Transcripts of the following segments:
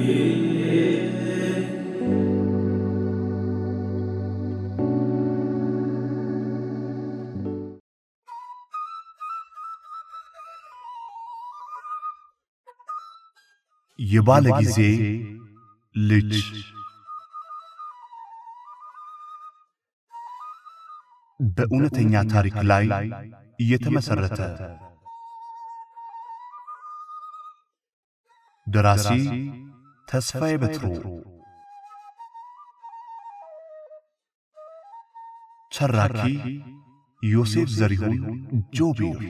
የባለ ጊዜ ልጅ በእውነተኛ ታሪክ ላይ የተመሰረተ ደራሲ ተስፋዬ በትሩ፣ ተራኪ ዮሴፍ ዘሪሁን ጆቢር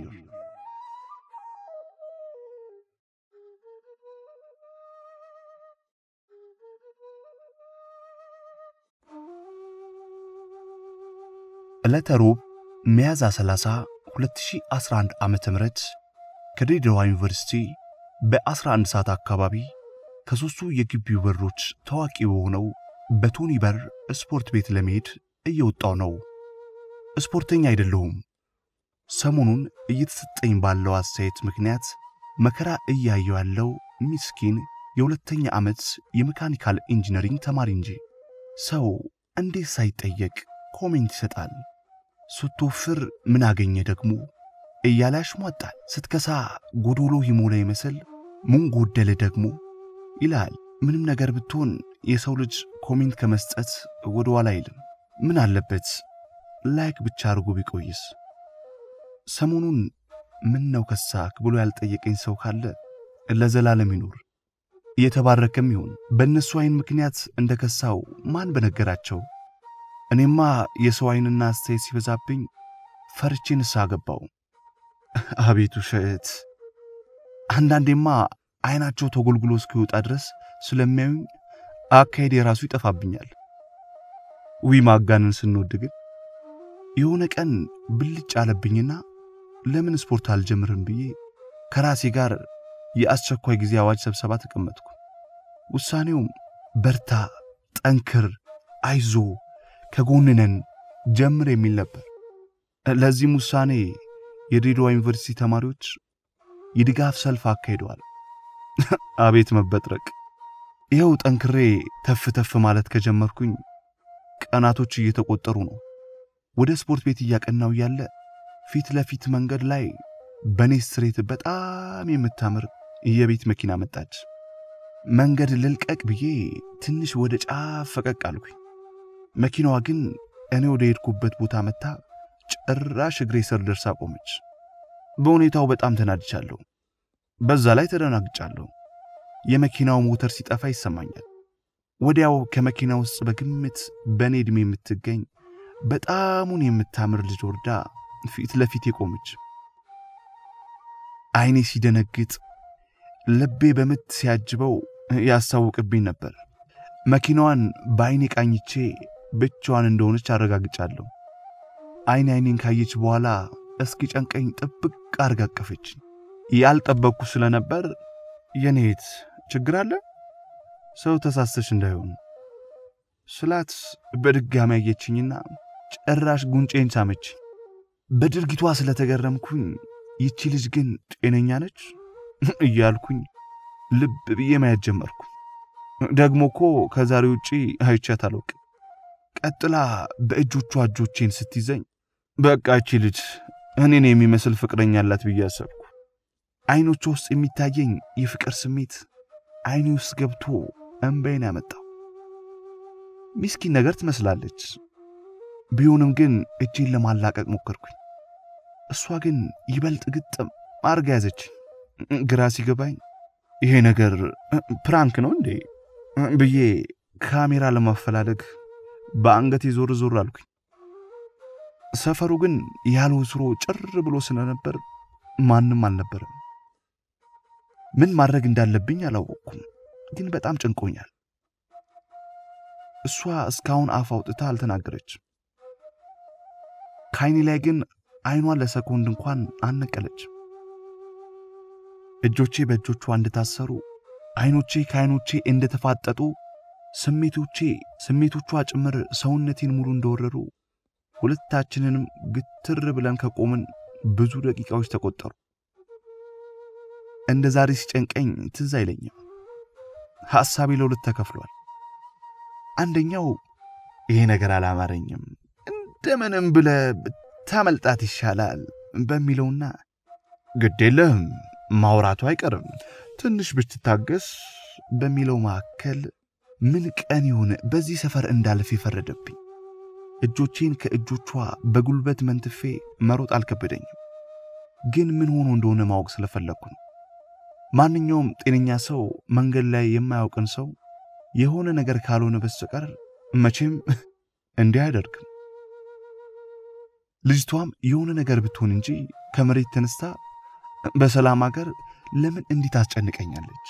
ዕለተ ሮብ ሚያዝያ 30 2011 ዓመተ ምህረት ከድሬዳዋ ዩኒቨርሲቲ በ11 ሰዓት አካባቢ ከሦስቱ የግቢው በሮች ታዋቂ በሆነው በቶኒ በር ስፖርት ቤት ለመሄድ እየወጣው ነው። ስፖርተኛ አይደለሁም። ሰሞኑን እየተሰጠኝ ባለው አስተያየት ምክንያት መከራ እያየው ያለው ሚስኪን የሁለተኛ ዓመት የሜካኒካል ኢንጂነሪንግ ተማሪ እንጂ ሰው እንዴት ሳይጠየቅ ኮሜንት ይሰጣል? ስትወፍር ምን አገኘ ደግሞ እያለ ያሽሟጣል። ስትከሳ ጎዶሎ ይሞላ ይመስል ምን ጎደለ ደግሞ ይላል። ምንም ነገር ብትሆን የሰው ልጅ ኮሜንት ከመስጠት ወደ ኋላ አይልም። ምን አለበት ላይክ ብቻ አድርጎ ቢቆይስ? ሰሞኑን ምን ነው ከሳክ ብሎ ያልጠየቀኝ ሰው ካለ ለዘላለም ይኑር። እየተባረከም ይሁን። በእነሱ አይን ምክንያት እንደ ከሳው ማን በነገራቸው? እኔማ የሰው አይንና አስተያየት ሲበዛብኝ ፈርቼ ንስሐ ገባው። አቤት ውሸት! አንዳንዴማ አይናቸው ተጎልጉሎ እስኪወጣ ድረስ ስለሚያዩኝ አካሄድ የራሱ ይጠፋብኛል። ዊ ማጋንን ስንወድ ግን የሆነ ቀን ብልጭ አለብኝና ለምን ስፖርት አልጀምርም ብዬ ከራሴ ጋር የአስቸኳይ ጊዜ አዋጅ ስብሰባ ተቀመጥኩ። ውሳኔውም በርታ፣ ጠንክር፣ አይዞ ከጎንነን ጀምር የሚል ነበር። ለዚህም ውሳኔ የድሬዳዋ ዩኒቨርሲቲ ተማሪዎች የድጋፍ ሰልፍ አካሂደዋል። አቤት መበጥረቅ! ይኸው ጠንክሬ ተፍ ተፍ ማለት ከጀመርኩኝ ቀናቶች እየተቆጠሩ ነው። ወደ ስፖርት ቤት እያቀናው ያለ ፊት ለፊት መንገድ ላይ በኔ ስትሬት በጣም የምታምር የቤት መኪና መጣች። መንገድ ልልቀቅ ብዬ ትንሽ ወደ ጫፍ ፈቀቅ አልኩኝ። መኪናዋ ግን እኔ ወደ ሄድኩበት ቦታ መታ ጭራሽ እግሬ ስር ደርሳ ቆመች። በሁኔታው በጣም ተናድቻለሁ። በዛ ላይ ተደናግጫለሁ። የመኪናው ሞተር ሲጠፋ ይሰማኛል። ወዲያው ከመኪና ውስጥ በግምት በእኔ ዕድሜ የምትገኝ በጣሙን የምታምር ልጅ ወርዳ ፊት ለፊት የቆመች። አይኔ ሲደነግጥ፣ ልቤ በምት ሲያጅበው ያስታውቅብኝ ነበር። መኪናዋን በአይኔ ቃኝቼ ብቻዋን እንደሆነች አረጋግጫለሁ። አይን አይኔን ካየች በኋላ እስኪ ጨንቀኝ ጥብቅ አርጋ አቀፈችኝ። ያልጠበቅኩ ስለነበር የኔት ችግር አለ ሰው ተሳሰሽ እንዳይሆን ስላት በድጋሚ አየችኝና ጭራሽ ጉንጬን ሳመች። በድርጊቷ ስለተገረምኩኝ ይቺ ልጅ ግን ጤነኛ ነች እያልኩኝ ልብ ብዬ ማየት ጀመርኩ። ደግሞ እኮ ከዛሬ ውጪ አይቻት አላውቅም። ቀጥላ በእጆቿ እጆቼን ስትይዘኝ በቃ እቺ ልጅ እኔን የሚመስል ፍቅረኛ አላት ብዬ አሰብኩ። አይኖቿ ውስጥ የሚታየኝ የፍቅር ስሜት አይኔ ውስጥ ገብቶ እንባዬን ያመጣው። ሚስኪን ነገር ትመስላለች። ቢሆንም ግን እጄን ለማላቀቅ ሞከርኩኝ። እሷ ግን ይበልጥ ግጥም አርጋ ያዘችኝ። ግራ ሲገባኝ ይሄ ነገር ፕራንክ ነው እንዴ ብዬ ካሜራ ለማፈላለግ በአንገቴ ዞር ዞር አልኩኝ። ሰፈሩ ግን ያለ ወትሮ ጭር ብሎ ስለነበር ማንም አልነበረም። ምን ማድረግ እንዳለብኝ አላወቅኩም፣ ግን በጣም ጨንቆኛል። እሷ እስካሁን አፍ አውጥታ አልተናገረችም። ከአይኔ ላይ ግን አይኗን ለሰኮንድ እንኳን አልነቀለችም። እጆቼ በእጆቿ እንደታሰሩ፣ አይኖቼ ከአይኖቼ እንደተፋጠጡ፣ ስሜቶቼ ስሜቶቿ ጭምር ሰውነቴን ሙሉ እንደወረሩ ሁለታችንንም ግትር ብለን ከቆምን ብዙ ደቂቃዎች ተቆጠሩ። እንደ ዛሬ ሲጨንቀኝ ትዝ አይለኝም። ሐሳቤ ለሁለት ተከፍሏል። አንደኛው ይሄ ነገር አላማረኝም፣ እንደምንም ብለ ታመልጣት ይሻላል በሚለውና ግድ የለህም ማውራቱ አይቀርም ትንሽ ብትታገስ በሚለው መካከል ምን ቀን ይሁን በዚህ ሰፈር እንዳልፍ የፈረደብኝ። እጆቼን ከእጆቿ በጉልበት መንትፌ መሮጥ አልከበደኝም፣ ግን ምን ሆኖ እንደሆነ ማወቅ ስለፈለግኩ ነው። ማንኛውም ጤነኛ ሰው መንገድ ላይ የማያውቅን ሰው የሆነ ነገር ካልሆነ በስተቀር መቼም እንዲህ አያደርግም። ልጅቷም የሆነ ነገር ብትሆን እንጂ ከመሬት ተነስታ በሰላም አገር ለምን እንዲህ ታስጨንቀኛለች?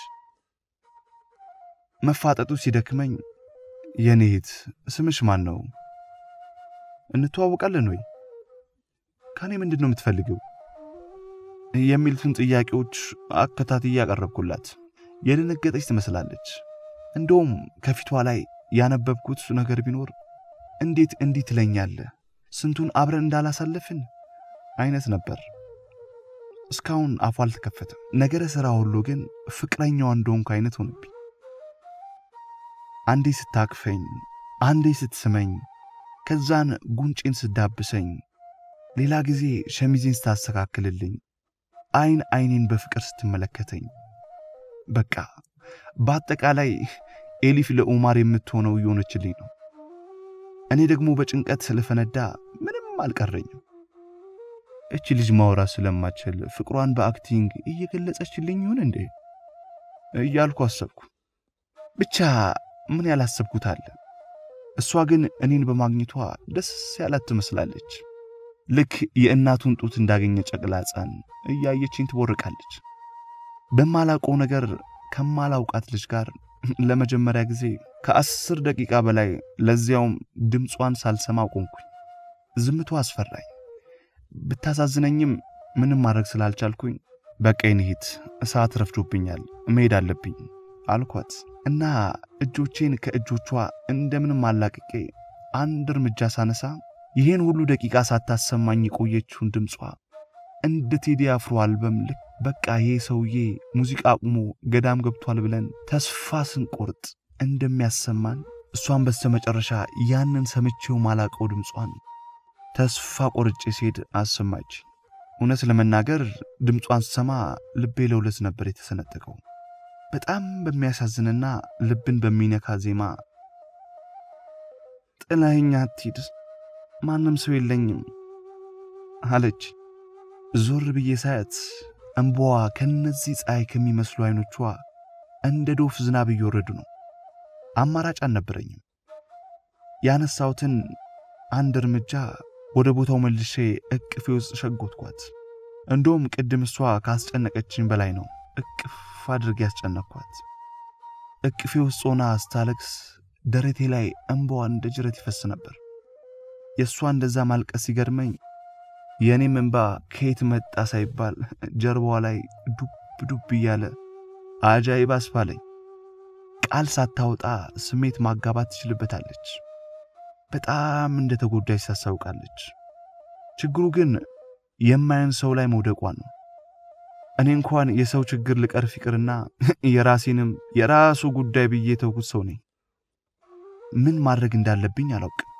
መፋጠጡ ሲደክመኝ የኔ እህት ስምሽ ማን ነው? እንተዋወቃለን ወይ? ከኔ ምንድን ነው የምትፈልገው? የሚሉትን ጥያቄዎች አከታትዬ ያቀረብኩላት የደነገጠች ትመስላለች። እንደውም ከፊቷ ላይ ያነበብኩት ነገር ቢኖር እንዴት እንዲህ ትለኛለህ? ስንቱን አብረን እንዳላሳለፍን አይነት ነበር። እስካሁን አፏ አልተከፈተም። ነገረ ሥራ ሁሉ ግን ፍቅረኛዋ እንደሆንኩ አይነት ሆነብኝ። አንዴ ስታቅፈኝ፣ አንዴ ስትስመኝ፣ ከዛን ጉንጬን ስዳብሰኝ፣ ሌላ ጊዜ ሸሚዜን ስታስተካክልልኝ፣ አይን አይኔን በፍቅር ስትመለከተኝ፣ በቃ በአጠቃላይ ኤሊፍ ለኡማር የምትሆነው እየሆነችልኝ ነው። እኔ ደግሞ በጭንቀት ስለፈነዳ ምንም አልቀረኝም። እቺ ልጅ ማውራት ስለማችል ፍቅሯን በአክቲንግ እየገለጸችልኝ ይሁን እንዴ እያልኩ አሰብኩ። ብቻ ምን ያላሰብኩት አለ። እሷ ግን እኔን በማግኘቷ ደስ ያላት ትመስላለች። ልክ የእናቱን ጡት እንዳገኘ ጨቅላ ሕፃን እያየችኝ ትቦርቃለች። በማላውቀው ነገር ከማላውቃት ልጅ ጋር ለመጀመሪያ ጊዜ ከአስር ደቂቃ በላይ ለዚያውም ድምጿን ሳልሰማ ቆምኩኝ። ዝምቷ አስፈራኝ። ብታሳዝነኝም ምንም ማድረግ ስላልቻልኩኝ በቃ እንሂድ፣ እሳት ረፍዶብኛል፣ መሄድ አለብኝ አልኳት እና እጆቼን ከእጆቿ እንደምንም አላቅቄ አንድ እርምጃ ሳነሳ ይህን ሁሉ ደቂቃ ሳታሰማኝ የቆየችውን ድምጿ እንደ ቴዲ አፍሮ አልበም ልክ በቃ ይሄ ሰውዬ ሙዚቃ አቁሞ ገዳም ገብቷል ብለን ተስፋ ስንቆርጥ እንደሚያሰማን እሷን በስተመጨረሻ ያንን ሰምቼው ማላቀው ድምጿን ተስፋ ቆርጬ ሲሄድ አሰማች። እውነት ለመናገር ድምጿን ስሰማ ልቤ ለሁለት ነበር የተሰነጠቀው። በጣም በሚያሳዝንና ልብን በሚነካ ዜማ ጥላኸኝ አትሂድ፣ ማንም ሰው የለኝም አለች። ዞር ብዬ ሳያት እንባዋ ከነዚህ ፀሐይ ከሚመስሉ አይኖቿ እንደ ዶፍ ዝናብ እየወረዱ ነው። አማራጭ አልነበረኝም። ያነሳሁትን አንድ እርምጃ ወደ ቦታው መልሼ እቅፌ ውስጥ ሸጎትኳት። እንደውም ቅድም እሷ ካስጨነቀችኝ በላይ ነው እቅፍ አድርጌ ያስጨነቅኳት። እቅፌ ውስጥ ሆና ስታለቅስ ደረቴ ላይ እንባዋ እንደ ጅረት ይፈስ ነበር። የእሷ እንደዛ ማልቀስ ሲገርመኝ የእኔም እንባ ከየት መጣ ሳይባል ጀርባዋ ላይ ዱብ ዱብ እያለ አጃይብ አስባለኝ። ቃል ሳታወጣ ስሜት ማጋባት ትችልበታለች። በጣም እንደ ተጎዳች ታስታውቃለች። ችግሩ ግን የማየን ሰው ላይ መውደቋ ነው። እኔ እንኳን የሰው ችግር ልቀርፍ ይቅርና የራሴንም የራሱ ጉዳይ ብዬ ተውኩት ሰው ነኝ። ምን ማድረግ እንዳለብኝ አላውቅም።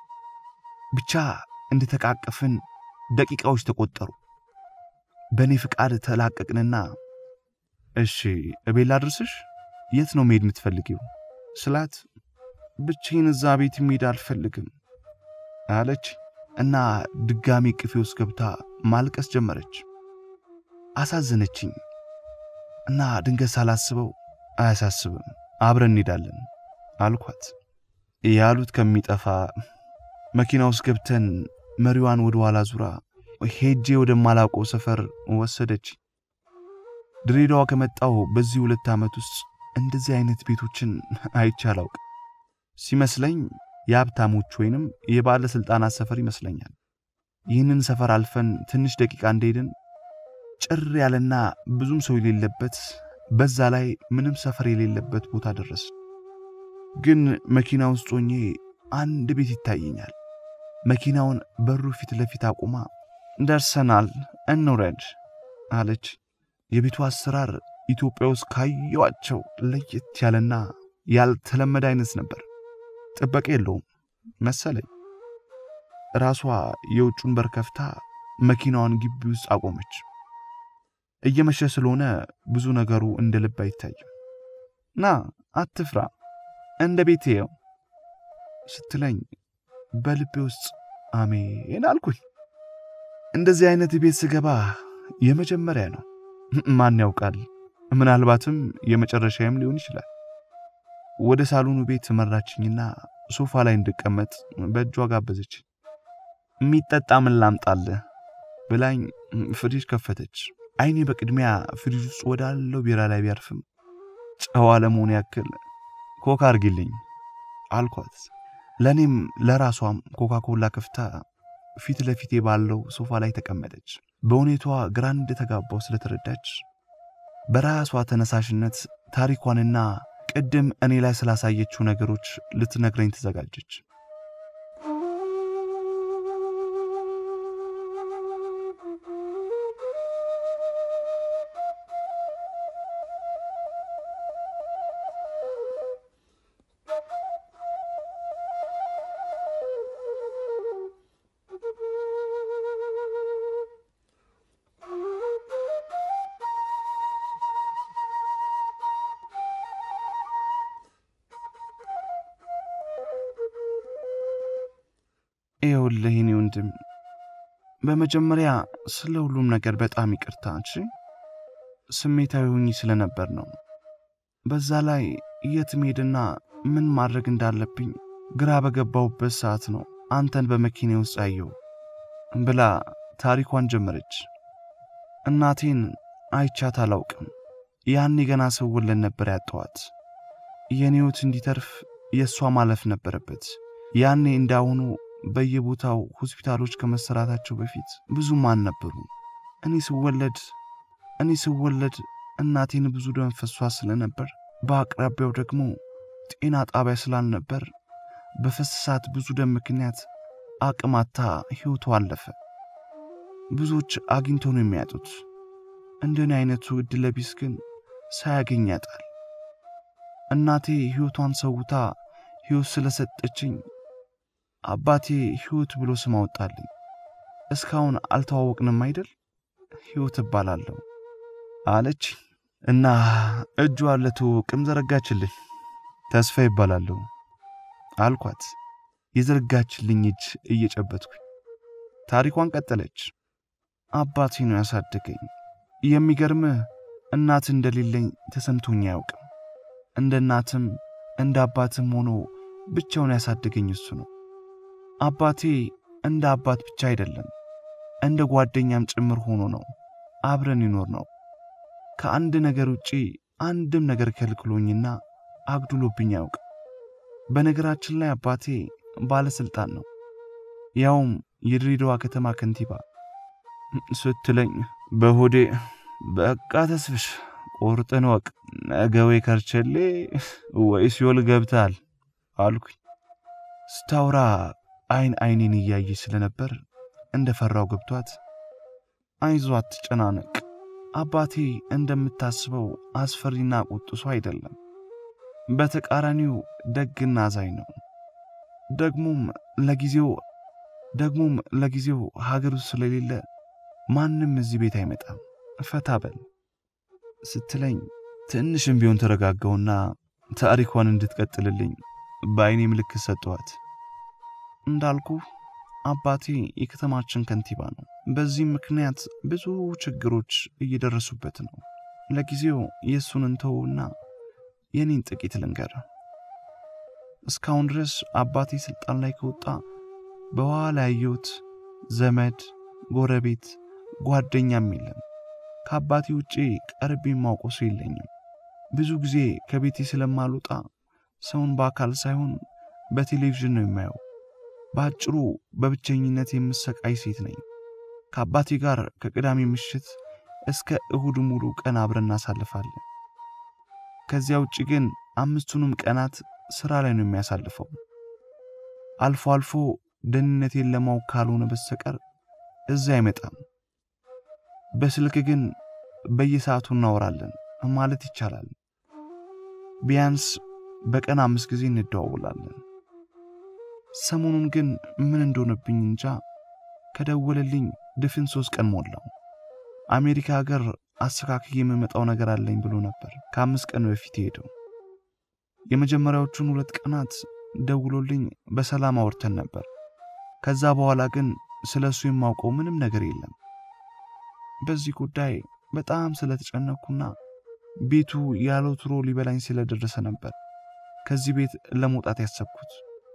ብቻ እንደተቃቀፍን ደቂቃዎች ተቆጠሩ። በእኔ ፍቃድ ተላቀቅንና እሺ እቤት ላድርስሽ? የት ነው መሄድ የምትፈልጊው ስላት ብቻዬን እዛ ቤት መሄድ አልፈልግም አለች እና ድጋሚ ቅፌ ውስጥ ገብታ ማልቀስ ጀመረች። አሳዘነችኝ እና ድንገት ሳላስበው አያሳስብም አብረን እንሄዳለን አልኳት። ያሉት ከሚጠፋ መኪና ውስጥ ገብተን መሪዋን ወደ ኋላ ዙራ ሄጄ ወደማላውቀው ሰፈር ወሰደች። ድሬዳዋ ከመጣው በዚህ ሁለት ዓመት ውስጥ እንደዚህ አይነት ቤቶችን አይቼ አላውቅም። ሲመስለኝ የሀብታሞች ወይንም የባለሥልጣናት ሰፈር ይመስለኛል። ይህንን ሰፈር አልፈን ትንሽ ደቂቃ እንደሄድን ጭር ያለና ብዙም ሰው የሌለበት በዛ ላይ ምንም ሰፈር የሌለበት ቦታ ደረስ። ግን መኪና ውስጥ ሆኜ አንድ ቤት ይታየኛል። መኪናውን በሩ ፊት ለፊት አቁማ ደርሰናል፣ እንውረድ አለች። የቤቱ አሰራር ኢትዮጵያ ውስጥ ካየዋቸው ለየት ያለና ያልተለመደ አይነት ነበር። ጥበቃ የለውም መሰለኝ። ራሷ የውጩን በር ከፍታ መኪናዋን ግቢ ውስጥ አቆመች። እየመሸ ስለሆነ ብዙ ነገሩ እንደ ልብ አይታይም። ና አትፍራ፣ እንደ ቤት የው ስትለኝ በልቤ ውስጥ አሜን አልኩኝ። እንደዚህ አይነት ቤት ስገባ የመጀመሪያ ነው። ማን ያውቃል፣ ምናልባትም የመጨረሻዬም ሊሆን ይችላል። ወደ ሳሎኑ ቤት መራችኝና ሶፋ ላይ እንድቀመጥ በእጇ ጋበዘች። የሚጠጣ ምን ላምጣልህ ብላኝ ፍሪጅ ከፈተች። አይኔ በቅድሚያ ፍሪጅ ውስጥ ወዳለው ቢራ ላይ ቢያርፍም ጨዋ ለመሆን ያክል ኮካ አርጊልኝ አልኳት። ለእኔም ለራሷም ኮካ ኮላ ከፍታ ፊት ለፊቴ ባለው ሶፋ ላይ ተቀመጠች። በሁኔታዋ ግራ እንደተጋባው ስለተረዳች በራሷ ተነሳሽነት ታሪኳንና ቅድም እኔ ላይ ስላሳየችው ነገሮች ልትነግረኝ ተዘጋጀች። ይኸውልህ የኔ ወንድም፣ በመጀመሪያ ስለ ሁሉም ነገር በጣም ይቅርታ። እሺ፣ ስሜታዊ ሆኜ ስለነበር ነው። በዛ ላይ የት መሄድና ምን ማድረግ እንዳለብኝ ግራ በገባሁበት ሰዓት ነው አንተን በመኪና ውስጥ አየሁ ብላ ታሪኳን ጀመረች። እናቴን አይቻት አላውቅም። ያኔ ገና ስወለድ ነበር ያጠዋት። የኔ ሕይወት እንዲተርፍ የእሷ ማለፍ ነበረበት። ያኔ እንዳሁኑ በየቦታው ሆስፒታሎች ከመሰራታቸው በፊት ብዙም አልነበሩ። እኔ ስወለድ እኔ ስወለድ እናቴን ብዙ ደም ፈሷ ስለነበር በአቅራቢያው ደግሞ ጤና ጣቢያ ስላልነበር በፈሰሳት ብዙ ደም ምክንያት አቅማታ ሕይወቷ አለፈ። ብዙዎች አግኝቶ ነው የሚያጡት። እንደኔ አይነቱ ዕድለቢስ ግን ሳያገኝ ያጣል። እናቴ ሕይወቷን ሰውታ ሕይወት ስለሰጠችኝ አባቴ ሕይወት ብሎ ስም አወጣልኝ። እስካሁን አልተዋወቅንም አይደል? ሕይወት እባላለሁ አለች እና እጇ ለትውውቅም ዘረጋችልኝ። ተስፋ ይባላለሁ አልኳት፣ የዘረጋችልኝ እጅ እየጨበጥኩኝ። ታሪኳን ቀጠለች። አባቴ ነው ያሳደገኝ። የሚገርምህ እናት እንደሌለኝ ተሰምቶኝ አያውቅም። እንደ እናትም እንደ አባትም ሆኖ ብቻውን ያሳደገኝ እሱ ነው። አባቴ እንደ አባት ብቻ አይደለም እንደ ጓደኛም ጭምር ሆኖ ነው አብረን ይኖር ነው። ከአንድ ነገር ውጪ አንድም ነገር ከልክሎኝና አግድሎብኝ አያውቅም። በነገራችን ላይ አባቴ ባለስልጣን ነው፣ ያውም የድሬዳዋ ከተማ ከንቲባ ስትለኝ በሆዴ በቃ ተስፍሽ ቁርጥን ወቅ ነገ ወይ ከርቸሌ ወይ ሲኦል ገብታል አልኩኝ። ስታውራ አይን አይኔን እያየች ስለነበር እንደ ፈራው ገብቷት አይዞ አትጨናነቅ፣ አባቴ እንደምታስበው አስፈሪና ቁጡ ሰው አይደለም። በተቃራኒው ደግና አዛኝ ነው። ደግሞም ለጊዜው ደግሞም ለጊዜው ሀገር ውስጥ ስለሌለ ማንም እዚህ ቤት አይመጣም፣ ፈታ በል ስትለኝ ትንሽም ቢሆን ተረጋጋውና ታሪኳን እንድትቀጥልልኝ በአይኔ ምልክት ሰጠዋት። እንዳልኩ አባቴ የከተማችን ከንቲባ ነው። በዚህም ምክንያት ብዙ ችግሮች እየደረሱበት ነው። ለጊዜው የእሱን እንተውና የኔን ጥቂት ልንገር። እስካሁን ድረስ አባቴ ስልጣን ላይ ከወጣ በኋላ ያየሁት ዘመድ፣ ጎረቤት፣ ጓደኛም የለም። ከአባቴ ውጪ ቀርቤ የማውቀው ሰው የለኝም። ብዙ ጊዜ ከቤቴ ስለማልወጣ ሰውን በአካል ሳይሆን በቴሌቪዥን ነው የማየው። በአጭሩ በብቸኝነት የምሰቃይ ሴት ነኝ። ከአባቴ ጋር ከቅዳሜ ምሽት እስከ እሁድ ሙሉ ቀን አብረን እናሳልፋለን። ከዚያ ውጭ ግን አምስቱንም ቀናት ስራ ላይ ነው የሚያሳልፈው። አልፎ አልፎ ደህንነቴን ለማወቅ ካልሆነ በስተቀር እዛ አይመጣም። በስልክ ግን በየሰዓቱ እናወራለን፣ ማለት ይቻላል። ቢያንስ በቀን አምስት ጊዜ እንደዋውላለን። ሰሞኑን ግን ምን እንደሆነብኝ እንጃ ከደወለልኝ ድፍን ሶስት ቀን ሞላው። አሜሪካ ሀገር አስተካክዬ የምመጣው ነገር አለኝ ብሎ ነበር ከአምስት ቀን በፊት ሄደው። የመጀመሪያዎቹን ሁለት ቀናት ደውሎልኝ በሰላም አውርተን ነበር። ከዛ በኋላ ግን ስለ እሱ የማውቀው ምንም ነገር የለም። በዚህ ጉዳይ በጣም ስለተጨነኩና ቤቱ ያለ ወትሮ ሊበላኝ ስለደረሰ ነበር ከዚህ ቤት ለመውጣት ያሰብኩት።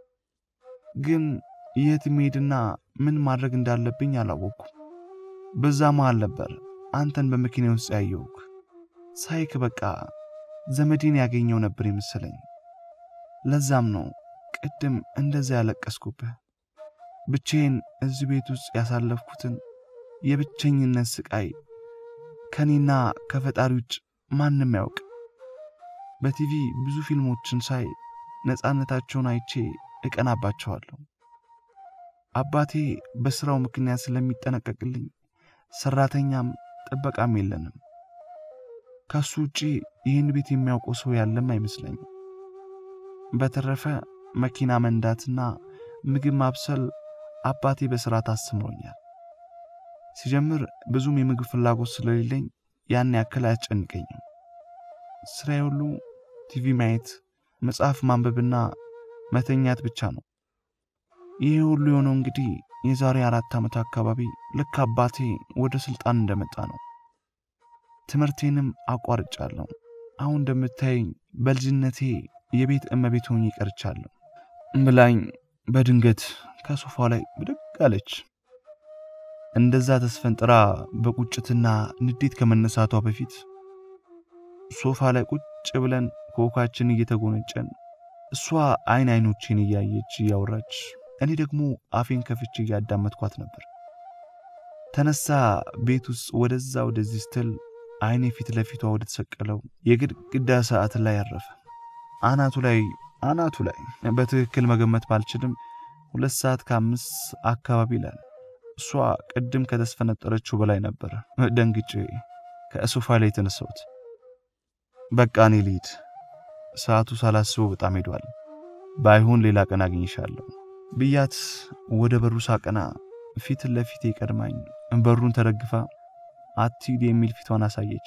ግን የት መሄድና ምን ማድረግ እንዳለብኝ አላወቅኩም። በዛ መሃል ነበር አንተን በመኪና ውስጥ ያየውክ። ሳይክ በቃ ዘመዴን ያገኘው ነበር የመሰለኝ። ለዛም ነው ቅድም እንደዛ ያለቀስኩብህ። ብቼን እዚህ ቤት ውስጥ ያሳለፍኩትን የብቸኝነት ስቃይ ከኔና ከፈጣሪ ውጭ ማንም ያውቅ። በቲቪ ብዙ ፊልሞችን ሳይ ነፃነታቸውን አይቼ እቀናባቸዋለሁ። አባቴ በስራው ምክንያት ስለሚጠነቀቅልኝ ሰራተኛም ጥበቃም የለንም። ከሱ ውጪ ይህን ቤት የሚያውቀው ሰው ያለም አይመስለኝም። በተረፈ መኪና መንዳትና ምግብ ማብሰል አባቴ በስርዓት አስተምሮኛል። ሲጀምር ብዙም የምግብ ፍላጎት ስለሌለኝ ያን ያክል አያስጨንቀኝም። ስራዬ ሁሉ ቲቪ ማየት፣ መጽሐፍ ማንበብና መተኛት ብቻ ነው። ይህ ሁሉ የሆነው እንግዲህ የዛሬ አራት ዓመት አካባቢ ልክ አባቴ ወደ ስልጣን እንደመጣ ነው። ትምህርቴንም አቋርጫለሁ። አሁን እንደምታየኝ በልጅነቴ የቤት እመቤት ሆኜ ቀርቻለሁ ብላኝ በድንገት ከሶፋ ላይ ብድግ አለች። እንደዛ ተስፈንጥራ በቁጭትና ንዴት ከመነሳቷ በፊት ሶፋ ላይ ቁጭ ብለን ኮካችን እየተጎነጨን እሷ አይን አይኖቼን እያየች እያወራች እኔ ደግሞ አፌን ከፍቼ እያዳመጥኳት ነበር። ተነሳ ቤት ውስጥ ወደዛ ወደዚህ ስትል አይኔ ፊት ለፊቷ ወደ ተሰቀለው የግድግዳ ሰዓት ላይ ያረፈ። አናቱ ላይ አናቱ ላይ በትክክል መገመት ባልችልም ሁለት ሰዓት ከአምስት አካባቢ ይላል። እሷ ቅድም ከተስፈነጠረችው በላይ ነበር። ደንግጬ ከሶፋ ላይ የተነሳሁት። በቃ እኔ ልሂድ፣ ሰዓቱ ሳላስበው በጣም ሄዷል። ባይሆን ሌላ ቀን አግኝሻለሁ ብያት ወደ በሩ ሳቀና ፊት ለፊቴ ቀድማኝ በሩን ተደግፋ አትሂድ የሚል ፊቷን አሳየች።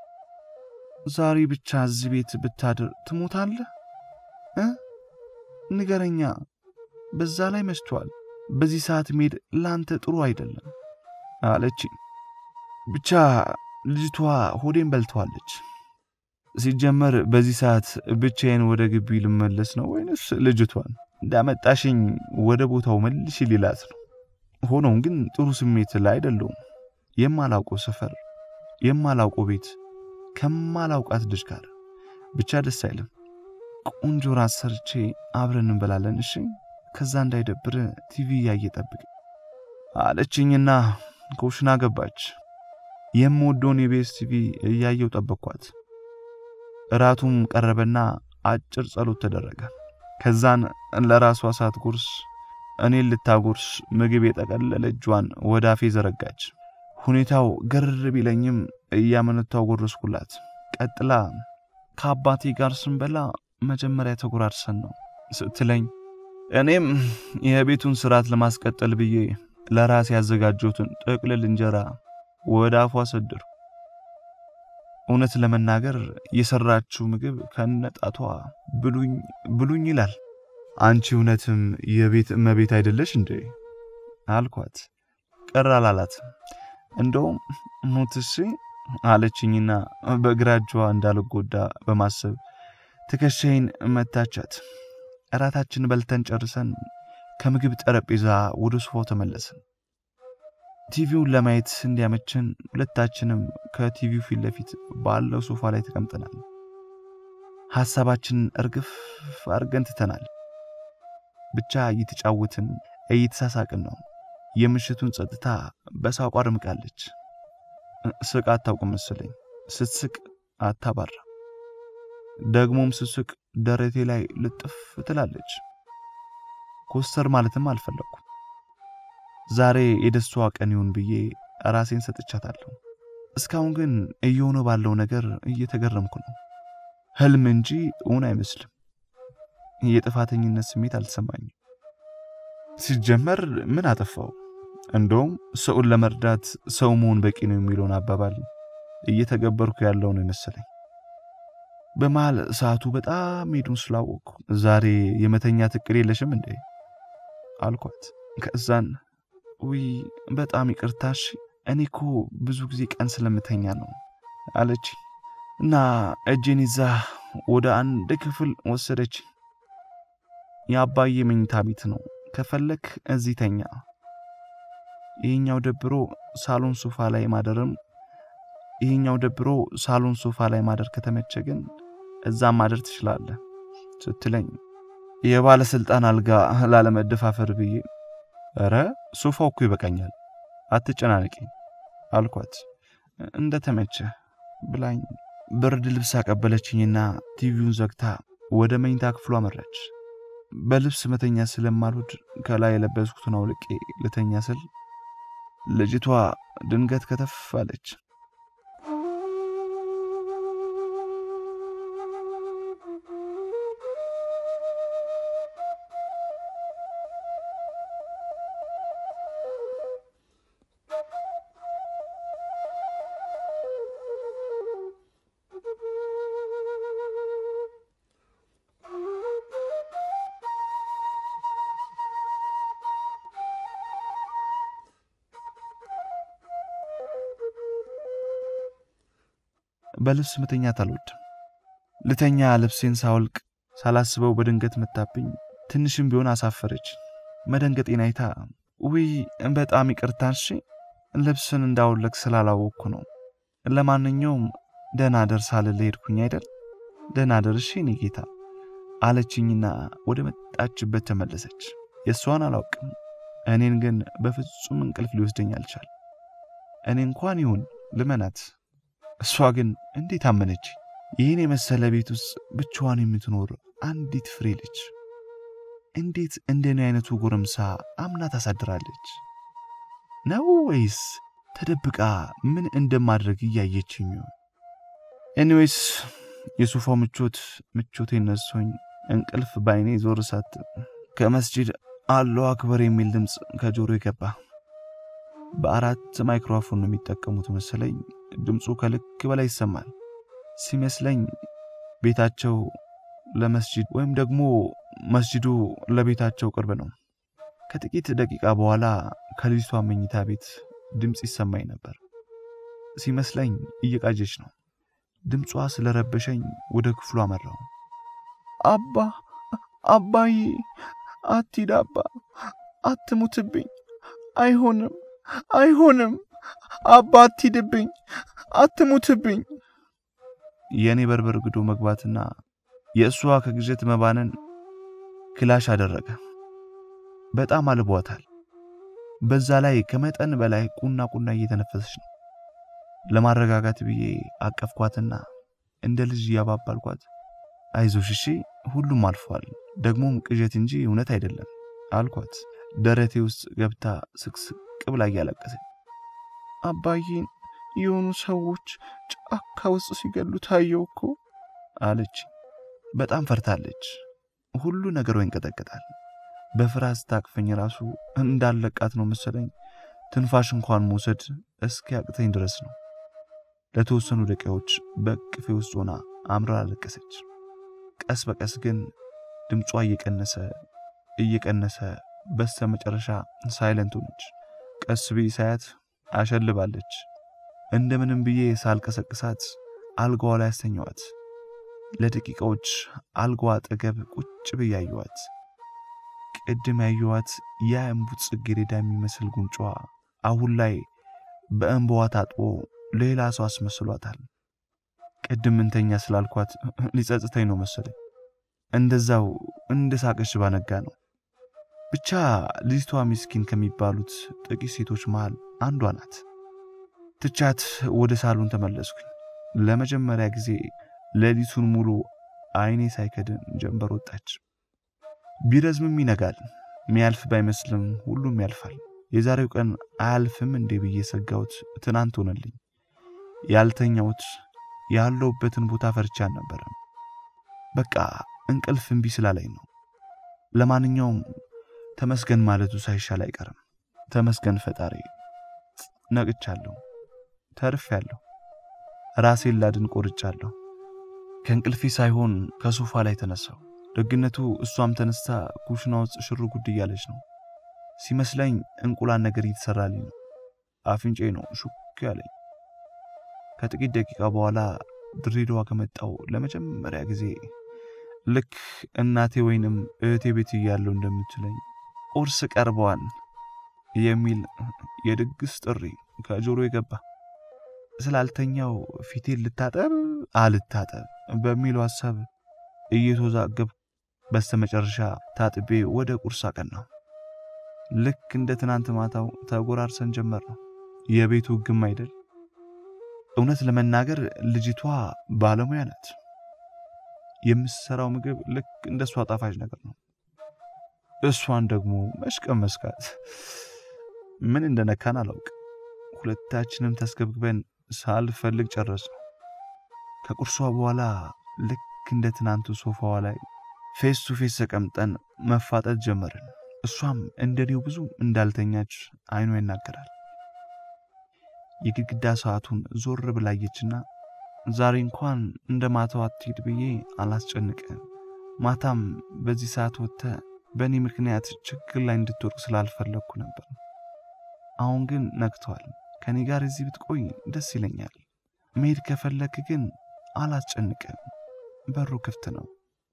ዛሬ ብቻ እዚህ ቤት ብታድር ትሞታለህ እ ንገረኛ። በዛ ላይ መሽቷል። በዚህ ሰዓት መሄድ ላንተ ጥሩ አይደለም አለች። ብቻ ልጅቷ ሆዴን በልተዋለች። ሲጀመር በዚህ ሰዓት ብቻዬን ወደ ግቢ ልመለስ ነው ወይንስ ልጅቷን እንዳመጣሽኝ ወደ ቦታው መልሽ ሊላት ነው? ሆኖም ግን ጥሩ ስሜት ላይ አይደለሁም። የማላውቀው ሰፈር፣ የማላውቀው ቤት ከማላውቃት ልጅ ጋር ብቻ ደስ አይልም። ቆንጆ ራት ሰርቼ አብረን እንበላለን እሺ? ከዛ እንዳይደብር ቲቪ እያየ ጠብቅ አለችኝና ኮሽና ገባች። የምወደውን የቤስ ቲቪ እያየው ጠበቅኳት። እራቱም ቀረበና አጭር ጸሎት ተደረገ። ከዛን ለራሷ ሳት ጉርስ እኔን ልታጎርስ ምግብ የጠቀለለ እጇን ወደ አፌ ዘረጋች። ሁኔታው ግር ቢለኝም እያመነታው ጎረስኩላት። ቀጥላ ከአባቴ ጋር ስንበላ መጀመሪያ ተጎራርሰን ነው ስትለኝ እኔም የቤቱን ስርዓት ለማስቀጠል ብዬ ለራሴ ያዘጋጀሁትን ጥቅልል እንጀራ ወደ አፏ ሰድር። እውነት ለመናገር የሰራችው ምግብ ከነጣቷ ብሉኝ ብሉኝ ይላል። አንቺ እውነትም የቤት እመቤት አይደለሽ እንዴ አልኳት። ቀር አላላት። እንደውም ሞትሽ አለችኝና በግራ እጇ እንዳልጎዳ በማሰብ ትከሻዬን መታቻት። እራታችን በልተን ጨርሰን ከምግብ ጠረጴዛ ወደ ሶፋው ተመለስን። ቲቪውን ለማየት እንዲያመችን ሁለታችንም ከቲቪው ፊት ለፊት ባለው ሶፋ ላይ ተቀምጠናል። ሐሳባችንን እርግፍ አድርገን ትተናል። ብቻ እየተጫወትን እየተሳሳቅን ነው። የምሽቱን ጸጥታ በሳቋ አድምቃለች። ስቅ አታውቅም መሰለኝ። ስትስቅ አታባራ። ደግሞም ስስቅ ደረቴ ላይ ልጥፍ ትላለች። ኮስተር ማለትም አልፈለኩም። ዛሬ የደስታዋ ቀን ይሁን ብዬ ራሴን ሰጥቻታለሁ። እስካሁን ግን እየሆነ ባለው ነገር እየተገረምኩ ነው። ህልም እንጂ እውን አይመስልም። የጥፋተኝነት ስሜት አልተሰማኝም። ሲጀመር ምን አጠፋው? እንደውም ሰውን ለመርዳት ሰው መሆን በቂ ነው የሚለውን አባባል እየተገበርኩ ያለው ነው የመሰለኝ። በመሃል ሰዓቱ በጣም ሄዱን ስላወቅኩ ዛሬ የመተኛት እቅድ የለሽም እንዴ አልኳት። ከዛን ውይ በጣም ይቅርታሽ፣ እኔ እኮ ብዙ ጊዜ ቀን ስለምተኛ ነው አለች እና እጄን ይዛ ወደ አንድ ክፍል ወሰደች። የአባዬ መኝታ ቤት ነው፣ ከፈለክ እዚህ ተኛ። ይሄኛው ደብሮ ሳሎን ሶፋ ላይ ማደርም ይሄኛው ደብሮ ሳሎን ሶፋ ላይ ማደር ከተመቸ ግን እዛም ማደር ትችላለህ ስትለኝ የባለስልጣን አልጋ ላለመደፋፈር ብዬ ኧረ ሶፋው እኮ ይበቃኛል አትጨናነቂ አልኳት። እንደ ተመቸ ብላኝ ብርድ ልብስ አቀበለችኝና ቲቪውን ዘግታ ወደ መኝታ ክፍሉ አመራች። በልብስ መተኛ ስለማልወድ ከላይ የለበስኩትን አውልቄ ልተኛ ስል ልጅቷ ድንገት ከተፍ አለች። በልብስ መተኛት አልወድም። ልተኛ ልብሴን ሳወልቅ ሳላስበው በድንገት መታብኝ። ትንሽም ቢሆን አሳፈረች። መደንገጤን አይታ ውይ በጣም ይቅርታሽ ልብስን እንዳወለቅ ስላላወቅኩ ነው። ለማንኛውም ደህና ደርሳ ልል ሄድኩኝ አይደል? ደህና ደርሼ እኔ ጌታ አለችኝና ወደ መጣችበት ተመለሰች። የእሷን አላውቅም፣ እኔን ግን በፍጹም እንቅልፍ ሊወስደኝ አልቻል። እኔ እንኳን ይሁን ልመናት እሷ ግን እንዴት አመነች? ይህን የመሰለ ቤት ውስጥ ብቻዋን የምትኖር አንዲት ፍሬ ልጅ እንዴት እንደኔ አይነቱ ጎረምሳ አምና ታሳድራለች? ነው ወይስ ተደብቃ ምን እንደማድረግ እያየችኝ? ኤኒዌይስ የሶፋው ምቾት ምቾቴ ነሶኝ እንቅልፍ በአይኔ ዞር ሳት ከመስጂድ አላሁ አክበር የሚል ድምፅ ከጆሮ ገባ። በአራት ማይክሮፎን ነው የሚጠቀሙት መሰለኝ። ድምፁ ከልክ በላይ ይሰማል። ሲመስለኝ ቤታቸው ለመስጂድ ወይም ደግሞ መስጂዱ ለቤታቸው ቅርብ ነው። ከጥቂት ደቂቃ በኋላ ከልጅቷ መኝታ ቤት ድምፅ ይሰማኝ ነበር። ሲመስለኝ እየቃጀች ነው። ድምጿ ስለረበሸኝ ወደ ክፍሉ አመራው። አባ አባዬ፣ አትሂድ አባ፣ አትሙትብኝ፣ አይሆንም አይሆንም አባ አትሂድብኝ፣ አትሙትብኝ። የእኔ በርበር ግዶ መግባትና የእሷ ከግዠት መባነን ክላሽ አደረገ። በጣም አልቧታል። በዛ ላይ ከመጠን በላይ ቁና ቁና እየተነፈሰች ነው። ለማረጋጋት ብዬ አቀፍኳትና እንደ ልጅ እያባባልኳት አይዞሽ እሺ፣ ሁሉም አልፏል፣ ደግሞም ቅዠት እንጂ እውነት አይደለም አልኳት። ደረቴ ውስጥ ገብታ ስቅስቅ ብላ እያለቀሰች አባዬን የሆኑ ሰዎች ጫካ ውስጥ ሲገሉ ታየው እኮ አለች። በጣም ፈርታለች። ሁሉ ነገሯ ይንቀጠቀጣል። በፍርሃት ስታቅፈኝ ራሱ እንዳለቃት ነው መሰለኝ። ትንፋሽ እንኳን መውሰድ እስኪያቅተኝ ድረስ ነው። ለተወሰኑ ደቂቃዎች በቅፌ ውስጥ ሆና አምራ አለቀሰች። ቀስ በቀስ ግን ድምጿ እየቀነሰ እየቀነሰ በስተ መጨረሻ ሳይለንት ሆነች። ቀስ ብዬ ሳያት አሸልባለች። እንደምንም ብዬ ሳልቀሰቅሳት አልጋዋ ላይ ያስተኛዋት። ለደቂቃዎች አልጋዋ አጠገብ ቁጭ ብዬ አየኋት። ቅድም ያየኋት ያ እምቡጥ ጽጌረዳ የሚመስል ጉንጯ አሁን ላይ በእንባዋ ታጥቦ ሌላ ሰው አስመስሏታል። ቅድም እንተኛ ስላልኳት ሊጸጽተኝ ነው መሰለኝ። እንደዛው እንደ ሳቀሽ ባነጋ ነው። ብቻ ልጅቷ ሚስኪን ከሚባሉት ጥቂት ሴቶች መሃል አንዷ ናት። ትቻት ወደ ሳሎን ተመለስኩኝ። ለመጀመሪያ ጊዜ ሌሊቱን ሙሉ አይኔ ሳይከድን ጀንበር ወጣች። ቢረዝምም ይነጋል። ሚያልፍ ባይመስልም ሁሉም ያልፋል። የዛሬው ቀን አያልፍም እንዴ ብዬ ሰጋሁት። ትናንት ሆነልኝ። ያልተኛሁት ያለሁበትን ቦታ ፈርቻ አልነበረም። በቃ እንቅልፍ እምቢ ስላለኝ ነው። ለማንኛውም ተመስገን ማለቱ ሳይሻል አይቀርም። ተመስገን ፈጣሪ፣ ነቅቻለሁ፣ ተርፌያለሁ፣ ራሴን ላድን ቆርጫለሁ። ከእንቅልፌ ሳይሆን ከሶፋ ላይ ተነሳው። ደግነቱ እሷም ተነስታ ኩሽና ውስጥ ሽር ጉድ እያለች ነው። ሲመስለኝ እንቁላል ነገር እየተሰራልኝ ነው። አፍንጬ ነው ሹክ ያለኝ። ከጥቂት ደቂቃ በኋላ ድሬዳዋ ከመጣው ለመጀመሪያ ጊዜ ልክ እናቴ ወይንም እህቴ ቤት እያለሁ እንደምትለኝ ቁርስ ቀርበዋል የሚል የድግስ ጥሪ ከጆሮ የገባ ስላልተኛው ፊቴን ልታጠብ አልታጠብ በሚለው ሀሳብ እየተወዛገብ በስተመጨረሻ ታጥቤ ወደ ቁርስ አቀናው። ልክ እንደ ትናንት ማታው ተጎራርሰን ጀመር ነው። የቤቱ ሕግም አይደል። እውነት ለመናገር ልጅቷ ባለሙያ ናት። የምትሰራው ምግብ ልክ እንደ እሷ ጣፋጭ ነገር ነው። እሷን ደግሞ መሽቀም መስካት ምን እንደነካን አላውቅ። ሁለታችንም ተስገብግበን ሳልፈልግ ጨረስ ነው። ከቁርሷ በኋላ ልክ እንደ ትናንቱ ሶፋዋ ላይ ፌስ ቱ ፌስ ተቀምጠን መፋጠጥ ጀመርን። እሷም እንደኔው ብዙ እንዳልተኛች አይኗ ይናገራል። የግድግዳ ሰዓቱን ዞር ብላየችና ዛሬ እንኳን እንደ ማታው አትሄድ ብዬ አላስጨንቅም። ማታም በዚህ ሰዓት ወጥተ በእኔ ምክንያት ችግር ላይ እንድትወርቅ ስላልፈለግኩ ነበር። አሁን ግን ነግቷል። ከኔ ጋር እዚህ ብትቆይ ደስ ይለኛል። መሄድ ከፈለክ ግን አላስጨንቅም፣ በሩ ክፍት ነው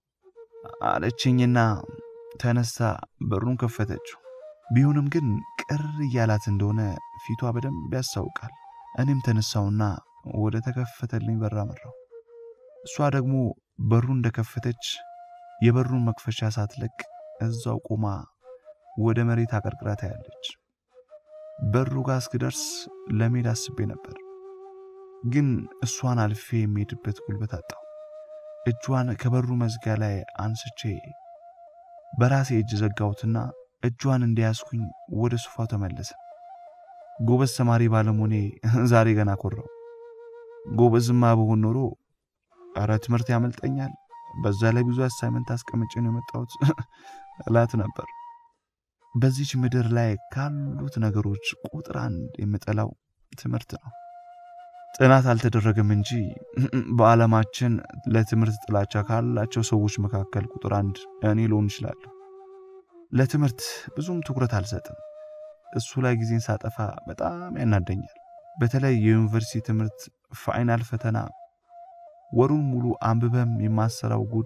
አለችኝና ተነስታ በሩን ከፈተችው። ቢሆንም ግን ቅር እያላት እንደሆነ ፊቷ በደንብ ያስታውቃል። እኔም ተነሳውና ወደ ተከፈተልኝ በር አመራው። እሷ ደግሞ በሩን እንደከፈተች የበሩን መክፈቻ ሳትለቅ እዛው ቆማ ወደ መሬት አቀርቅራ ታያለች። በሩ ጋር እስክደርስ ለመሄድ አስቤ ነበር፣ ግን እሷን አልፌ የሚሄድበት ጉልበት አጣው። እጇን ከበሩ መዝጊያ ላይ አንስቼ በራሴ እጅ ዘጋሁትና እጇን እንደያዝኩኝ ወደ ሶፋው ተመለሰ። ጎበዝ ተማሪ ባለመሆኔ ዛሬ ገና ኮራው። ጎበዝማ በሆን ኖሮ ኧረ ትምህርት ያመልጠኛል፣ በዛ ላይ ብዙ አሳይመንት አስቀምጬ ነው የመጣሁት እላት ነበር። በዚች ምድር ላይ ካሉት ነገሮች ቁጥር አንድ የምጠላው ትምህርት ነው። ጥናት አልተደረገም እንጂ በዓለማችን ለትምህርት ጥላቻ ካላቸው ሰዎች መካከል ቁጥር አንድ እኔ ልሆን እችላለሁ። ለትምህርት ብዙም ትኩረት አልሰጥም። እሱ ላይ ጊዜን ሳጠፋ በጣም ያናደኛል። በተለይ የዩኒቨርሲቲ ትምህርት ፋይናል ፈተና ወሩን ሙሉ አንብበም የማሰራው ጉድ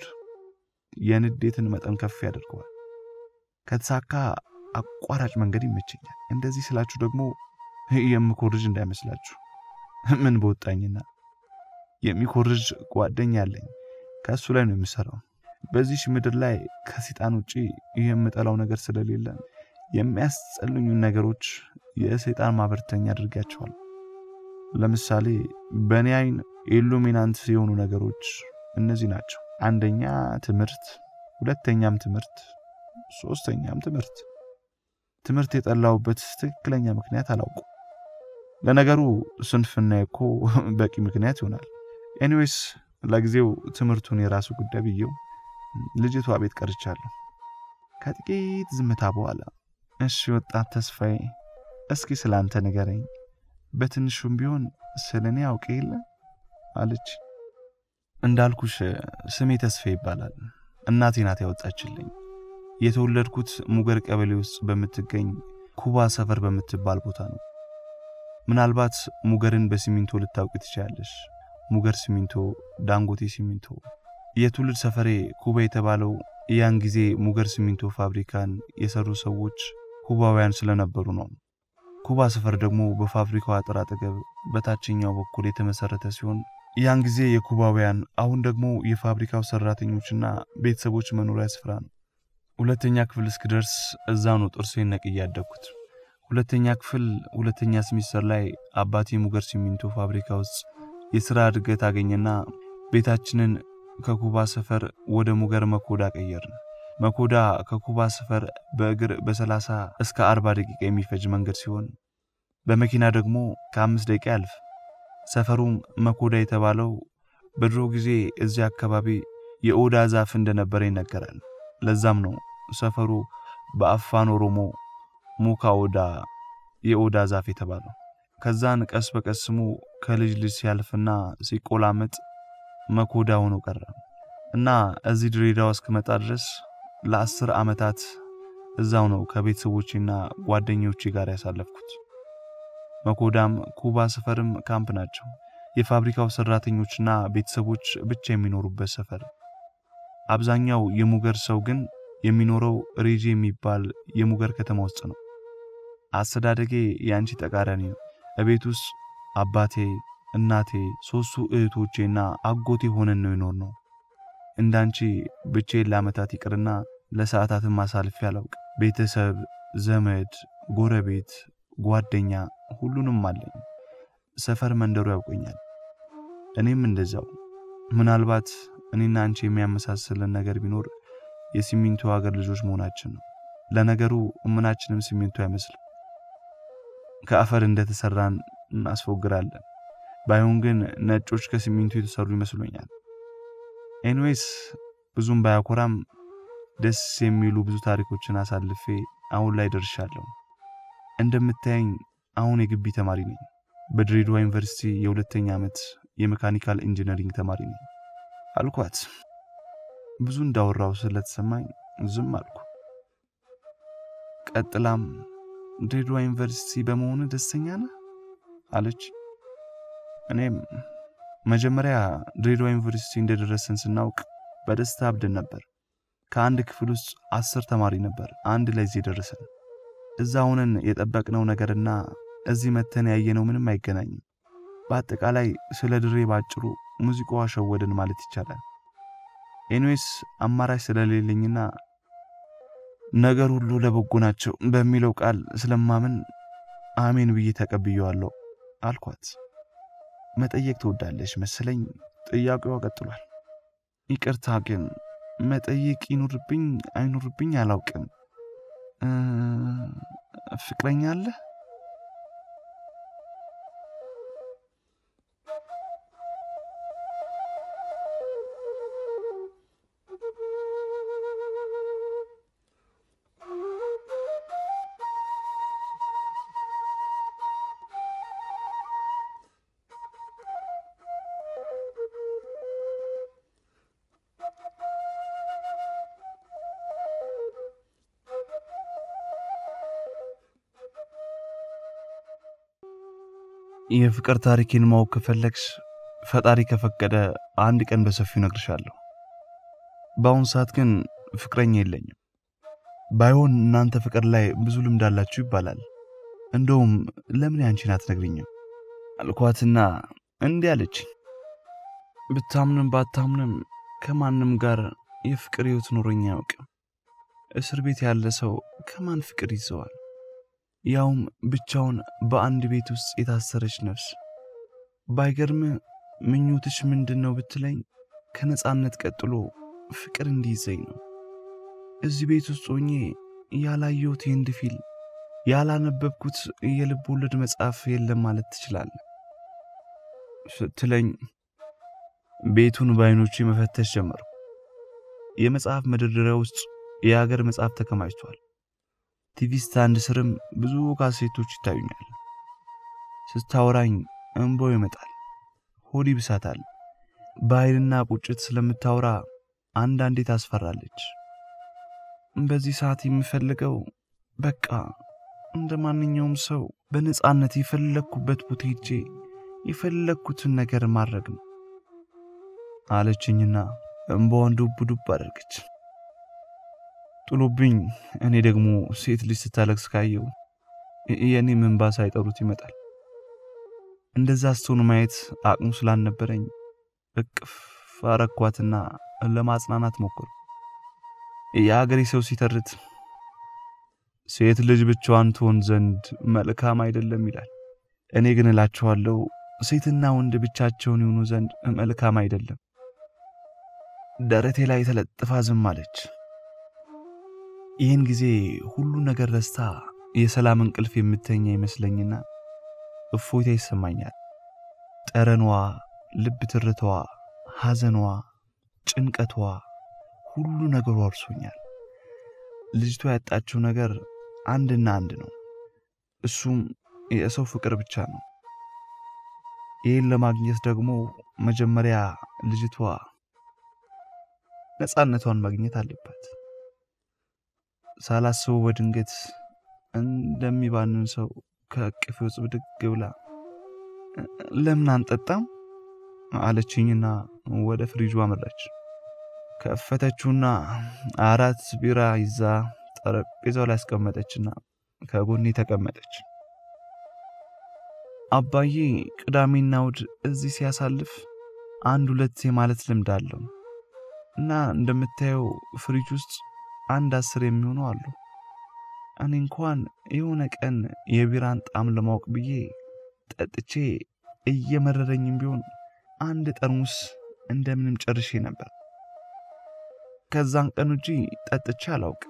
የንዴትን መጠን ከፍ ያደርገዋል። ከተሳካ አቋራጭ መንገድ ይመቸኛል። እንደዚህ ስላችሁ ደግሞ የምኮርጅ እንዳይመስላችሁ። ምን በወጣኝና የሚኮርጅ ጓደኛ አለኝ። ከእሱ ላይ ነው የሚሰራው። በዚች ምድር ላይ ከሴጣን ውጪ የምጠላው ነገር ስለሌለ የሚያስጸልኙን ነገሮች የሰይጣን ማበርተኛ አድርጋቸዋል። ለምሳሌ በእኔ አይን ኢሉሚናንት የሆኑ ነገሮች እነዚህ ናቸው። አንደኛ ትምህርት፣ ሁለተኛም ትምህርት፣ ሶስተኛም ትምህርት። ትምህርት የጠላውበት ትክክለኛ ምክንያት አላውቁም። ለነገሩ ስንፍና እኮ በቂ ምክንያት ይሆናል። ኤኒዌይስ ለጊዜው ትምህርቱን የራሱ ጉዳይ ብዬው ልጅቷ ቤት ቀርቻለሁ። ከጥቂት ዝምታ በኋላ እሺ ወጣት ተስፋዬ፣ እስኪ ስለ አንተ ንገረኝ፣ በትንሹም ቢሆን ስለ እኔ አውቅ የለ አለች። እንዳልኩሽ ስሜ ተስፋዬ ይባላል። እናቴ ናት ያወጣችልኝ። የተወለድኩት ሙገር ቀበሌ ውስጥ በምትገኝ ኩባ ሰፈር በምትባል ቦታ ነው። ምናልባት ሙገርን በሲሚንቶ ልታውቂ ትችላለሽ። ሙገር ሲሚንቶ፣ ዳንጎቴ ሲሚንቶ። የትውልድ ሰፈሬ ኩባ የተባለው ያን ጊዜ ሙገር ሲሚንቶ ፋብሪካን የሰሩ ሰዎች ኩባውያን ስለነበሩ ነው። ኩባ ሰፈር ደግሞ በፋብሪካው አጥር አጠገብ በታችኛው በኩል የተመሰረተ ሲሆን ያን ጊዜ የኩባውያን አሁን ደግሞ የፋብሪካው ሰራተኞችና ቤተሰቦች መኖሪያ ስፍራ ነው። ሁለተኛ ክፍል እስክደርስ እዛ ነው ጥርሴን ነቅዬ ያደግኩት። ሁለተኛ ክፍል ሁለተኛ ስሚስተር ላይ አባቴ ሙገር ሲሚንቶ ፋብሪካ ውስጥ የሥራ እድገት አገኘና ቤታችንን ከኩባ ሰፈር ወደ ሙገር መኮዳ ቀየርን። መኮዳ ከኩባ ሰፈር በእግር በ30 እስከ 40 ደቂቃ የሚፈጅ መንገድ ሲሆን በመኪና ደግሞ ከአምስት ደቂቃ ያልፍ። ሰፈሩም መኮዳ የተባለው በድሮ ጊዜ እዚህ አካባቢ የኦዳ ዛፍ እንደነበረ ይነገራል። ለዛም ነው ሰፈሩ በአፋን ኦሮሞ ሙካ ኦዳ የኦዳ ዛፍ የተባለው። ከዛን ቀስ በቀስ ስሙ ከልጅ ልጅ ሲያልፍና ሲቆላመጥ መኮዳ ሆኖ ቀረ እና እዚህ ድሬዳዋ እስክመጣ ድረስ ለአስር ዓመታት እዛው ነው ከቤተሰቦቼና ጓደኞቼ ጋር ያሳለፍኩት። መኮዳም ኩባ ሰፈርም ካምፕ ናቸው። የፋብሪካው ሰራተኞችና ቤተሰቦች ብቻ የሚኖሩበት ሰፈር። አብዛኛው የሙገር ሰው ግን የሚኖረው ሬጄ የሚባል የሙገር ከተማ ውስጥ ነው። አስተዳደጌ የአንቺ ተቃራኒ ነው። እቤት ውስጥ አባቴ፣ እናቴ፣ ሶስቱ እህቶቼና አጎቴ ሆነን ነው ይኖር ነው። እንዳንቺ ብቻዬን ለዓመታት ይቅርና ለሰዓታትም አሳልፌ አላውቅ። ቤተሰብ፣ ዘመድ፣ ጎረቤት፣ ጓደኛ ሁሉንም አለኝ። ሰፈር መንደሩ ያውቀኛል። እኔም እንደዛው። ምናልባት እኔና አንቺ የሚያመሳስልን ነገር ቢኖር የሲሚንቶ ሀገር ልጆች መሆናችን ነው። ለነገሩ እምናችንም ሲሚንቶ አይመስልም። ከአፈር እንደተሰራን እናስፎግራለን። ባይሆን ግን ነጮች ከሲሚንቶ የተሰሩ ይመስሉኛል። ኤንዌስ ብዙም ባያኮራም ደስ የሚሉ ብዙ ታሪኮችን አሳልፌ አሁን ላይ ደርሻለሁ። እንደምታየኝ አሁን የግቢ ተማሪ ነኝ። በድሬዳዋ ዩኒቨርሲቲ የሁለተኛ ዓመት የሜካኒካል ኢንጂነሪንግ ተማሪ ነኝ አልኳት። ብዙ እንዳወራው ስለተሰማኝ ዝም አልኩ። ቀጥላም ድሬዳዋ ዩኒቨርሲቲ በመሆኑ ደስተኛ ነህ አለች። እኔም መጀመሪያ ድሬዳዋ ዩኒቨርሲቲ እንደደረሰን ስናውቅ በደስታ አብደን ነበር። ከአንድ ክፍል ውስጥ አስር ተማሪ ነበር አንድ ላይ እዚህ ደረሰን። እዛ ሆነን የጠበቅነው ነገርና እዚህ መተን ያየነው ምንም አይገናኝም። በአጠቃላይ ስለ ድሬ ባጭሩ ሙዚቃዋ ሸወደን ማለት ይቻላል። ኤንዌስ አማራጭ ስለሌለኝና ነገር ሁሉ ለበጎ ናቸው በሚለው ቃል ስለማምን አሜን ብዬ ተቀብየዋለሁ አልኳት። መጠየቅ ትወዳለች መሰለኝ። ጥያቄዋ ቀጥሏል። ይቅርታ ግን መጠየቅ ይኑርብኝ አይኑርብኝ አላውቅም። ፍቅረኛ አለህ? የፍቅር ታሪኬን ማወቅ ከፈለግሽ ፈጣሪ ከፈቀደ አንድ ቀን በሰፊው ነግርሻለሁ። በአሁኑ ሰዓት ግን ፍቅረኛ የለኝም። ባይሆን እናንተ ፍቅር ላይ ብዙ ልምድ አላችሁ ይባላል። እንደውም ለምን ያንቺን አትነግሪኝም አልኳትና እንዲህ አለችኝ። ብታምንም ባታምንም ከማንም ጋር የፍቅር ሕይወት ኖሮኝ አያውቅም። እስር ቤት ያለ ሰው ከማን ፍቅር ይዘዋል? ያውም ብቻውን በአንድ ቤት ውስጥ የታሰረች ነፍስ። ባይገርም ምኞትሽ ምንድን ነው ብትለኝ ከነፃነት ቀጥሎ ፍቅር እንዲይዘኝ ነው። እዚህ ቤት ውስጥ ሆኜ ያላየሁት የህንድ ፊልም፣ ያላነበብኩት የልብ ወለድ መጽሐፍ የለም ማለት ትችላለህ ስትለኝ ቤቱን በዓይኖቼ መፈተሽ ጀመርኩ። የመጽሐፍ መደርደሪያ ውስጥ የሀገር መጽሐፍ ተከማችቷል። ቲቪ ስታንድ ስርም ብዙ ካሴቶች ይታዩኛል። ስታወራኝ እንባው ይመጣል፣ ሆድ ይብሳታል። በኃይልና ቁጭት ስለምታወራ አንዳንዴ ታስፈራለች። በዚህ ሰዓት የምፈልገው በቃ እንደ ማንኛውም ሰው በነፃነት የፈለግኩበት ቦታ ሄጄ የፈለግኩትን ነገር ማድረግ ነው አለችኝና እንባዋን ዱብ ዱብ አደረገች። ጥሎብኝ እኔ ደግሞ ሴት ልጅ ስታለቅስ ካየው የእኔ እንባ ሳይጠሩት ይመጣል። እንደዛ ስትሆን ማየት አቅሙ ስላልነበረኝ እቅፍ አረኳትና ለማጽናናት ሞከሩ። የአገሬ ሰው ሲተርት ሴት ልጅ ብቻዋን ትሆን ዘንድ መልካም አይደለም ይላል። እኔ ግን እላችኋለሁ ሴትና ወንድ ብቻቸውን ይሆኑ ዘንድ መልካም አይደለም። ደረቴ ላይ ተለጥፋ ዝም አለች። ይህን ጊዜ ሁሉ ነገር ረስታ የሰላም እንቅልፍ የምተኛ ይመስለኝና እፎይታ ይሰማኛል። ጠረኗ፣ ልብ ትርታዋ፣ ሐዘኗ፣ ጭንቀቷ፣ ሁሉ ነገሯ እርሶኛል። ልጅቷ ያጣችው ነገር አንድና አንድ ነው። እሱም የሰው ፍቅር ብቻ ነው። ይህን ለማግኘት ደግሞ መጀመሪያ ልጅቷ ነፃነቷን ማግኘት አለባት። ሳላስበው በድንገት እንደሚባንን ሰው ከእቅፌ ውስጥ ብድግ ብላ ለምን አንጠጣም አለችኝና ወደ ፍሪጁ አመራች። ከፈተችውና አራት ቢራ ይዛ ጠረጴዛው ላይ አስቀመጠችና ከጎኔ ተቀመጠች። አባዬ ቅዳሜና እሑድ እዚህ ሲያሳልፍ አንድ ሁለት የማለት ልምድ አለው እና እንደምታየው ፍሪጅ ውስጥ አንድ አስር የሚሆኑ አሉ። እኔ እንኳን የሆነ ቀን የቢራን ጣዕም ለማወቅ ብዬ ጠጥቼ እየመረረኝም ቢሆን አንድ ጠርሙስ እንደምንም ጨርሼ ነበር። ከዛን ቀን ውጪ ጠጥቼ አላውቅም።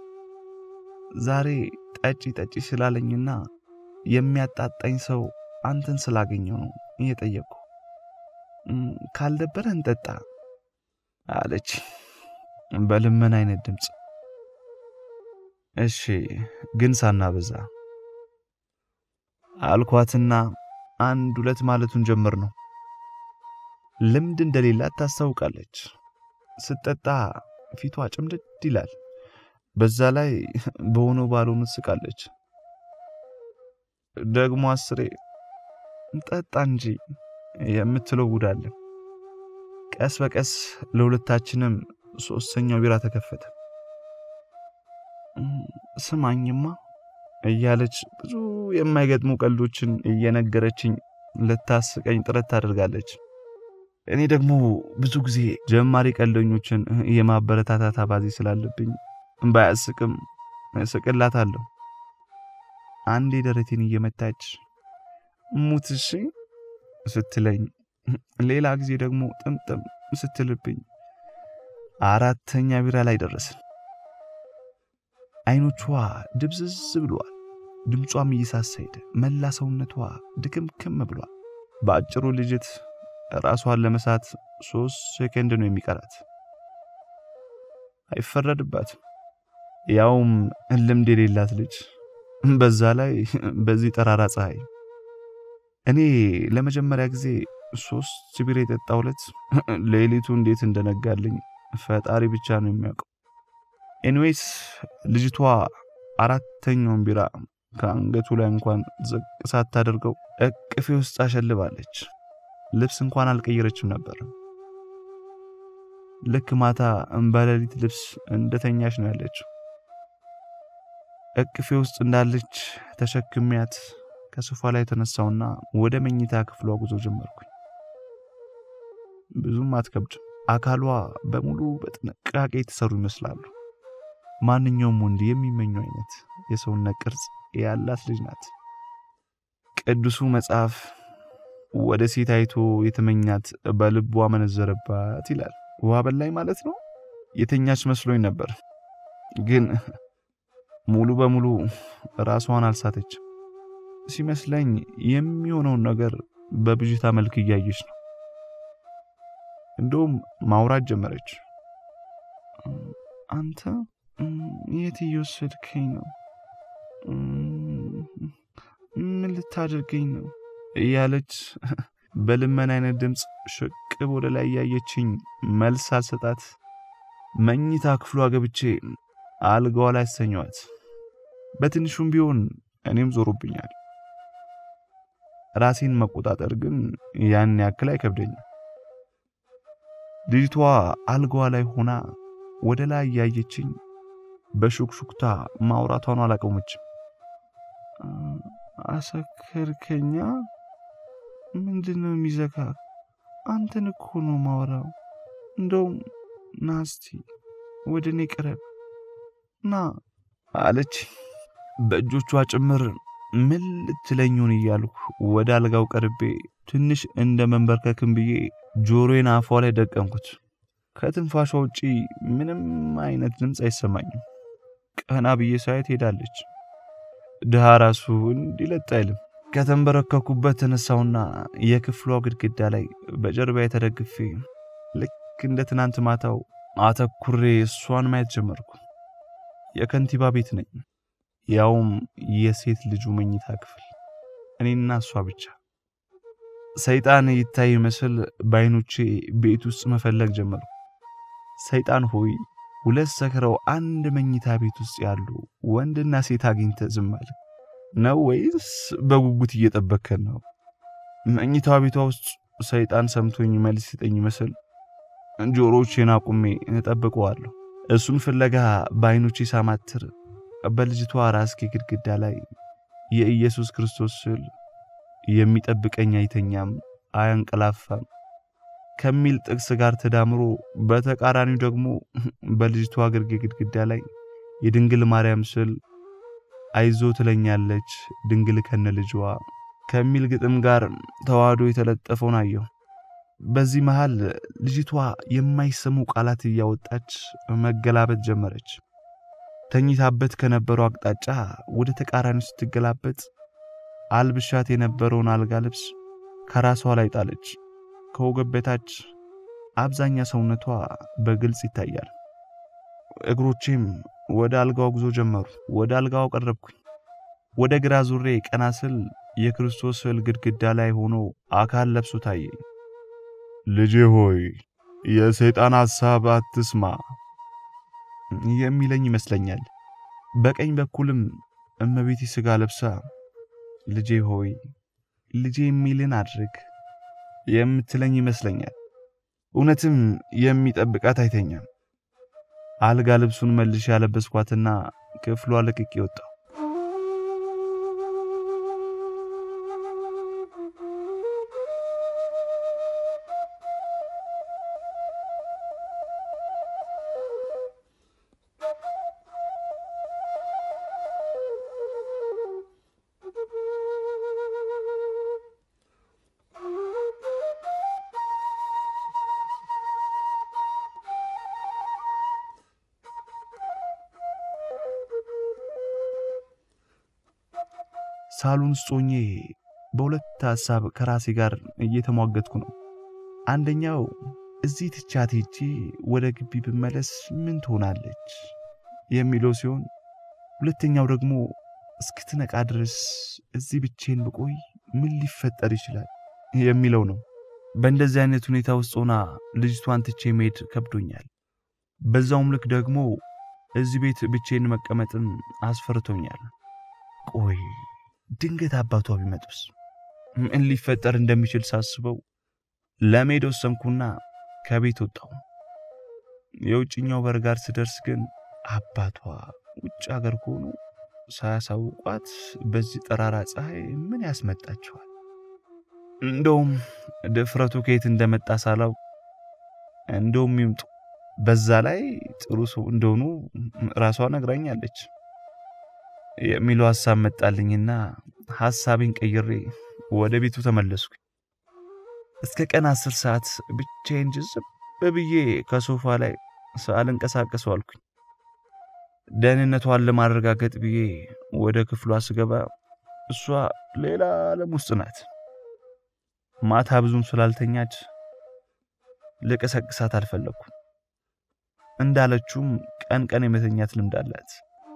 ዛሬ ጠጪ ጠጪ ስላለኝና የሚያጣጣኝ ሰው አንተን ስላገኘው ነው እየጠየቅኩ። ካልደበረ እንጠጣ አለች በልመን አይነት ድምፅ። እሺ ግን ሳናበዛ አልኳትና አንድ ሁለት ማለቱን ጀምር ነው። ልምድ እንደሌላት ታስታውቃለች። ስትጠጣ ፊቷ ጭምድድ ይላል። በዛ ላይ በሆነ ባልሆኑ ትስቃለች። ደግሞ አስሬ ጠጣ እንጂ የምትለው ጉዳለ። ቀስ በቀስ ለሁለታችንም ሶስተኛው ቢራ ተከፈተ። ስማኝማ እያለች ብዙ የማይገጥሙ ቀልዶችን እየነገረችኝ ልታስቀኝ ጥረት ታደርጋለች። እኔ ደግሞ ብዙ ጊዜ ጀማሪ ቀልደኞችን የማበረታታት አባዜ ስላለብኝ ባያስቅም እስቅላታለሁ። አንዴ ደረቴን እየመታች ሙትሽ ስትለኝ፣ ሌላ ጊዜ ደግሞ ጥምጥም ስትልብኝ፣ አራተኛ ቢራ ላይ ደረስን። አይኖቿ ድብዝዝ ብሏል። ድምጿም እየሳሳ ሄደ። መላ ሰውነቷ ድክምክም ብሏል። በአጭሩ ልጅት ራሷን ለመሳት ሶስት ሴከንድ ነው የሚቀራት። አይፈረድባትም። ያውም ልምድ የሌላት ልጅ፣ በዛ ላይ በዚህ ጠራራ ፀሐይ። እኔ ለመጀመሪያ ጊዜ ሶስት ቢራ የጠጣው ዕለት ሌሊቱ እንዴት እንደነጋልኝ ፈጣሪ ብቻ ነው የሚያውቀው። ኤንዌይስ ልጅቷ አራተኛውን ቢራ ከአንገቱ ላይ እንኳን ዝቅ ሳታደርገው እቅፌ ውስጥ አሸልባለች። ልብስ እንኳን አልቀየረችም ነበር። ልክ ማታ በሌሊት ልብስ እንደተኛች ነው ያለችው። እቅፌ ውስጥ እንዳለች ተሸክሚያት ከሶፋ ላይ የተነሳውና ወደ መኝታ ክፍሏ ጉዞ ጀመርኩኝ። ብዙም አትከብድም። አካሏ በሙሉ በጥንቃቄ የተሰሩ ይመስላሉ። ማንኛውም ወንድ የሚመኘው አይነት የሰውነት ቅርጽ ያላት ልጅ ናት። ቅዱሱ መጽሐፍ ወደ ሴት አይቶ የተመኛት በልቧ መነዘረባት ይላል። ውሃ በላይ ማለት ነው። የተኛች መስሎኝ ነበር፣ ግን ሙሉ በሙሉ ራሷን አልሳተችም። ሲመስለኝ የሚሆነውን ነገር በብዥታ መልክ እያየች ነው። እንደውም ማውራት ጀመረች። አንተ የት እየወሰድከኝ ነው? ምን ልታደርገኝ ነው? እያለች በልመን አይነት ድምፅ ሽቅብ ወደ ላይ እያየችኝ መልስ አልሰጣት መኝታ ክፍሏ ገብቼ አልጋዋ ላይ አስተኛዋት። በትንሹም ቢሆን እኔም ዞሮብኛል። ራሴን መቆጣጠር ግን ያን ያክል አይከብደኝም። ልጅቷ አልጋዋ ላይ ሆና ወደ ላይ እያየችኝ በሹክሹክታ ማውራቷን አላቆመችም። አሰከርከኛ? ምንድን ነው የሚዘጋ? አንተን እኮ ነው ማውራው። እንደውም ናስቲ ወደ እኔ ቅረብ ና አለች። በእጆቿ ጭምር ምን ልትለኙን እያልኩ ወደ አልጋው ቀርቤ ትንሽ እንደ መንበርከክም ብዬ ጆሮዬን አፏ ላይ ደቀንኩት። ከትንፋሿ ውጪ ምንም አይነት ድምፅ አይሰማኝም። ቀና ብዬ ሳየት ሄዳለች። ድሃ ራሱ እንዲለጥ አይልም። ከተንበረከኩበት ተነሳውና የክፍሏ ግድግዳ ላይ በጀርባ የተደግፌ ልክ እንደ ትናንት ማታው አተኩሬ እሷን ማየት ጀመርኩ። የከንቲባ ቤት ነኝ፣ ያውም የሴት ልጁ መኝታ ክፍል፣ እኔና እሷ ብቻ። ሰይጣን ይታይ መስል በዓይኖቼ ቤት ውስጥ መፈለግ ጀመርኩ። ሰይጣን ሆይ ሁለት ሰክረው አንድ መኝታ ቤት ውስጥ ያሉ ወንድና ሴት አግኝተ ዝም አለ ነው ወይስ በጉጉት እየጠበከን ነው? መኝታ ቤቷ ውስጥ ሰይጣን ሰምቶኝ መልስ ሲጠኝ መስል ጆሮቼን አቁሜ እጠብቀዋለሁ። እሱን ፍለጋ በዓይኖቼ ሳማትር በልጅቷ ራስጌ ግድግዳ ላይ የኢየሱስ ክርስቶስ ስዕል የሚጠብቀኝ አይተኛም አያንቀላፋም ከሚል ጥቅስ ጋር ተዳምሮ በተቃራኒው ደግሞ በልጅቷ ግርጌ ግድግዳ ላይ የድንግል ማርያም ስዕል አይዞ ትለኛለች ድንግል ከነ ልጅዋ ከሚል ግጥም ጋር ተዋህዶ የተለጠፈውን አየሁ። በዚህ መሃል ልጅቷ የማይሰሙ ቃላት እያወጣች መገላበጥ ጀመረች። ተኝታበት ከነበረው አቅጣጫ ወደ ተቃራኒው ስትገላበጥ አልብሻት የነበረውን አልጋ ልብስ ከራሷ ላይ ጣለች። ከወገብ በታች አብዛኛ ሰውነቷ በግልጽ ይታያል። እግሮቼም ወደ አልጋው ጉዞ ጀመሩ። ወደ አልጋው ቀረብኩኝ። ወደ ግራ ዙሬ ቀና ስል የክርስቶስ ስዕል ግድግዳ ላይ ሆኖ አካል ለብሶ ታየኝ። ልጄ ሆይ የሰይጣን ሐሳብ አትስማ የሚለኝ ይመስለኛል። በቀኝ በኩልም እመቤቴ ሥጋ ለብሳ ልጄ ሆይ ልጄ የሚልን አድርግ የምትለኝ ይመስለኛል። እውነትም የሚጠብቃት አይተኛም። አልጋ ልብሱን መልሼ ያለበስኳትና ክፍሏ ለቅቄ ወጣሁ። ሳሎን ውስጥ ሆኜ በሁለት ሐሳብ ከራሴ ጋር እየተሟገትኩ ነው። አንደኛው እዚህ ትቻት ሄጄ ወደ ግቢ ብመለስ ምን ትሆናለች የሚለው ሲሆን፣ ሁለተኛው ደግሞ እስክትነቃ ድረስ እዚህ ብቼን ብቆይ ምን ሊፈጠር ይችላል የሚለው ነው። በእንደዚህ አይነት ሁኔታ ውስጥ ሆና ልጅቷን ትቼ መሄድ ከብዶኛል። በዛውም ልክ ደግሞ እዚህ ቤት ብቼን መቀመጥም አስፈርቶኛል። ቆይ ድንገት አባቷ ቢመጡስ ምን ሊፈጠር እንደሚችል ሳስበው ለመሄድ ወሰንኩና ከቤት ወጣሁ። የውጭኛው በር ጋር ስደርስ ግን አባቷ ውጭ አገር ከሆኑ ሳያሳውቋት በዚህ ጠራራ ፀሐይ ምን ያስመጣቸዋል? እንደውም ድፍረቱ ከየት እንደመጣ ሳላውቅ እንደውም ይምጡ፣ በዛ ላይ ጥሩ ሰው እንደሆኑ ራሷ ነግራኛለች የሚለው ሐሳብ መጣልኝና ሐሳቤን ቀይሬ ወደ ቤቱ ተመለስኩ። እስከ ቀን አስር ሰዓት ብቻዬን ጅዝብ ብዬ ከሶፋ ላይ ሳልንቀሳቀስ ዋልኩኝ። ደህንነቷን ለማረጋገጥ ብዬ ወደ ክፍሏ ስገባ እሷ ሌላ ዓለም ውስጥ ናት። ማታ ብዙም ስላልተኛች ልቀሰቅሳት አልፈለግኩም። እንዳለችውም ቀን ቀን የመተኛት ልምድ አላት።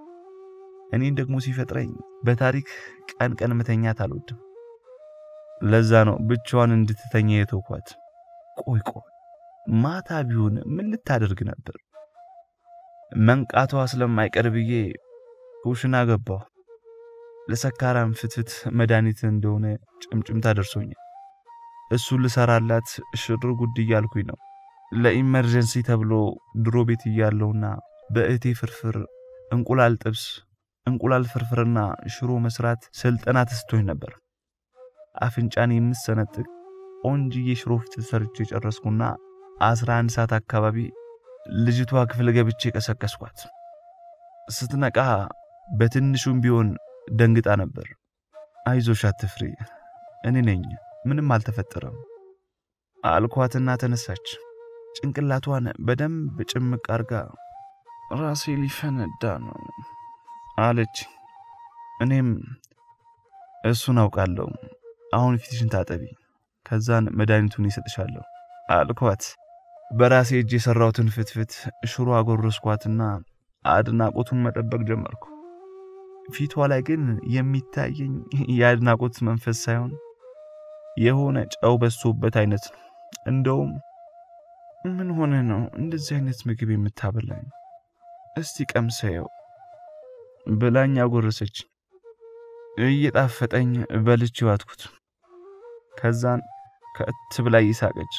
እኔን ደግሞ ሲፈጥረኝ በታሪክ ቀን ቀን መተኛት አልወድም። ለዛ ነው ብቻዋን እንድትተኛ የተውኳት። ቆይ ቆይ ማታ ቢሆን ምን ልታደርግ ነበር? መንቃቷ ስለማይቀር ብዬ ኩሽና ገባሁ። ለሰካራም ፍትፍት መድኃኒት እንደሆነ ጭምጭምታ ደርሶኛል። እሱን ልሰራላት ሽር ጉድ እያልኩኝ ነው። ለኢመርጀንሲ ተብሎ ድሮ ቤት እያለውና በእህቴ ፍርፍር እንቁላል ጥብስ እንቁላል ፍርፍርና ሽሮ መስራት ስልጠና ተስቶኝ ነበር። አፍንጫን የምሰነጥቅ ቆንጅዬ ሽሮ ፍትፍት ሰርቼ ጨረስኩና 11 ሰዓት አካባቢ ልጅቷ ክፍል ገብቼ ቀሰቀስኳት። ስትነቃ በትንሹም ቢሆን ደንግጣ ነበር። አይዞሽ አትፍሪ፣ እኔ ነኝ፣ ምንም አልተፈጠረም አልኳትና ተነሳች። ጭንቅላቷን በደንብ ጭምቅ አርጋ ራሴ ሊፈነዳ ነው አለች። እኔም እሱን አውቃለሁ። አሁን ፊትሽን ታጠቢ፣ ከዛን መድኃኒቱን ይሰጥሻለሁ አልኳት። በራሴ እጅ የሠራሁትን ፍትፍት ሽሮ አጎረስኳትና አድናቆቱን መጠበቅ ጀመርኩ። ፊቷ ላይ ግን የሚታየኝ የአድናቆት መንፈስ ሳይሆን የሆነ ጨው በሶበት አይነት ነው። እንደውም ምን ሆነ ነው እንደዚህ አይነት ምግብ የምታበላኝ? እስቲ ቀምሰየው ብላኝ አጎረሰች። እየጣፈጠኝ በልቼ ዋትኩት። ከዛን ከእት ብላ ይሳቀች።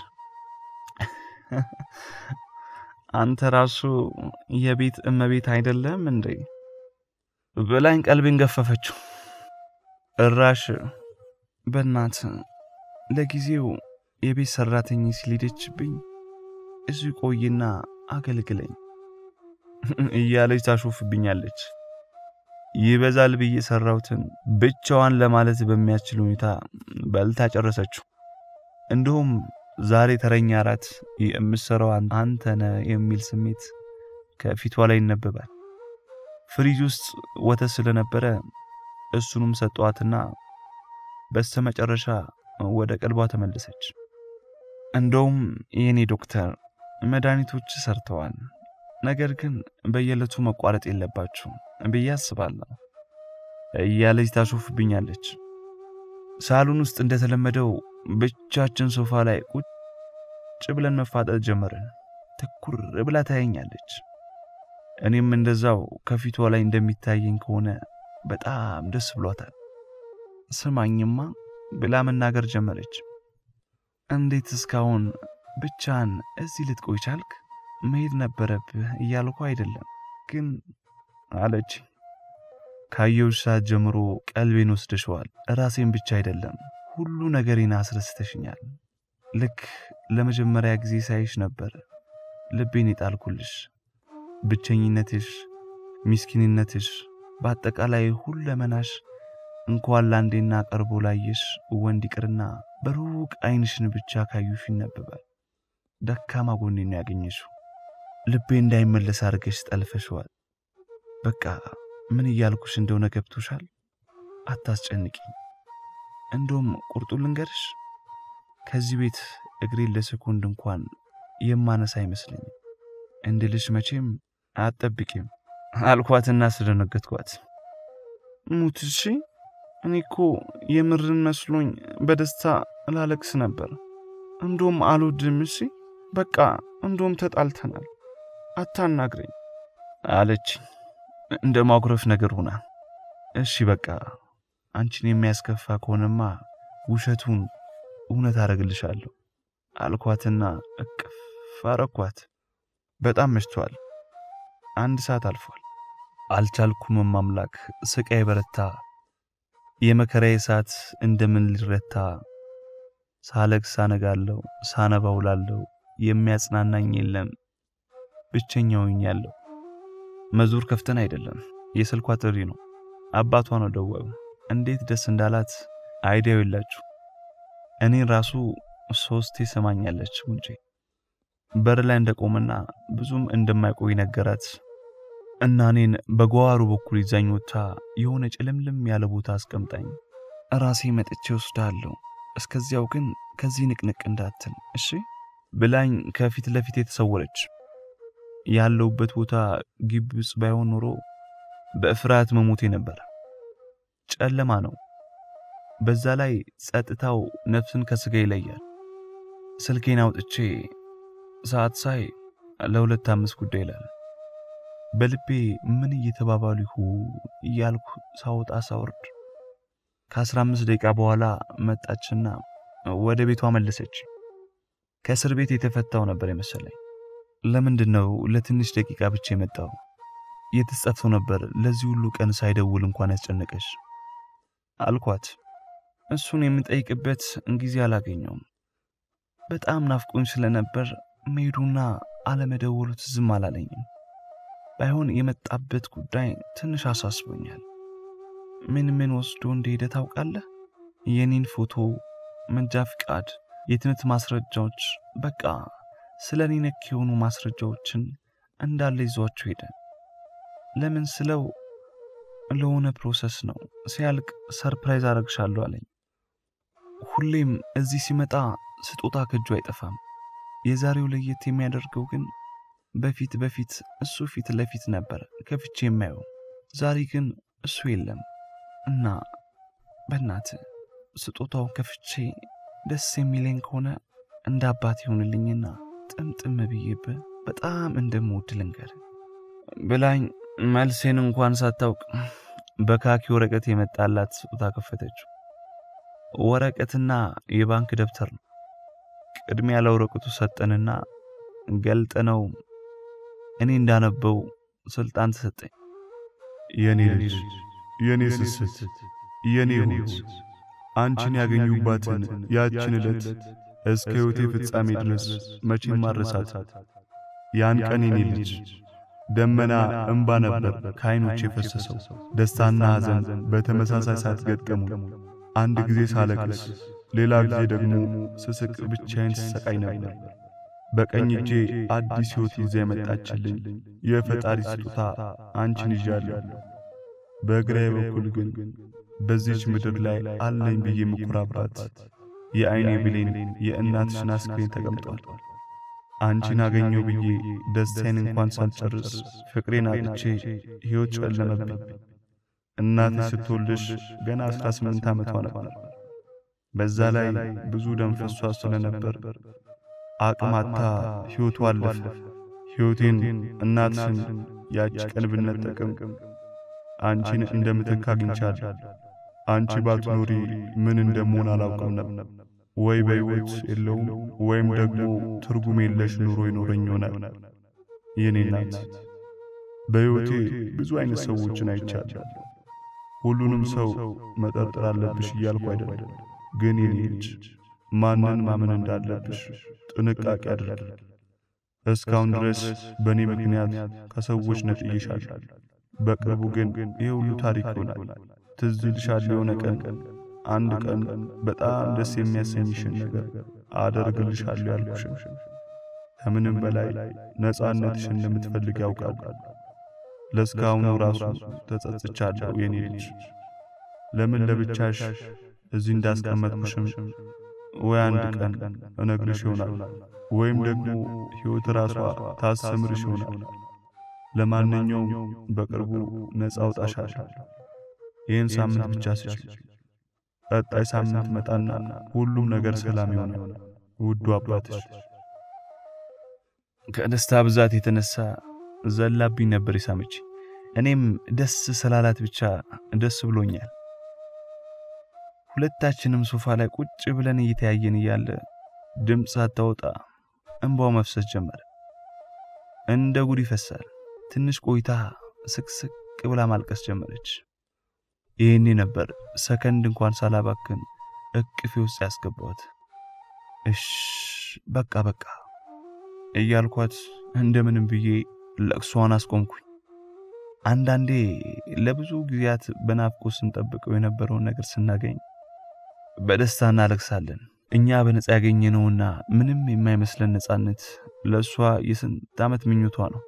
አንተ ራሱ የቤት እመቤት አይደለም እንዴ ብላኝ ቀልቤን ገፈፈችው። እራሽ በእናት ለጊዜው የቤት ሰራተኝ ሲሊደችብኝ እዚህ ቆይና አገልግለኝ እያለች ታሾፍብኛለች። ይበዛል ብዬ ሰራሁትን ብቻዋን ለማለት በሚያስችል ሁኔታ በልታ ጨረሰችው። እንዲሁም ዛሬ ተረኛ እራት የምሰራው አንተ ነህ የሚል ስሜት ከፊቷ ላይ ይነበባል። ፍሪጅ ውስጥ ወተት ስለነበረ እሱንም ሰጠዋትና በስተመጨረሻ ወደ ቀልቧ ተመለሰች። እንደውም የኔ ዶክተር መድኃኒቶች ሰርተዋል፣ ነገር ግን በየዕለቱ መቋረጥ የለባችሁ ብዬ አስባለሁ እያለች ታሾፍብኛለች። ሳሎን ውስጥ እንደተለመደው ብቻችን ሶፋ ላይ ቁጭ ብለን መፋጠጥ ጀመርን። ትኩር ብላ ታየኛለች። እኔም እንደዛው ከፊቷ ላይ እንደሚታየኝ ከሆነ በጣም ደስ ብሏታል። ስማኝማ ብላ መናገር ጀመረች። እንዴት እስካሁን ብቻን እዚህ ልትቆይ ቻልክ? መሄድ ነበረብህ እያልኩ አይደለም ግን አለች። ካየሁሽ ሰዓት ጀምሮ ቀልቤን ወስደሽዋል። ራሴን ብቻ አይደለም ሁሉ ነገሬን አስረስተሽኛል። ልክ ለመጀመሪያ ጊዜ ሳይሽ ነበር ልቤን የጣልኩልሽ። ብቸኝነትሽ፣ ሚስኪንነትሽ፣ በአጠቃላይ ሁለመናሽ እንኳን ለአንዴና ቀርቦ ላየሽ ወንድ ይቅርና በሩቅ ዓይንሽን ብቻ ካዩሽ ይነበባል። ደካማ ጎኔን ነው ያገኘሽው። ልቤ እንዳይመለስ አድርገሽ ጠልፈሽዋል። በቃ ምን እያልኩሽ እንደሆነ ገብቶሻል። አታስጨንቂኝ። እንደውም ቁርጡ ልንገርሽ፣ ከዚህ ቤት እግሬን ለሰኮንድ እንኳን የማነሳ አይመስለኝም እንድልሽ መቼም አትጠብቂም አልኳትና ስደነገጥኳት። ሙት እሺ፣ እኔ እኮ የምርን መስሎኝ በደስታ ላለቅስ ነበር። እንደውም አልወድም። እሺ በቃ እንደውም ተጣልተናል፣ አታናግረኝ አለች እንደ ማጉረፍ ነገር ሆና። እሺ በቃ አንቺን የሚያስከፋ ከሆነማ ውሸቱን እውነት አደርግልሻለሁ አልኳትና እቅፍ አረኳት። በጣም መሽቷል። አንድ ሰዓት አልፏል። አልቻልኩም ማምላክ ስቃይ በረታ። የመከራዬ ሰዓት እንደምን ሊረታ ሳለቅስ ሳነጋለሁ፣ ሳነባ ውላለሁ። የሚያጽናናኝ የለም ብቸኛውኝ ያለው መዞር ከፍተን አይደለም የስልኳ ጥሪ ነው። አባቷ ነው ደዋዩ። እንዴት ደስ እንዳላት አይዲያው የላችሁ። እኔን ራሱ ሶስቴ ሰማኛለች ጉንጬ በር ላይ እንደቆመና ብዙም እንደማይቆይ ነገራት እና እኔን በጓሮ በኩል ይዛኝ ወጥታ የሆነ ጭልምልም ያለ ቦታ አስቀምጣኝ ራሴ መጥቼ ወስዳለሁ፣ እስከዚያው ግን ከዚህ ንቅንቅ እንዳትል እሺ ብላኝ ከፊት ለፊት የተሰወረች። ያለውበት ቦታ ግቢ ውስጥ ባይሆን ኖሮ በፍርሃት መሞቴ ነበር። ጨለማ ነው። በዛ ላይ ጸጥታው ነፍስን ከስጋ ይለያል። ስልኬን አውጥቼ ሰዓት ሳይ ለሁለት አምስት ጉዳይ ይላል። በልቤ ምን እየተባባሉ ይሁ እያልኩ ሳወጣ ሳወርድ ከአስራ አምስት ደቂቃ በኋላ መጣችና ወደ ቤቷ መለሰች። ከእስር ቤት የተፈታው ነበር የመሰለኝ። ለምንድን ነው ለትንሽ ደቂቃ ብቻ የመጣው? የተጸፍቶ ነበር ለዚህ ሁሉ ቀን ሳይደውል እንኳን ያስጨነቀሽ አልኳት። እሱን የምጠይቅበት ጊዜ አላገኘውም። በጣም ናፍቆኝ ስለነበር መሄዱና አለመደወሉ ትዝም አላለኝም። ባይሆን የመጣበት ጉዳይ ትንሽ አሳስቦኛል። ምን ምን ወስዶ እንደሄደ ታውቃለህ? የኔን ፎቶ፣ መንጃ ፍቃድ፣ የትምህርት ማስረጃዎች፣ በቃ ስለ እኔ ነክ የሆኑ ማስረጃዎችን እንዳለ ይዟቸው ሄደ። ለምን ስለው ለሆነ ፕሮሰስ ነው። ሲያልቅ ሰርፕራይዝ አረግሻለሁ አለኝ። ሁሌም እዚህ ሲመጣ ስጦታ ከእጁ አይጠፋም። የዛሬው ለየት የሚያደርገው ግን በፊት በፊት እሱ ፊት ለፊት ነበር ከፍቼ የማየው። ዛሬ ግን እሱ የለም እና በእናት ስጦታው ከፍቼ ደስ የሚለኝ ከሆነ እንደ አባት ይሆንልኝና ጥምጥም ብዬብህ በጣም እንደምወድ ልንገር ብላኝ መልሴን እንኳን ሳታውቅ በካኪ ወረቀት የመጣላት ስጦታ ከፈተችው። ወረቀትና የባንክ ደብተር ነው። ቅድሚያ ለወረቀቱ ሰጠንና ገልጠነው እኔ እንዳነበው ስልጣን ተሰጠኝ። የኔ ልጅ፣ የኔ ስስት፣ የኔ ሕይወት አንቺን ያገኙባትን ያችን ዕለት እስከ ሕይወቴ ፍጻሜ ድረስ መቼም ማረሳት። ያን ቀን የኔ ልጅ ደመና እምባ ነበር ከዓይኖች የፈሰሰው። ደስታና ሐዘን በተመሳሳይ ሰዓት ገጠሙ። አንድ ጊዜ ሳለቅስ፣ ሌላ ጊዜ ደግሞ ስስቅ ብቻዬን ስሰቃይ ነበር። በቀኝ እጄ አዲስ ሕይወት ይዛ የመጣችልኝ የፈጣሪ ስጦታ አንቺን ይዣለሁ። በግራዬ በኩል ግን በዚች ምድር ላይ አለኝ ብዬ የምኮራባት የዐይኔ ብሌን የእናትሽን አስክሬን ተቀምጧል። አንቺን አገኘው ብዬ ደስታዬን እንኳን ሳልጨርስ ፍቅሬን አጥቼ ሕይወት ጨለመብኝ። እናቴ ስትወልድሽ ገና አስራ ስምንት ዓመቷ ነበር። በዛ ላይ ብዙ ደም ፈሷ ስለነበር አቅማታ ሕይወቱ አለፈ። ሕይወቴን እናትሽን ያቺ ቀን ብነጠቅም አንቺን እንደምትክ አግኝቻለሁ። አንቺ ባትኖሪ ምን እንደምሆን አላውቅም ነበር። ወይ በሕይወት የለውም ወይም ደግሞ ትርጉም የለሽ ኑሮ ይኖረኝ ይሆናል። የኔ እናት በሕይወቴ ብዙ አይነት ሰዎችን አይቻለሁ። ሁሉንም ሰው መጠርጠር አለብሽ እያልኩ አይደለም፣ ግን የኔ ልጅ ማንን ማመን እንዳለብሽ ጥንቃቄ አድርጊ። እስካሁን ድረስ በእኔ ምክንያት ከሰዎች ነጥዬሻለሁ። በቅርቡ ግን ይህ ሁሉ ታሪክ ይሆናል። ትዝ ይልሻል የሆነ ቀን አንድ ቀን በጣም ደስ የሚያሰኝሽን ነገር አደርግልሻለሁ ያልኩሽን። ከምንም በላይ ነፃነትሽን እንደምትፈልግ ያውቃል። ለእስካሁኑ ራሱ ተጸጽቻለሁ የኔ ልጅ። ለምን ለብቻሽ እዚህ እንዳስቀመጥኩሽም ወይ አንድ ቀን እነግርሽ ይሆናል፣ ወይም ደግሞ ሕይወት ራሷ ታስተምርሽ ይሆናል። ለማንኛውም በቅርቡ ነፃ አውጣሻለሁ። ይህን ሳምንት ብቻ ስጪ። ቀጣይ ሳምንት መጣና ሁሉም ነገር ሰላም ይሆናል። ውዱ አባትሽ። ከደስታ ብዛት የተነሳ ዘላብኝ ነበር የሳመች። እኔም ደስ ስላላት ብቻ ደስ ብሎኛል። ሁለታችንም ሶፋ ላይ ቁጭ ብለን እየተያየን እያለ ድምፅ ሳታወጣ እንባው መፍሰስ ጀመረ። እንደ ጉድ ይፈሳል። ትንሽ ቆይታ ስቅስቅ ብላ ማልቀስ ጀመረች። ይህኔ ነበር ሰከንድ እንኳን ሳላባክን እቅፌ ውስጥ ያስገባት። እሽ በቃ በቃ እያልኳት እንደምንም ብዬ ለቅሷን አስቆምኩኝ። አንዳንዴ ለብዙ ጊዜያት በናፍቆት ስንጠብቀው የነበረውን ነገር ስናገኝ በደስታ እናለቅሳለን። እኛ በነፃ ያገኘነውና ምንም የማይመስለን ነፃነት ለእሷ የስንት ዓመት ምኞቷ ነው።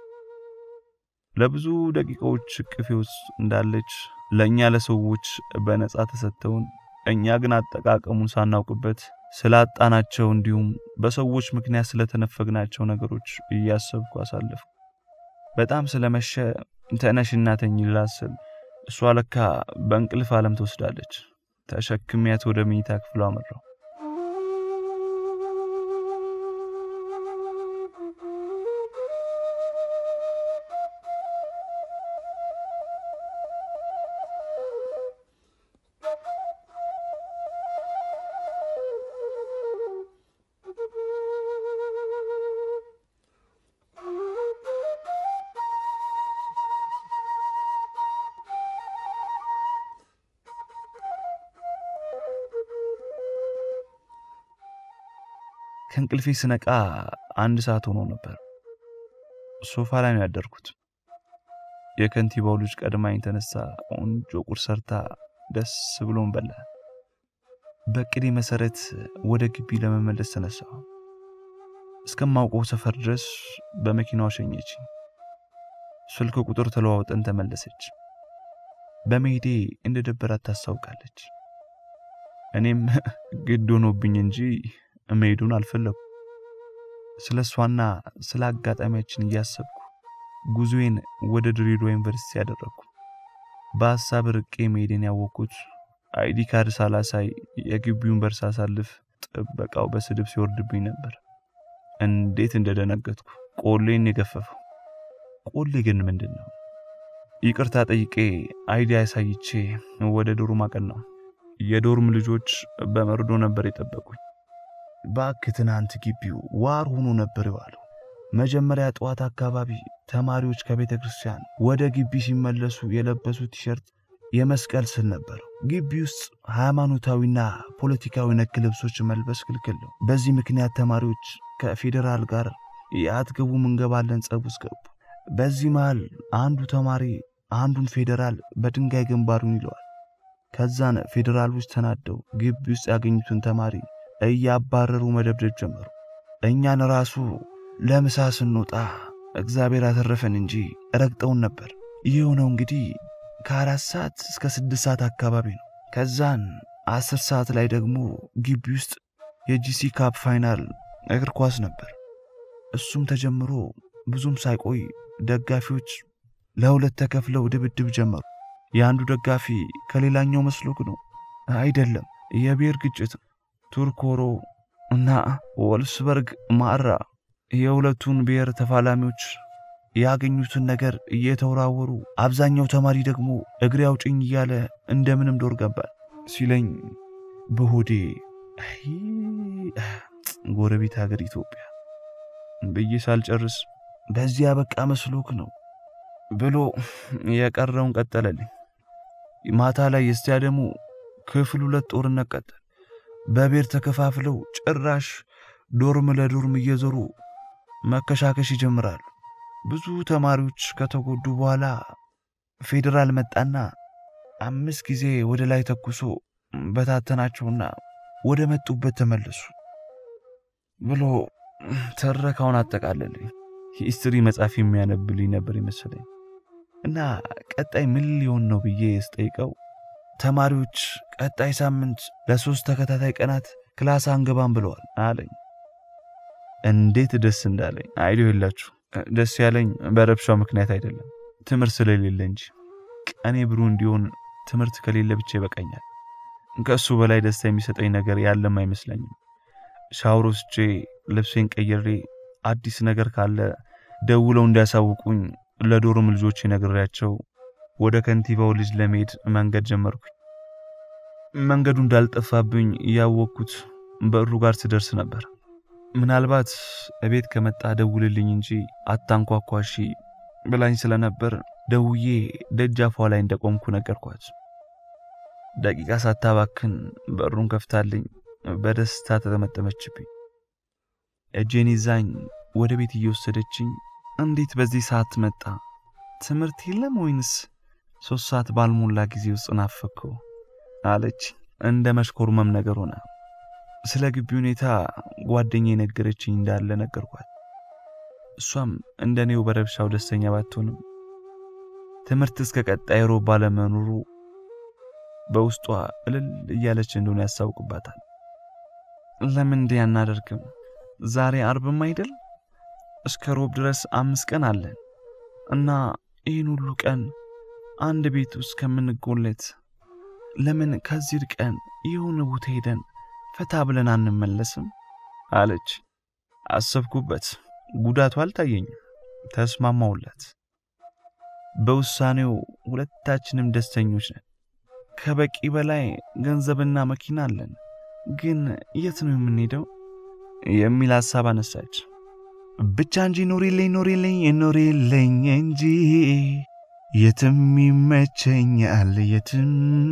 ለብዙ ደቂቃዎች እቅፌ ውስጥ እንዳለች ለእኛ ለሰዎች በነፃ ተሰጥተውን እኛ ግን አጠቃቀሙን ሳናውቅበት ስላጣናቸው እንዲሁም በሰዎች ምክንያት ስለተነፈግናቸው ነገሮች እያሰብኩ አሳለፍኩ። በጣም ስለመሸ ተነሽና ተኝ ልላት ስል እሷ ለካ በእንቅልፍ ዓለም ትወስዳለች። ተሸክሚያት ወደ መኝታ ክፍሏ አመራው። ከእንቅልፌ ስነቃ አንድ ሰዓት ሆኖ ነበር። ሶፋ ላይ ነው ያደርኩት። የከንቲባው ልጅ ቀድማኝ ተነሳ። ቆንጆ ቁርስ ሰርታ ደስ ብሎን በላ። በቅዴ መሰረት ወደ ግቢ ለመመለስ ተነሳ። እስከማውቀው ሰፈር ድረስ በመኪናዋ ሸኘች። ስልክ ቁጥር ተለዋውጠን ተመለሰች። በመሄዴ እንደደበራት ታስታውቃለች። እኔም ግድ ሆኖብኝ እንጂ መሄዱን አልፈለጉ። ስለ እሷና ስለ አጋጣሚያችን እያሰብኩ ጉዞዬን ወደ ድሬዳዋ ዩኒቨርሲቲ ያደረግኩ። በሀሳብ ርቄ መሄዴን ያወቅኩት አይዲ ካርድ ሳላሳይ የግቢውን በር ሳሳልፍ ጥበቃው በስድብ ሲወርድብኝ ነበር። እንዴት እንደደነገጥኩ ቆሌን የገፈፈው። ቆሌ ግን ምንድን ነው? ይቅርታ ጠይቄ አይዲ አሳይቼ ወደ ዶርም አቀናሁ። የዶርም ልጆች በመርዶ ነበር የጠበቁኝ። እባክህ ትናንት ግቢው ዋር ሆኖ ነበር የዋለው። መጀመሪያ ጠዋት አካባቢ ተማሪዎች ከቤተ ክርስቲያን ወደ ግቢ ሲመለሱ የለበሱት ቲሸርት የመስቀል ስል ነበረው። ግቢ ውስጥ ሃይማኖታዊና ፖለቲካዊ ነክ ልብሶች መልበስ ክልክል ነው። በዚህ ምክንያት ተማሪዎች ከፌዴራል ጋር የአትገቡም እንገባለን ጸብ ውስጥ ገቡ። በዚህ መሃል አንዱ ተማሪ አንዱን ፌዴራል በድንጋይ ግንባሩን ይለዋል። ከዛን ፌዴራሎች ተናደው ግቢ ውስጥ ያገኙትን ተማሪ እያባረሩ መደብደብ ጀመሩ። እኛን ራሱ ለምሳ ስንወጣ እግዚአብሔር አተረፈን እንጂ ረግጠውን ነበር። ይህ የሆነው እንግዲህ ከአራት ሰዓት እስከ ስድስት ሰዓት አካባቢ ነው። ከዛን አስር ሰዓት ላይ ደግሞ ግቢ ውስጥ የጂሲ ካፕ ፋይናል እግር ኳስ ነበር። እሱም ተጀምሮ ብዙም ሳይቆይ ደጋፊዎች ለሁለት ተከፍለው ድብድብ ጀመሩ። የአንዱ ደጋፊ ከሌላኛው መስሎክ ነው አይደለም፣ የብሔር ግጭት ቱርኮሮ እና ወልስበርግ ማራ የሁለቱን ብሔር ተፋላሚዎች ያገኙትን ነገር እየተወራወሩ አብዛኛው ተማሪ ደግሞ እግሬ አውጭኝ እያለ እንደምንም ዶር ገባል ሲለኝ በሆዴ ጎረቤት ሀገር ኢትዮጵያ ብዬ ሳልጨርስ በዚያ በቃ መስሎክ ነው ብሎ የቀረውን ቀጠለልኝ። ማታ ላይ የስታዲየሙ ክፍል ሁለት ጦርነት ቀጠል። በብሔር ተከፋፍለው ጭራሽ ዶርም ለዶርም እየዞሩ መከሻከሽ ይጀምራሉ። ብዙ ተማሪዎች ከተጎዱ በኋላ ፌዴራል መጣና አምስት ጊዜ ወደ ላይ ተኩሶ በታተናቸውና ወደ መጡበት ተመለሱ ብሎ ትረካውን አጠቃለልኝ። ሂስትሪ መጽሐፍ የሚያነብልኝ ነበር ይመስለኝ እና ቀጣይ ምን ሊሆን ነው ብዬ ስጠይቀው ተማሪዎች ቀጣይ ሳምንት ለሶስት ተከታታይ ቀናት ክላስ አንገባም ብለዋል አለኝ። እንዴት ደስ እንዳለኝ አይዲዮ የላችሁ። ደስ ያለኝ በረብሻው ምክንያት አይደለም፣ ትምህርት ስለሌለ እንጂ። ቀኔ ብሩህ እንዲሆን ትምህርት ከሌለ ብቻ ይበቃኛል። ከእሱ በላይ ደስታ የሚሰጠኝ ነገር ያለም አይመስለኝም። ሻወር ወስጄ ልብሴን ቀይሬ አዲስ ነገር ካለ ደውለው እንዲያሳውቁኝ ለዶርም ልጆች ነግሬያቸው ወደ ከንቲባው ልጅ ለመሄድ መንገድ ጀመርኩኝ። መንገዱ እንዳልጠፋብኝ ያወቅኩት በሩ ጋር ስደርስ ነበር። ምናልባት እቤት ከመጣ ደውልልኝ እንጂ አታንኳኳሺ ብላኝ ስለነበር ደውዬ ደጃፏ ላይ እንደቆምኩ ነገርኳት። ደቂቃ ሳታባክን በሩን ከፍታልኝ በደስታ ተጠመጠመችብኝ። እጄን ይዛኝ ወደ ቤት እየወሰደችኝ እንዴት በዚህ ሰዓት መጣ? ትምህርት የለም ወይንስ ሶስት ሰዓት ባልሞላ ጊዜ ውስጥ ናፈከው? አለች እንደ መሽኮርመም ነገር ሆነ። ስለ ግቢ ሁኔታ ጓደኛ የነገረችኝ እንዳለ ነገርኳት። እሷም እንደኔው በረብሻው ደስተኛ ባትሆንም ትምህርት እስከ ቀጣይ ሮብ ባለመኖሩ በውስጧ እልል እያለች እንደሆነ ያስታውቅባታል። ለምን እንዲህ አናደርግም? ዛሬ አርብም አይደል? እስከ ሮብ ድረስ አምስት ቀን አለን እና ይህን ሁሉ ቀን አንድ ቤት ውስጥ ከምንጎለት ለምን ከዚህ ቀን የሆነ ቦታ ሄደን ፈታ ብለን አንመለስም? አለች። አሰብኩበት። ጉዳቱ አልታየኝም። ተስማማውላት። በውሳኔው ሁለታችንም ደስተኞች ነን። ከበቂ በላይ ገንዘብና መኪና አለን። ግን የት ነው የምንሄደው? የሚል ሐሳብ አነሳች። ብቻ እንጂ ኖሬልኝ ኖሬልኝ ኖሬልኝ እንጂ የትም ይመቸኛል የትም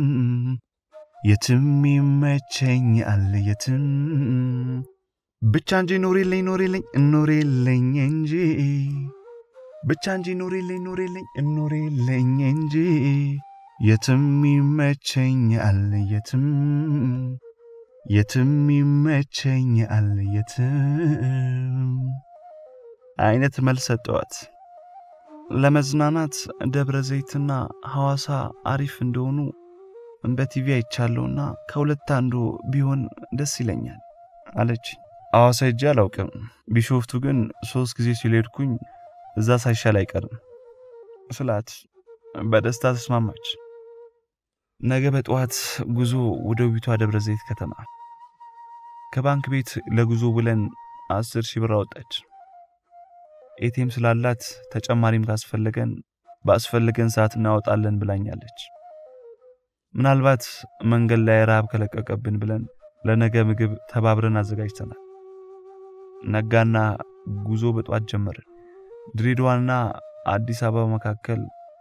የትም ይመቸኛል የትም ብቻ እንጂ ኖሬልኝ ኖሬልኝ ኖሬልኝ እንጂ ብቻ እንጂ ኖሬልኝ ኖሬልኝ ኖሬልኝ እንጂ የትም ይመቸኛል የትም የትም ይመቸኛል የትም አይነት መልስ ሰጠዋት። ለመዝናናት ደብረ ዘይትና ሐዋሳ አሪፍ እንደሆኑ በቲቪ አይቻለሁና ከሁለት አንዱ ቢሆን ደስ ይለኛል አለች። ሐዋሳ ሄጄ አላውቅም። ቢሾፍቱ ግን ሶስት ጊዜ ሲልሄድኩኝ እዛ ሳይሻል አይቀርም ስላት በደስታ ተስማማች። ነገ በጠዋት ጉዞ ወደ ውቢቷ ደብረ ዘይት ከተማ። ከባንክ ቤት ለጉዞ ብለን አስር ሺህ ብር አወጣች። ኤቲኤም ስላላት ተጨማሪም ካስፈለገን ባስፈለገን ሰዓት እናወጣለን ብላኛለች። ምናልባት መንገድ ላይ ረሃብ ከለቀቀብን ብለን ለነገ ምግብ ተባብረን አዘጋጅተናል። ነጋና ጉዞ በጠዋት ጀመርን። ድሬዳዋና አዲስ አበባ መካከል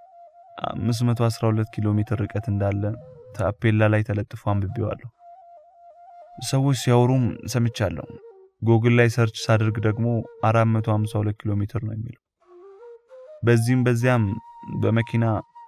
512 ኪሎ ሜትር ርቀት እንዳለ ታፔላ ላይ ተለጥፎ አንብቤዋለሁ። ሰዎች ሲያወሩም ሰምቻለሁ። ጎግል ላይ ሰርች ሳደርግ ደግሞ 452 ኪሎ ሜትር ነው የሚለው። በዚህም በዚያም በመኪና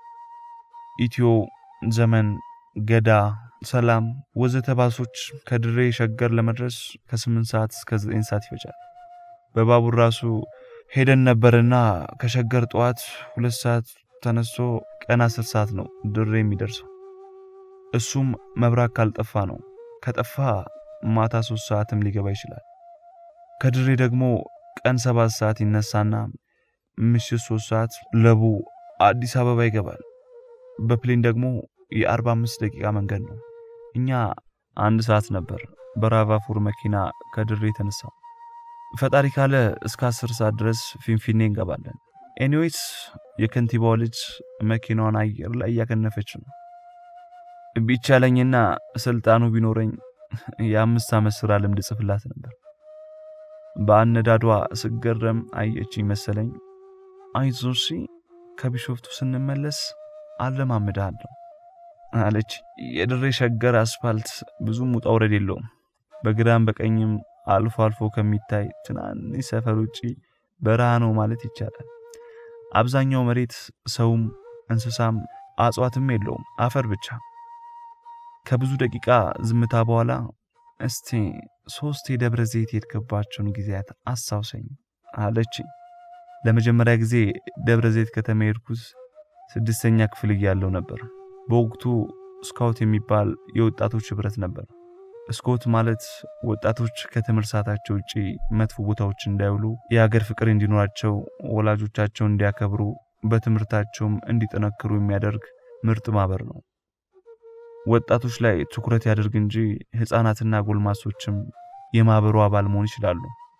ኢትዮ፣ ዘመን፣ ገዳ፣ ሰላም ወዘተ ባሶች ከድሬ ሸገር ለመድረስ ከ8 ሰዓት እስከ 9 ሰዓት ይፈጃል። በባቡር ራሱ ሄደን ነበርና ከሸገር ጠዋት ሁለት ሰዓት ተነስቶ ቀን 10 ሰዓት ነው ድሬ የሚደርሰው። እሱም መብራት ካልጠፋ ነው። ከጠፋ ማታ 3 ሰዓትም ሊገባ ይችላል። ከድሬ ደግሞ ቀን 7 ሰዓት ይነሳና ምሽት 3 ሰዓት ለቡ አዲስ አበባ ይገባል። በፕሌን ደግሞ የ45 ደቂቃ መንገድ ነው። እኛ አንድ ሰዓት ነበር በራቫፉር መኪና ከድሬ የተነሳ። ፈጣሪ ካለ እስከ 10 ሰዓት ድረስ ፊንፊኔ እንገባለን። ኤኒዌይስ የከንቲባው ልጅ መኪናዋን አየር ላይ እያከነፈች ነው። ቢቻለኝና ስልጣኑ ቢኖረኝ የአምስት ዓመት ሥራ ልምድ ጽፍላት ነበር። በአነዳዷ ስገረም አየችኝ መሰለኝ። አይዞሺ ከቢሾፍቱ ስንመለስ አለማምድሃለሁ አለች። የድሬ ሸገር አስፋልት ብዙም ውጣ ውረድ የለውም። በግራም በቀኝም አልፎ አልፎ ከሚታይ ትናንሽ ሰፈር ውጪ በረሃ ነው ማለት ይቻላል። አብዛኛው መሬት ሰውም እንስሳም አጽዋትም የለውም፣ አፈር ብቻ። ከብዙ ደቂቃ ዝምታ በኋላ እስቲ ሶስት የደብረ ዘይት የሄድክባቸውን ጊዜያት አስታውሰኝ አለችኝ። ለመጀመሪያ ጊዜ ደብረ ዘይት ከተማ የሄድኩት ስድስተኛ ክፍል እያለሁ ነበር። በወቅቱ ስካውት የሚባል የወጣቶች ህብረት ነበር። ስኮት ማለት ወጣቶች ከትምህርት ሰዓታቸው ውጪ መጥፎ ቦታዎች እንዳይውሉ፣ የሀገር ፍቅር እንዲኖራቸው፣ ወላጆቻቸውን እንዲያከብሩ፣ በትምህርታቸውም እንዲጠነክሩ የሚያደርግ ምርጥ ማህበር ነው። ወጣቶች ላይ ትኩረት ያደርግ እንጂ ህፃናትና ጎልማሶችም የማህበሩ አባል መሆን ይችላሉ።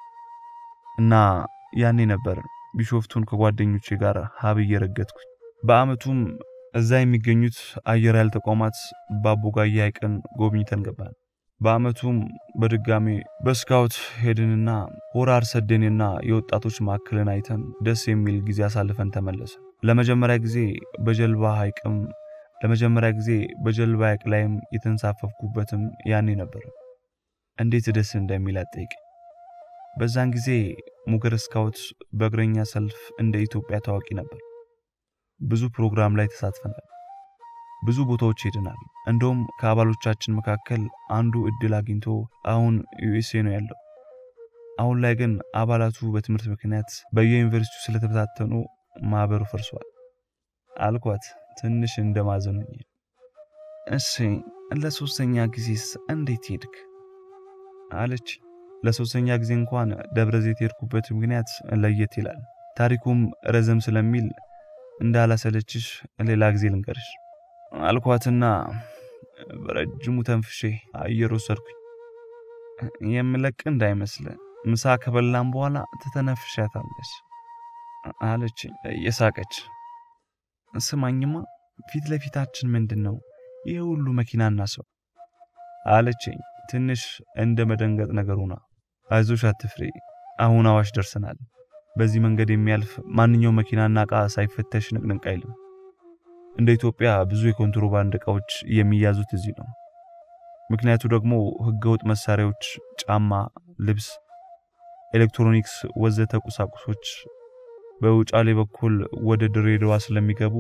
እና ያኔ ነበር ቢሾፍቱን ከጓደኞቼ ጋር ሀብዬ ረገጥኩኝ። በአመቱም እዛ የሚገኙት አየር ኃይል ተቋማት በአቦጋያ ሐይቅን ጎብኝተን ገባን። በአመቱም በድጋሜ በስካውት ሄድንና ሆራ አርሰዴንና የወጣቶች ማዕከልን አይተን ደስ የሚል ጊዜ አሳልፈን ተመለሰ። ለመጀመሪያ ጊዜ በጀልባ ሐይቅም ለመጀመሪያ ጊዜ በጀልባ ሐይቅ ላይም የተንሳፈፍኩበትም ያኔ ነበር። እንዴት ደስ እንደሚል አጠይቅ። በዛን ጊዜ ሙገር ስካውት በእግረኛ ሰልፍ እንደ ኢትዮጵያ ታዋቂ ነበር። ብዙ ፕሮግራም ላይ ተሳትፈናል። ብዙ ቦታዎች ሄደናል። እንደውም ከአባሎቻችን መካከል አንዱ እድል አግኝቶ አሁን ዩኤስኤ ነው ያለው። አሁን ላይ ግን አባላቱ በትምህርት ምክንያት በየዩኒቨርሲቲው ስለተበታተኑ ማህበሩ ፈርሷል አልኳት ትንሽ እንደማዘኑኝ። እሺ ለሶስተኛ ጊዜስ እንዴት ሄድክ አለች። ለሶስተኛ ጊዜ እንኳን ደብረ ዘይት የሄድኩበት ምክንያት ለየት ይላል። ታሪኩም ረዘም ስለሚል እንዳላሰለችሽ ሌላ ጊዜ ልንገርሽ አልኳትና በረጅሙ ተንፍሼ አየር ወሰድኩኝ። የምለቅ እንዳይመስል ምሳ ከበላም በኋላ ትተነፍሻታለች አለች እየሳቀች። ስማኝማ ፊት ለፊታችን ምንድን ነው ይህ ሁሉ መኪናና ሰው አለችኝ ትንሽ እንደ መደንገጥ ነገር ሆና። አይዞሽ አትፍሪ፣ አሁን አዋሽ ደርሰናል። በዚህ መንገድ የሚያልፍ ማንኛውም መኪናና ዕቃ ሳይፈተሽ ንቅንቅ አይልም። እንደ ኢትዮጵያ ብዙ የኮንትሮባንድ ዕቃዎች የሚያዙት እዚህ ነው። ምክንያቱ ደግሞ ህገወጥ መሳሪያዎች፣ ጫማ፣ ልብስ፣ ኤሌክትሮኒክስ ወዘተ ቁሳቁሶች በውጫሌ በኩል ወደ ድሬዳዋ ስለሚገቡ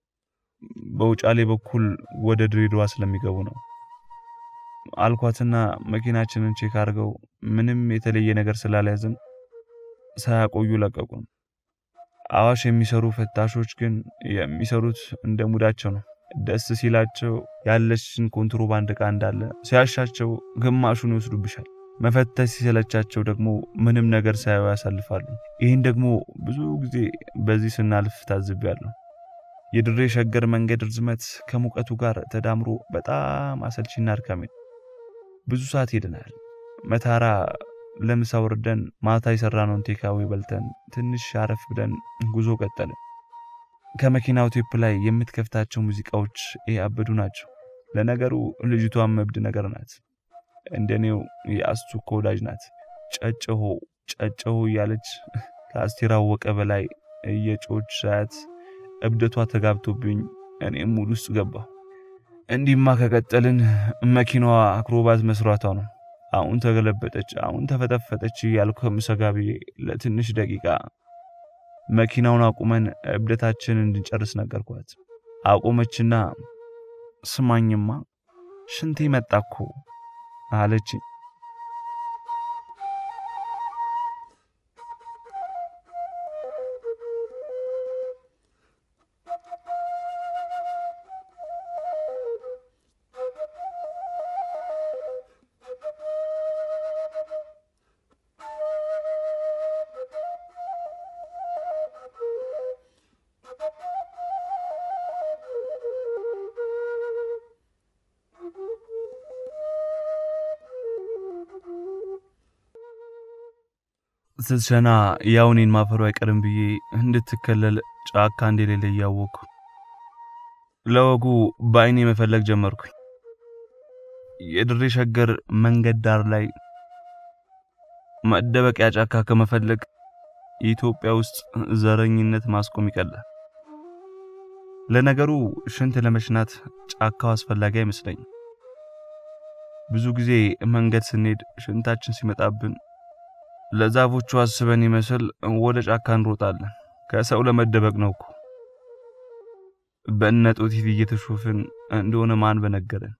በውጫሌ በኩል ወደ ድሬዳዋ ስለሚገቡ ነው አልኳትና መኪናችንን ቼክ አድርገው ምንም የተለየ ነገር ስላልያዝን ሳያቆዩ ለቀቁን። አዋሽ የሚሰሩ ፈታሾች ግን የሚሰሩት እንደ ሙዳቸው ነው። ደስ ሲላቸው ያለችን ኮንትሮባንድ ዕቃ እንዳለ፣ ሲያሻቸው ግማሹን ይወስዱብሻል። መፈተሽ ሲሰለቻቸው ደግሞ ምንም ነገር ሳያዩ ያሳልፋሉ። ይህን ደግሞ ብዙ ጊዜ በዚህ ስናልፍ ታዝቤያለሁ። የድሬ ሸገር መንገድ ርዝመት ከሙቀቱ ጋር ተዳምሮ በጣም አሰልቺና አድካሚ ነው። ብዙ ሰዓት ሄደናል። መታራ ለምሳ ወርደን ማታ የሰራነውን ቴካዌ በልተን ትንሽ አረፍ ብለን ጉዞ ቀጠልን። ከመኪናው ቴፕ ላይ የምትከፍታቸው ሙዚቃዎች ያበዱ ናቸው። ለነገሩ ልጅቷም እብድ ነገር ናት። እንደኔው የአስቱኮ ወዳጅ ናት። ጨጨሆ ጨጨሆ እያለች ከአስቴር አወቀ በላይ እየጮች ሳያት እብደቷ ተጋብቶብኝ እኔም ሙድ ውስጥ ገባሁ። እንዲህማ ከቀጠልን መኪናዋ አክሮባት መስራቷ ነው። አሁን ተገለበጠች፣ አሁን ተፈጠፈጠች እያልኩ ከምሰጋ ብዬ ለትንሽ ደቂቃ መኪናውን አቁመን እብደታችንን እንድንጨርስ ነገርኳት። አቆመችና ስማኝማ ሽንቴ መጣ እኮ አለች። ስትሸና ያው እኔን ማፈሩ አይቀርም ብዬ እንድትከለል ጫካ እንደሌለ እያወቅኩ ለወጉ በአይኔ መፈለግ ጀመርኩኝ። የድሬ ሸገር መንገድ ዳር ላይ መደበቂያ ጫካ ከመፈለግ ኢትዮጵያ ውስጥ ዘረኝነት ማስቆም ይቀላል። ለነገሩ ሽንት ለመሽናት ጫካው አስፈላጊ አይመስለኝም። ብዙ ጊዜ መንገድ ስንሄድ ሽንታችን ሲመጣብን ለዛፎቹ አስበን ይመስል ወደ ጫካ እንሮጣለን። ከሰው ለመደበቅ ነው እኮ። በእነ ጦቲት እየተሾፍን እንደሆነ ማን በነገረን።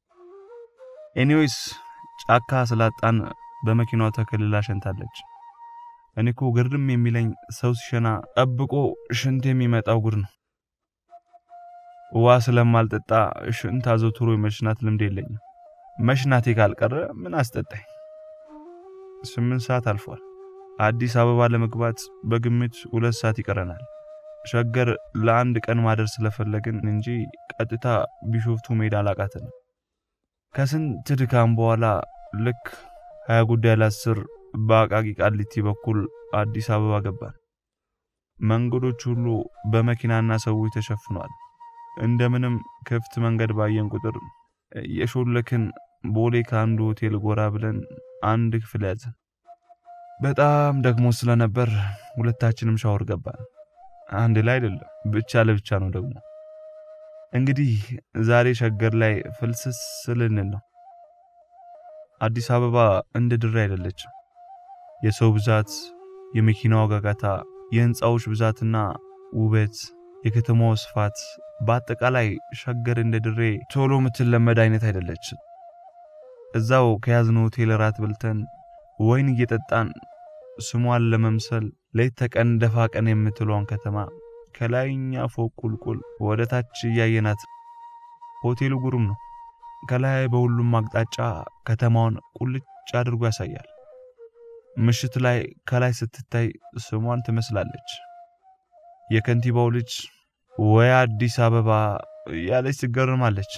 ኤኒዌይስ ጫካ ስላጣን በመኪናው ተከልላ ሸንታለች። እኔ እኮ ግርም የሚለኝ ሰው ሲሸና ጠብቆ ሽንት የሚመጣው ጉድ ነው። ውሃ ስለማልጠጣ ሽንት አዘውትሮ የመሽናት ልምድ የለኝም። መሽናቴ ካልቀረ ምን አስጠጣኝ? ስምንት ሰዓት አልፏል። አዲስ አበባ ለመግባት በግምት ሁለት ሰዓት ይቀረናል። ሸገር ለአንድ ቀን ማደር ስለፈለግን እንጂ ቀጥታ ቢሾፍቱ መሄድ አላቃተንም። ከስንት ድካም በኋላ ልክ ሀያ ጉዳይ ለአስር በአቃቂ ቃሊቲ በኩል አዲስ አበባ ገባን። መንገዶች ሁሉ በመኪናና ሰዎች ተሸፍኗል። እንደምንም ክፍት መንገድ ባየን ቁጥር የሾለክን ቦሌ ከአንዱ ሆቴል ጎራ ብለን አንድ ክፍል ያዘን። በጣም ደግሞ ስለነበር ሁለታችንም ሻወር ገባን። አንድ ላይ አይደለም፣ ብቻ ለብቻ ነው ደግሞ። እንግዲህ ዛሬ ሸገር ላይ ፍልስስ ልንል ነው። አዲስ አበባ እንደ ድሬ አይደለችም። የሰው ብዛት፣ የመኪናዋ ጋጋታ፣ የህንፃዎች ብዛትና ውበት፣ የከተማው ስፋት፣ በአጠቃላይ ሸገር እንደ ድሬ ቶሎ የምትለመድ አይነት አይደለችም። እዛው ከያዝነው ሆቴል ራት በልተን ወይን እየጠጣን ስሟን ለመምሰል ሌት ተቀን ደፋ ቀን የምትለውን ከተማ ከላይኛ ፎቅ ቁልቁል ወደ ታች እያየናት ሆቴሉ ጉሩም ነው። ከላይ በሁሉም አቅጣጫ ከተማውን ቁልጭ አድርጎ ያሳያል። ምሽት ላይ ከላይ ስትታይ ስሟን ትመስላለች። የከንቲባው ልጅ ወይ አዲስ አበባ ያለች ትገርማለች።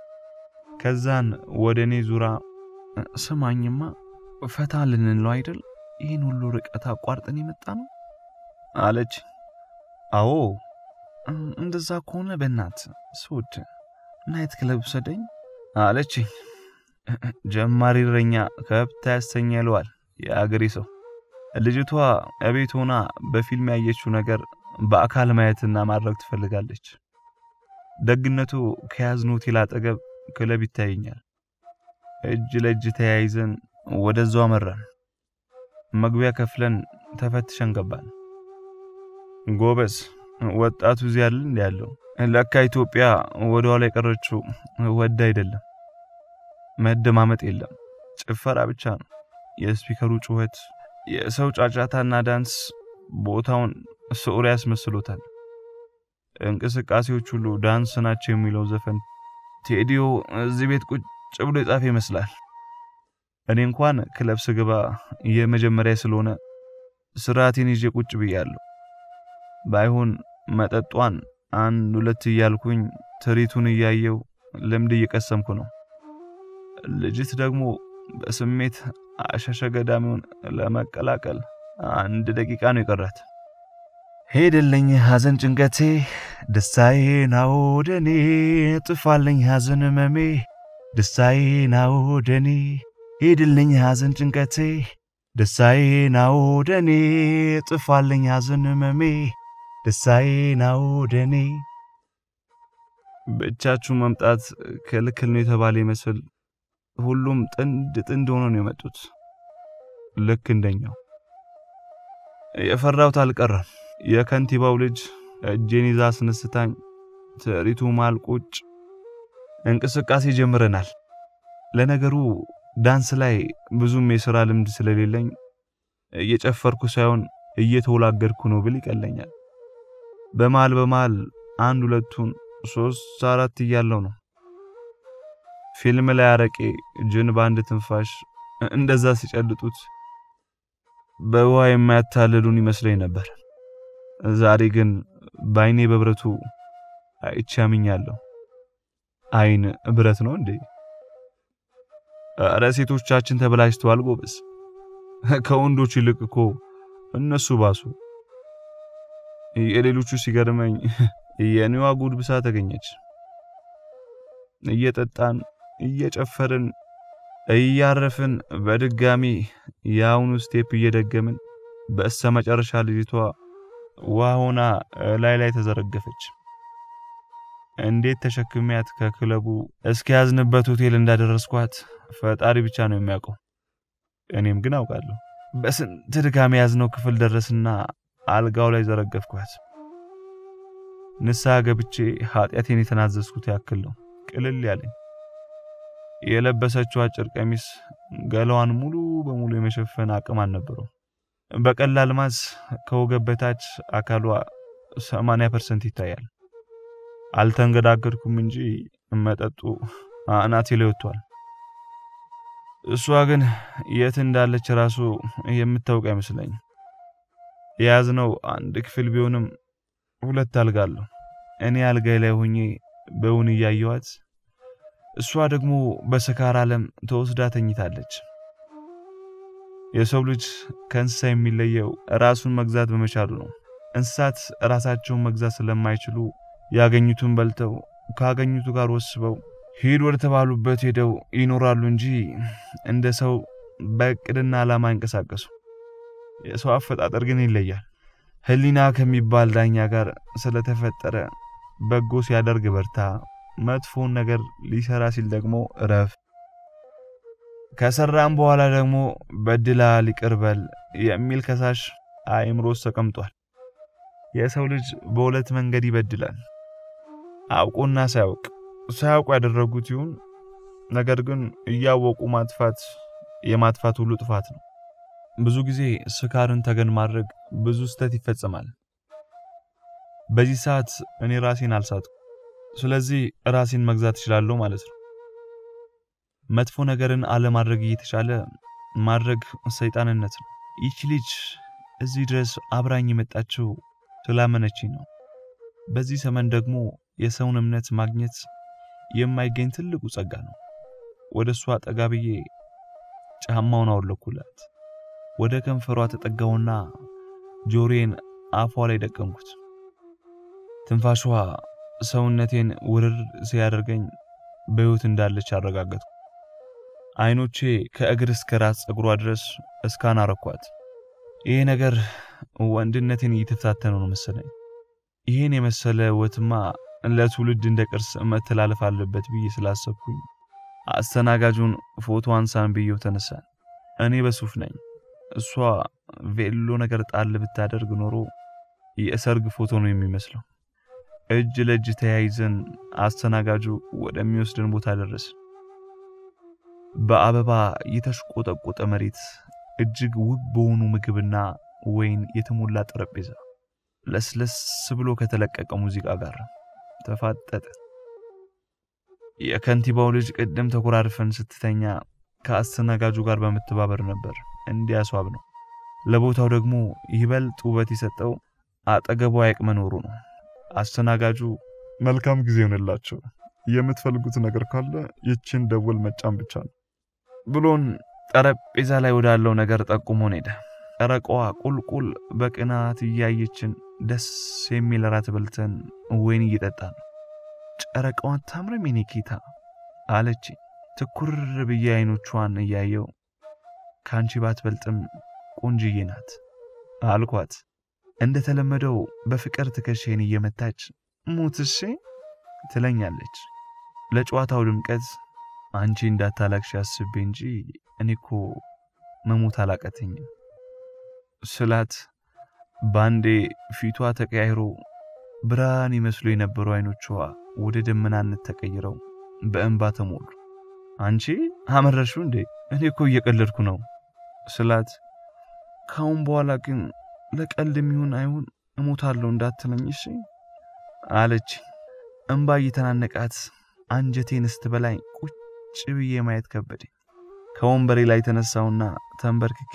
ከዛን ወደ እኔ ዙራ ስማኝማ ፈታ ልንለው አይደል? ይህን ሁሉ ርቀት አቋርጠን የመጣ ነው አለች። አዎ እንደዛ ከሆነ በእናት ስውድ ናይት ክለብ ውሰደኝ አለች። ጀማሪ እረኛ ከብት ያሰኛ ይለዋል የአገሬ ሰው። ልጅቷ እቤት ሆና በፊልም ያየችው ነገር በአካል ማየትና ማድረግ ትፈልጋለች። ደግነቱ ከያዝነው ሆቴል አጠገብ ክለብ ይታየኛል። እጅ ለእጅ ተያይዘን ወደዛው አመራን። መግቢያ ከፍለን ተፈትሸን ገባን። ጎበዝ ወጣቱ እዚህ ያለ እንዲ ያለው ለካ ኢትዮጵያ ወደ ኋላ የቀረችው ወድ አይደለም። መደማመጥ የለም፣ ጭፈራ ብቻ ነው። የስፒከሩ ጩኸት፣ የሰው ጫጫታና ዳንስ ቦታውን ሶሪ ያስመስሎታል። እንቅስቃሴዎች ሁሉ ዳንስ ናቸው የሚለው ዘፈን ቴዲዮ እዚህ ቤት ቁጭ ብሎ የጻፈ ይመስላል። እኔ እንኳን ክለብ ስገባ የመጀመሪያ ስለሆነ ስርዓቴን ይዤ ቁጭ ብያለሁ። ባይሆን መጠጧን አንድ ሁለት እያልኩኝ ትርኢቱን እያየው ልምድ እየቀሰምኩ ነው። ልጅት ደግሞ በስሜት አሸሸ ገዳሚውን ለመቀላቀል አንድ ደቂቃ ነው የቀራት። ሄደልኝ ሐዘን ጭንቀቴ ደስታዬ ናው ደኔ ጥፋልኝ ሐዘን መሜ ደስታዬ ናው ደኔ ሄድልኝ ሐዘን ጭንቀቴ ደስታዬ ናው ደኔ ጥፋልኝ ሐዘን መሜ ደስታዬ ናው ደኔ። ብቻችሁ መምጣት ክልክል ነው የተባለ ይመስል ሁሉም ጥንድ ጥንድ ሆኖ ነው የመጡት። ልክ እንደኛው የፈራሁት አልቀረም። የከንቲባው ልጅ እጄን ይዛ አስነስታኝ ትርኢቱ መሃል ቁጭ እንቅስቃሴ ጀምረናል። ለነገሩ ዳንስ ላይ ብዙም የሥራ ልምድ ስለሌለኝ እየጨፈርኩ ሳይሆን እየተወላገድኩ ነው ብል ይቀለኛል። በመሃል በመሃል አንድ ሁለቱን ሶስት አራት እያለው ነው ፊልም ላይ አረቄ ጅን በአንድ ትንፋሽ እንደዛ ሲጨልጡት በውሃ የማያታልሉን ይመስለኝ ነበር። ዛሬ ግን በአይኔ በብረቱ አይቼ አምኛለሁ። አይን ብረት ነው እንዴ? እረ ሴቶቻችን ተበላሽተዋል ጎበዝ። ከወንዶች ይልቅ እኮ እነሱ ባሱ። የሌሎቹ ሲገርመኝ የኔዋ ጉድ ብሳ ተገኘች። እየጠጣን እየጨፈርን እያረፍን በድጋሚ የአሁኑ ስቴፕ እየደገምን በእሰ መጨረሻ ልጅቷ ውሃ ሆና ላይ ላይ ተዘረገፈች። እንዴት ተሸክሚያት ከክለቡ እስኪያዝንበት ሆቴል እንዳደረስኳት ፈጣሪ ብቻ ነው የሚያውቀው። እኔም ግን አውቃለሁ። በስንት ድካም የያዝነው ክፍል ደረስና አልጋው ላይ ዘረገፍኳት። ንስሐ ገብቼ ኃጢአቴን የተናዘዝኩት ያክል ነው ቅልል ያለኝ። የለበሰችው አጭር ቀሚስ ገላዋን ሙሉ በሙሉ የመሸፈን አቅም አልነበረው። በቀላል ማዝ ከወገብ በታች አካሏ 80% ይታያል። አልተንገዳገድኩም እንጂ መጠጡ አናቴ ላይ ወጥቷል። እሷ ግን የት እንዳለች ራሱ የምታውቅ አይመስለኝም። የያዝነው አንድ ክፍል ቢሆንም ሁለት አልጋ አለው። እኔ አልጋይ ላይ ሆኜ በውን እያየዋት፣ እሷ ደግሞ በስካር ዓለም ተወስዳ ተኝታለች። የሰው ልጅ ከእንስሳ የሚለየው ራሱን መግዛት በመቻሉ ነው። እንስሳት ራሳቸውን መግዛት ስለማይችሉ ያገኙትን በልተው ካገኙቱ ጋር ወስበው ሂድ ወደ ተባሉበት ሄደው ይኖራሉ እንጂ እንደ ሰው በእቅድና ዓላማ አይንቀሳቀሱ። የሰው አፈጣጠር ግን ይለያል። ሕሊና ከሚባል ዳኛ ጋር ስለተፈጠረ በጎ ሲያደርግ በርታ፣ መጥፎን ነገር ሊሰራ ሲል ደግሞ እረፍ፣ ከሰራም በኋላ ደግሞ በድላ ይቅር በል የሚል ከሳሽ አእምሮ ውስጥ ተቀምጧል። የሰው ልጅ በሁለት መንገድ ይበድላል። አውቆና ሳያውቅ ሳያውቁ ያደረጉት ይሁን፣ ነገር ግን እያወቁ ማጥፋት የማጥፋት ሁሉ ጥፋት ነው። ብዙ ጊዜ ስካርን ተገን ማድረግ ብዙ ስህተት ይፈጸማል። በዚህ ሰዓት እኔ ራሴን አልሳትኩ። ስለዚህ ራሴን መግዛት እችላለሁ ማለት ነው። መጥፎ ነገርን አለማድረግ እየተቻለ ማድረግ ሰይጣንነት ነው። ይቺ ልጅ እዚህ ድረስ አብራኝ የመጣችው ስላመነችኝ ነው። በዚህ ዘመን ደግሞ የሰውን እምነት ማግኘት የማይገኝ ትልቁ ጸጋ ነው። ወደ እሷ ጠጋ ብዬ ጫማውን አወለኩላት። ወደ ከንፈሯ ተጠጋውና ጆሮዬን አፏ ላይ ደቀንኩት። ትንፋሿ ሰውነቴን ውርር ሲያደርገኝ በሕይወት እንዳለች አረጋገጥኩ። አይኖቼ ከእግር እስከ ራስ ፀጉሯ ድረስ እስካን አረኳት። ይሄ ነገር ወንድነቴን እየተፈታተነው ነው መሰለኝ። ይህን የመሰለ ውበትማ ለትውልድ እንደ ቅርስ መተላለፍ አለበት ብዬ ስላሰብኩኝ አስተናጋጁን ፎቶ አንሳን ብዬው ተነሳን። እኔ በሱፍ ነኝ። እሷ ቬሎ ነገር ጣል ብታደርግ ኖሮ የሰርግ ፎቶ ነው የሚመስለው። እጅ ለእጅ ተያይዘን አስተናጋጁ ወደሚወስደን ቦታ ደረስን። በአበባ የተሽቆጠቆጠ መሬት፣ እጅግ ውብ በሆኑ ምግብና ወይን የተሞላ ጠረጴዛ፣ ለስለስ ብሎ ከተለቀቀ ሙዚቃ ጋር ተፋጠጠ። የከንቲባው ልጅ ቅድም ተኮራርፈን ስትተኛ ከአስተናጋጁ ጋር በመተባበር ነበር እንዲያስዋብ ነው። ለቦታው ደግሞ ይበልጥ ውበት የሰጠው አጠገቡ ሐይቅ መኖሩ ነው። አስተናጋጁ መልካም ጊዜ ይሆንላቸው፣ የምትፈልጉት ነገር ካለ ይችን ደወል መጫን ብቻ ነው ብሎን ጠረጴዛ ላይ ወዳለው ነገር ጠቁሞን ሄደ። ጨረቃዋ ቁልቁል በቅናት እያየችን ደስ የሚል ራት በልተን ወይን እየጠጣን ነው። ጨረቃዋን ታምርም የኔ ጌታ አለች ትኩር ብዬ አይኖቿን እያየው ከአንቺ ባትበልጥም ቆንጅዬ ናት አልኳት። እንደተለመደው በፍቅር ትከሻዬን እየመታች ሙትሴ ትለኛለች። ለጨዋታው ድምቀት አንቺ እንዳታላቅሽ አስቤ እንጂ እኔ እኮ መሞት አላቀተኝም ስላት ባንዴ ፊቷ ተቀያይሮ ብርሃን ይመስሉ የነበሩ አይኖቿ ወደ ደመናነት ተቀይረው በእንባ ተሞሉ። አንቺ አመረሹ እንዴ? እኔ እኮ እየቀለድኩ ነው ስላት ካሁን በኋላ ግን ለቀልድ የሚሆን አይሁን እሞታለሁ እንዳትለኝ እሺ አለች። እንባ እየተናነቃት አንጀቴን ስትበላኝ ቁጭ ብዬ ማየት ከበደኝ። ከወንበሬ ላይ ተነሳውና ተንበርክኬ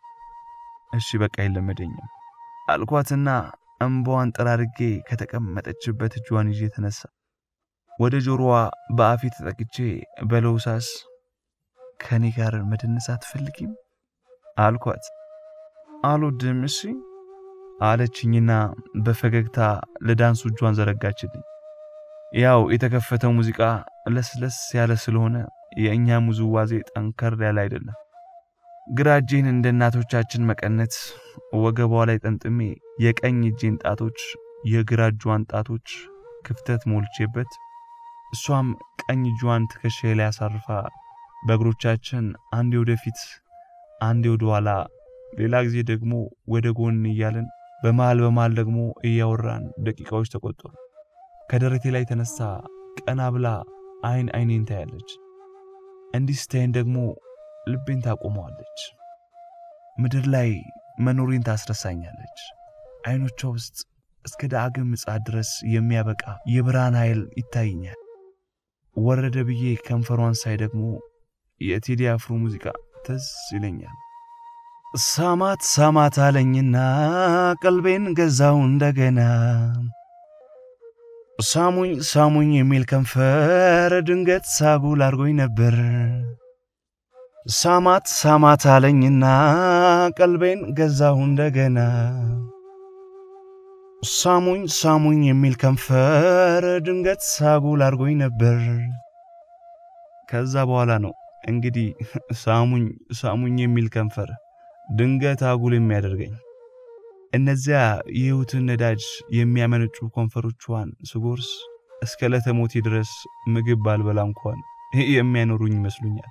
እሺ በቃ አይለመደኝም አልኳትና እንባዋን ጠራርጌ ከተቀመጠችበት እጇን ይዤ ተነሳ። ወደ ጆሮዋ በአፌ ተጠቅቼ በለውሳስ ከኔ ጋር መደነስ አትፈልጊም አልኳት። አልወድም እሺ አለችኝና በፈገግታ ለዳንሱ እጇን ዘረጋችልኝ። ያው የተከፈተው ሙዚቃ ለስለስ ያለ ስለሆነ የእኛ ውዝዋዜ ጠንከር ያለ አይደለም። ግራ እጄን እንደ እናቶቻችን መቀነት ወገቧ ላይ ጠምጥሜ የቀኝ እጄን ጣቶች የግራ እጇን ጣቶች ክፍተት ሞልቼበት እሷም ቀኝ እጇን ትከሻዬ ላይ አሳርፋ በእግሮቻችን አንዴ ወደፊት አንዴ ወደ ኋላ ሌላ ጊዜ ደግሞ ወደ ጎን እያልን በመሃል በመሃል ደግሞ እያወራን ደቂቃዎች ተቆጠሩ። ከደረቴ ላይ ተነሳ ቀና ብላ አይን አይኔን ታያለች። እንዲህ ስታይን ደግሞ ልቤን ታቆመዋለች። ምድር ላይ መኖሬን ታስረሳኛለች። አይኖቿ ውስጥ እስከ ዳግም ምጽአት ድረስ የሚያበቃ የብርሃን ኃይል ይታይኛል። ወረደ ብዬ ከንፈሯን ሳይ ደግሞ የቴዲ አፍሮ ሙዚቃ ትዝ ይለኛል። ሳማት ሳማት አለኝና ቀልቤን ገዛው እንደገና ሳሙኝ ሳሙኝ የሚል ከንፈር ድንገት ሳጉል አርጎኝ ነበር። ሳማት ሳማት አለኝና ቀልቤን ገዛሁ እንደገና ሳሙኝ ሳሙኝ የሚል ከንፈር ድንገት ሳጉል አርጎኝ ነበር። ከዛ በኋላ ነው እንግዲህ ሳሙኝ ሳሙኝ የሚል ከንፈር ድንገት አጉል የሚያደርገኝ። እነዚያ የሕይወትን ነዳጅ የሚያመነጩ ከንፈሮቿን ስጎርስ እስከ ለተሞቴ ድረስ ምግብ ባልበላ እንኳን የሚያኖሩኝ ይመስሉኛል።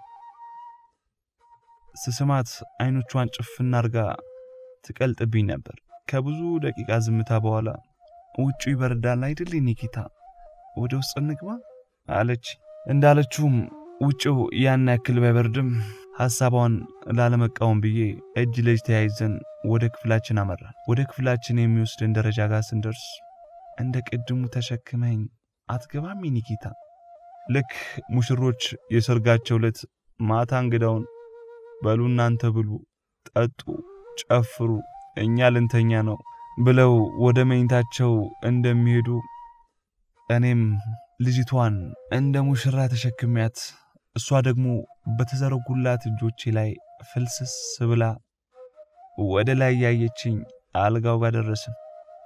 ስስማት አይኖቿን ጭፍና አርጋ ትቀልጥብኝ ነበር። ከብዙ ደቂቃ ዝምታ በኋላ ውጩ ይበርዳል አይደል ኒኪታ፣ ወደ ውስጥ እንግባ አለች። እንዳለችውም ውጭው ያን ያክል ባይበርድም ሐሳቧን ላለመቃወም ብዬ እጅ ለእጅ ተያይዘን ወደ ክፍላችን አመራን። ወደ ክፍላችን የሚወስድን ደረጃ ጋር ስንደርስ እንደ ቅድሙ ተሸክመኝ አትገባም ኒኪታ። ልክ ሙሽሮች የሰርጋቸው ዕለት ማታ እንግዳውን በሉ እናንተ ብሉ፣ ጠጡ፣ ጨፍሩ፣ እኛ ልንተኛ ነው ብለው ወደ መኝታቸው እንደሚሄዱ እኔም ልጅቷን እንደ ሙሽራ ተሸክሚያት እሷ ደግሞ በተዘረጉላት እጆቼ ላይ ፍልስስ ብላ ወደ ላይ ያየችኝ አልጋው ጋር ደረስን።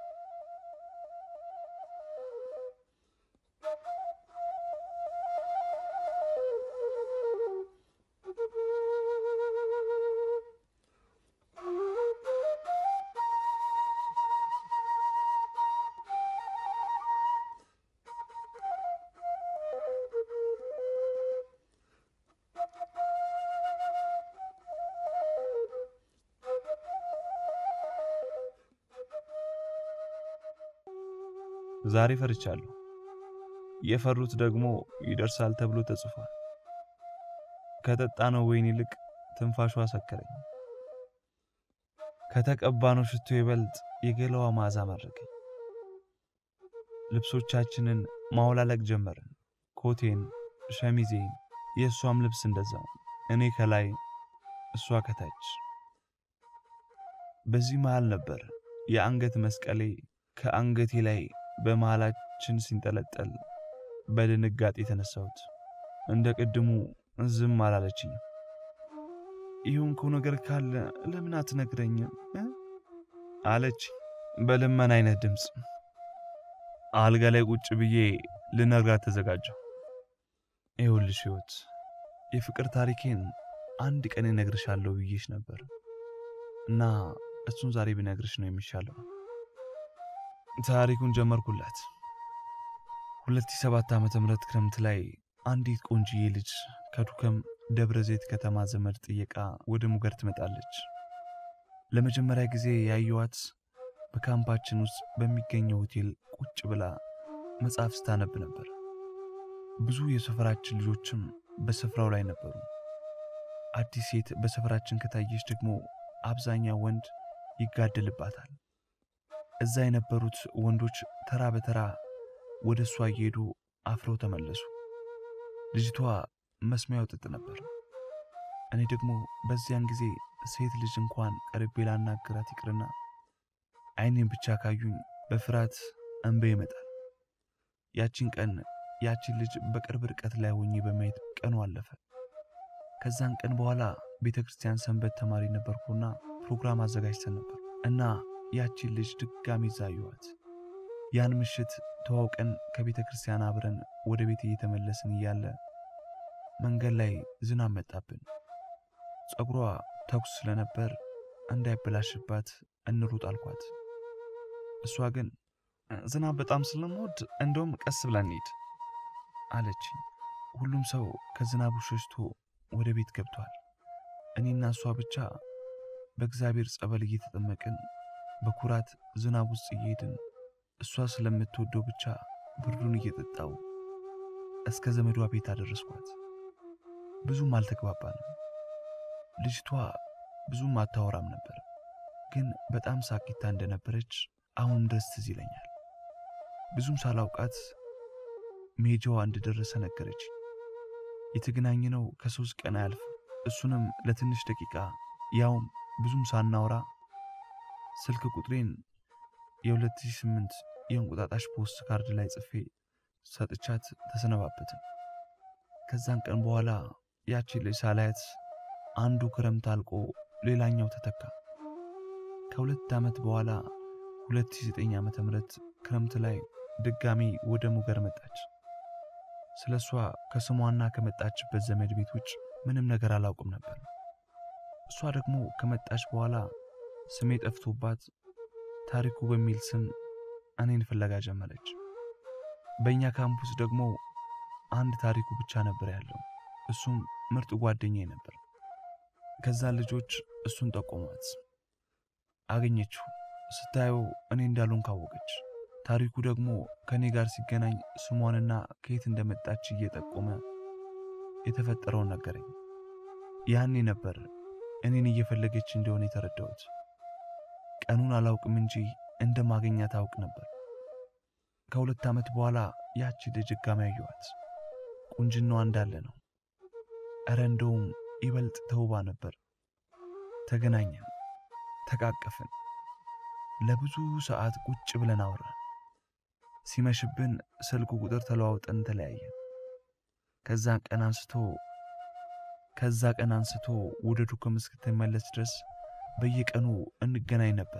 ዛሬ ፈርቻለሁ። የፈሩት ደግሞ ይደርሳል ተብሎ ተጽፏል። ከጠጣነው ወይን ይልቅ ትንፋሿ አሰከረኝ። ከተቀባነው ሽቶ ይበልጥ የገላዋ መዓዛ ማድረገኝ። ልብሶቻችንን ማውላለቅ ጀመርን። ኮቴን፣ ሸሚዜን፣ የእሷም ልብስ እንደዛው፣ እኔ ከላይ እሷ ከታች። በዚህ መሃል ነበር የአንገት መስቀሌ ከአንገቴ ላይ በመሃላችን ሲንጠለጠል በድንጋጤ የተነሳሁት። እንደ ቅድሙ ዝም አላለችኝ። የሆንከው ነገር ካለ ለምን አትነግረኝም አለች በልመን አይነት ድምፅ። አልጋ ላይ ቁጭ ብዬ ልነግራት ተዘጋጀሁ። ይኸውልሽ ሕይወት፣ የፍቅር ታሪኬን አንድ ቀን እነግርሻለሁ ብዬሽ ነበር እና እሱን ዛሬ ብነግርሽ ነው የሚሻለው። ታሪኩን ጀመርኩላት። 2007 ዓመተ ምህረት ክረምት ላይ አንዲት ቆንጅዬ ልጅ ከዱከም ደብረ ዘይት ከተማ ዘመድ ጥየቃ ወደ ሙገር ትመጣለች። ለመጀመሪያ ጊዜ ያየዋት በካምፓችን ውስጥ በሚገኘው ሆቴል ቁጭ ብላ መጽሐፍ ስታነብ ነበር። ብዙ የሰፈራችን ልጆችም በስፍራው ላይ ነበሩ። አዲስ ሴት በሰፈራችን ከታየች ደግሞ አብዛኛው ወንድ ይጋደልባታል። እዛ የነበሩት ወንዶች ተራ በተራ ወደ እሷ እየሄዱ አፍረው ተመለሱ። ልጅቷ መስሚያው ጥጥ ነበር። እኔ ደግሞ በዚያን ጊዜ ሴት ልጅ እንኳን ቀርቤ ላናግራት ይቅርና ዓይኔን ብቻ ካዩኝ በፍርሃት እንባ ይመጣል። ያቺን ቀን ያቺን ልጅ በቅርብ ርቀት ላይ ሆኜ በማየት ቀኑ አለፈ። ከዛን ቀን በኋላ ቤተ ክርስቲያን ሰንበት ተማሪ ነበርኩና ፕሮግራም አዘጋጅተን ነበር እና ያቺን ልጅ ድጋሚ ዛየዋት። ያን ምሽት ተዋውቀን ከቤተ ክርስቲያን አብረን ወደ ቤት እየተመለስን እያለ መንገድ ላይ ዝናብ መጣብን። ፀጉሯ ተኩስ ስለነበር እንዳይበላሽባት እንሩጥ አልኳት። እሷ ግን ዝናብ በጣም ስለምወድ እንደውም ቀስ ብላ እንሂድ አለች። ሁሉም ሰው ከዝናቡ ሸሽቶ ወደ ቤት ገብቷል። እኔና እሷ ብቻ በእግዚአብሔር ጸበል እየተጠመቅን በኩራት ዝናብ ውስጥ እየሄድን እሷ ስለምትወደው ብቻ ብርዱን እየጠጣው እስከ ዘመዷ ቤት አደረስኳት። ብዙም አልተግባባንም። ልጅቷ ብዙም አታወራም ነበር፣ ግን በጣም ሳቂታ እንደነበረች አሁንም ድረስ ትዝ ይለኛል። ብዙም ሳላውቃት ሜጃዋ እንደደረሰ ነገረች። የተገናኘነው ከሶስት ቀን አያልፍ፣ እሱንም ለትንሽ ደቂቃ ያውም ብዙም ሳናወራ ስልክ ቁጥሬን የ2008 የእንቁጣጣሽ ፖስት ካርድ ላይ ጽፌ ሰጥቻት ተሰነባበትን። ከዛን ቀን በኋላ ያቺን ልጅ ሳላያት አንዱ ክረምት አልቆ ሌላኛው ተተካ። ከሁለት ዓመት በኋላ 2009 ዓመተ ምህረት ክረምት ላይ ድጋሚ ወደ ሙገር መጣች። ስለ እሷ ከስሟና ከመጣችበት ዘመድ ቤት ውጭ ምንም ነገር አላውቅም ነበር። እሷ ደግሞ ከመጣች በኋላ ስሜ ጠፍቶባት ታሪኩ በሚል ስም እኔን ፍለጋ ጀመረች። በእኛ ካምፑስ ደግሞ አንድ ታሪኩ ብቻ ነበር ያለው። እሱም ምርጥ ጓደኛዬ ነበር። ከዛ ልጆች እሱን ጠቆሟት፣ አገኘችው። ስታየው እኔ እንዳሉን ካወቀች። ታሪኩ ደግሞ ከእኔ ጋር ሲገናኝ ስሟንና ከየት እንደመጣች እየጠቆመ የተፈጠረውን ነገረኝ። ያኔ ነበር እኔን እየፈለገች እንደሆነ የተረዳሁት። ቀኑን አላውቅም እንጂ እንደማገኛት አውቅ ነበር። ከሁለት ዓመት በኋላ ያቺ ልጅ ድጋሚ አየኋት። ቁንጅናዋ እንዳለ ነው። እረ እንደውም ይበልጥ ተውባ ነበር። ተገናኘን፣ ተቃቀፍን። ለብዙ ሰዓት ቁጭ ብለን አወራን። ሲመሽብን ስልኩ ቁጥር ተለዋውጠን ተለያየን። ከዛ ቀን አንስቶ ከዛ ቀን አንስቶ ወደ ዱከም እስክትመለስ ድረስ በየቀኑ እንገናኝ ነበር።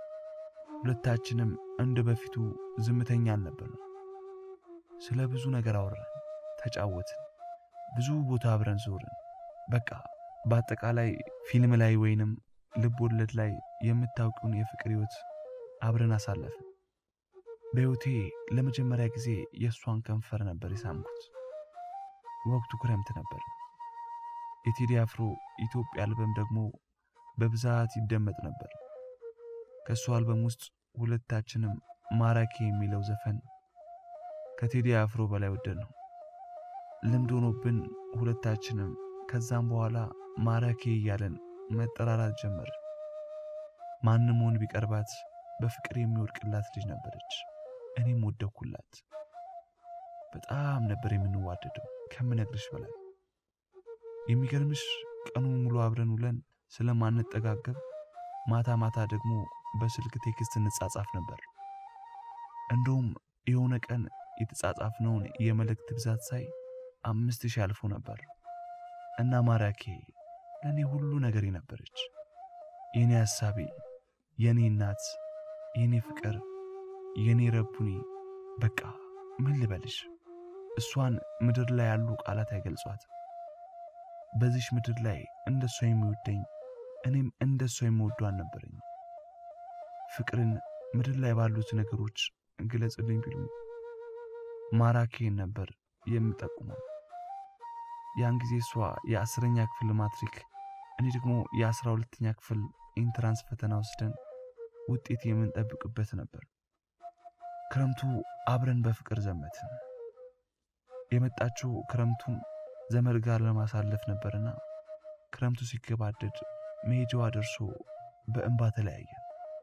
ሁለታችንም እንደ በፊቱ ዝምተኛ አልነበርም። ስለ ብዙ ነገር አወራን፣ ተጫወትን፣ ብዙ ቦታ አብረን ዞርን። በቃ በአጠቃላይ ፊልም ላይ ወይንም ልብ ወለድ ላይ የምታውቂውን የፍቅር ሕይወት አብረን አሳለፍን። በሕይወቴ ለመጀመሪያ ጊዜ የእሷን ከንፈር ነበር የሳምኩት። ወቅቱ ክረምት ነበር። የቴዲ አፍሮ ኢትዮጵያ አልበም ደግሞ በብዛት ይደመጥ ነበር። ከእሱ አልበም ውስጥ ሁለታችንም ማራኪ የሚለው ዘፈን ከቴዲ አፍሮ በላይ ወደድ ነው። ልምድ ሆኖብን ሁለታችንም ከዛም በኋላ ማራኪ እያለን መጠራራት ጀመር። ማንም ወንድ ቢቀርባት በፍቅር የሚወድቅላት ልጅ ነበረች። እኔም ወደኩላት። በጣም ነበር የምንዋደደው ከምነግርሽ በላይ። የሚገርምሽ ቀኑን ሙሉ አብረን ውለን ስለማንጠጋገብ ማታ ማታ ደግሞ በስልክ ቴክስት እንጻጻፍ ነበር። እንደውም የሆነ ቀን የተጻጻፍነውን የመልእክት ብዛት ሳይ አምስት ሺህ አልፎ ነበር እና ማራኬ ለእኔ ሁሉ ነገሬ ነበረች። የእኔ ሐሳቤ፣ የእኔ እናት፣ የእኔ ፍቅር፣ የእኔ ረቡኒ። በቃ ምን ልበልሽ፣ እሷን ምድር ላይ ያሉ ቃላት አይገልጿት። በዚሽ ምድር ላይ እንደሷ የሚወደኝ እኔም እንደሷ የምወደው አልነበረኝ። ፍቅርን ምድር ላይ ባሉት ነገሮች ግለጽልኝ ቢሉኝ ማራኬን ነበር የምጠቁመው። ያን ጊዜ እሷ የአስረኛ ክፍል ማትሪክ፣ እኔ ደግሞ የአስራ ሁለተኛ ክፍል ኢንትራንስ ፈተና ወስደን ውጤት የምንጠብቅበት ነበር። ክረምቱ አብረን በፍቅር ዘመትን። የመጣችው ክረምቱን ዘመድ ጋር ለማሳለፍ ነበርና ክረምቱ ሲገባደድ መሄጃዋ ደርሶ በእንባ ተለያየን።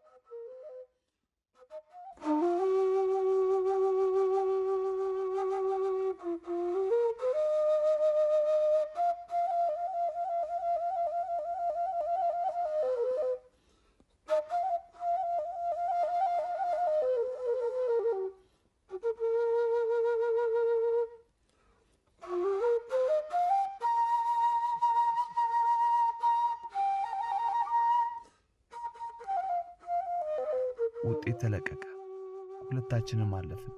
ውጤት ተለቀቀ። ሁለታችንም አለፍን።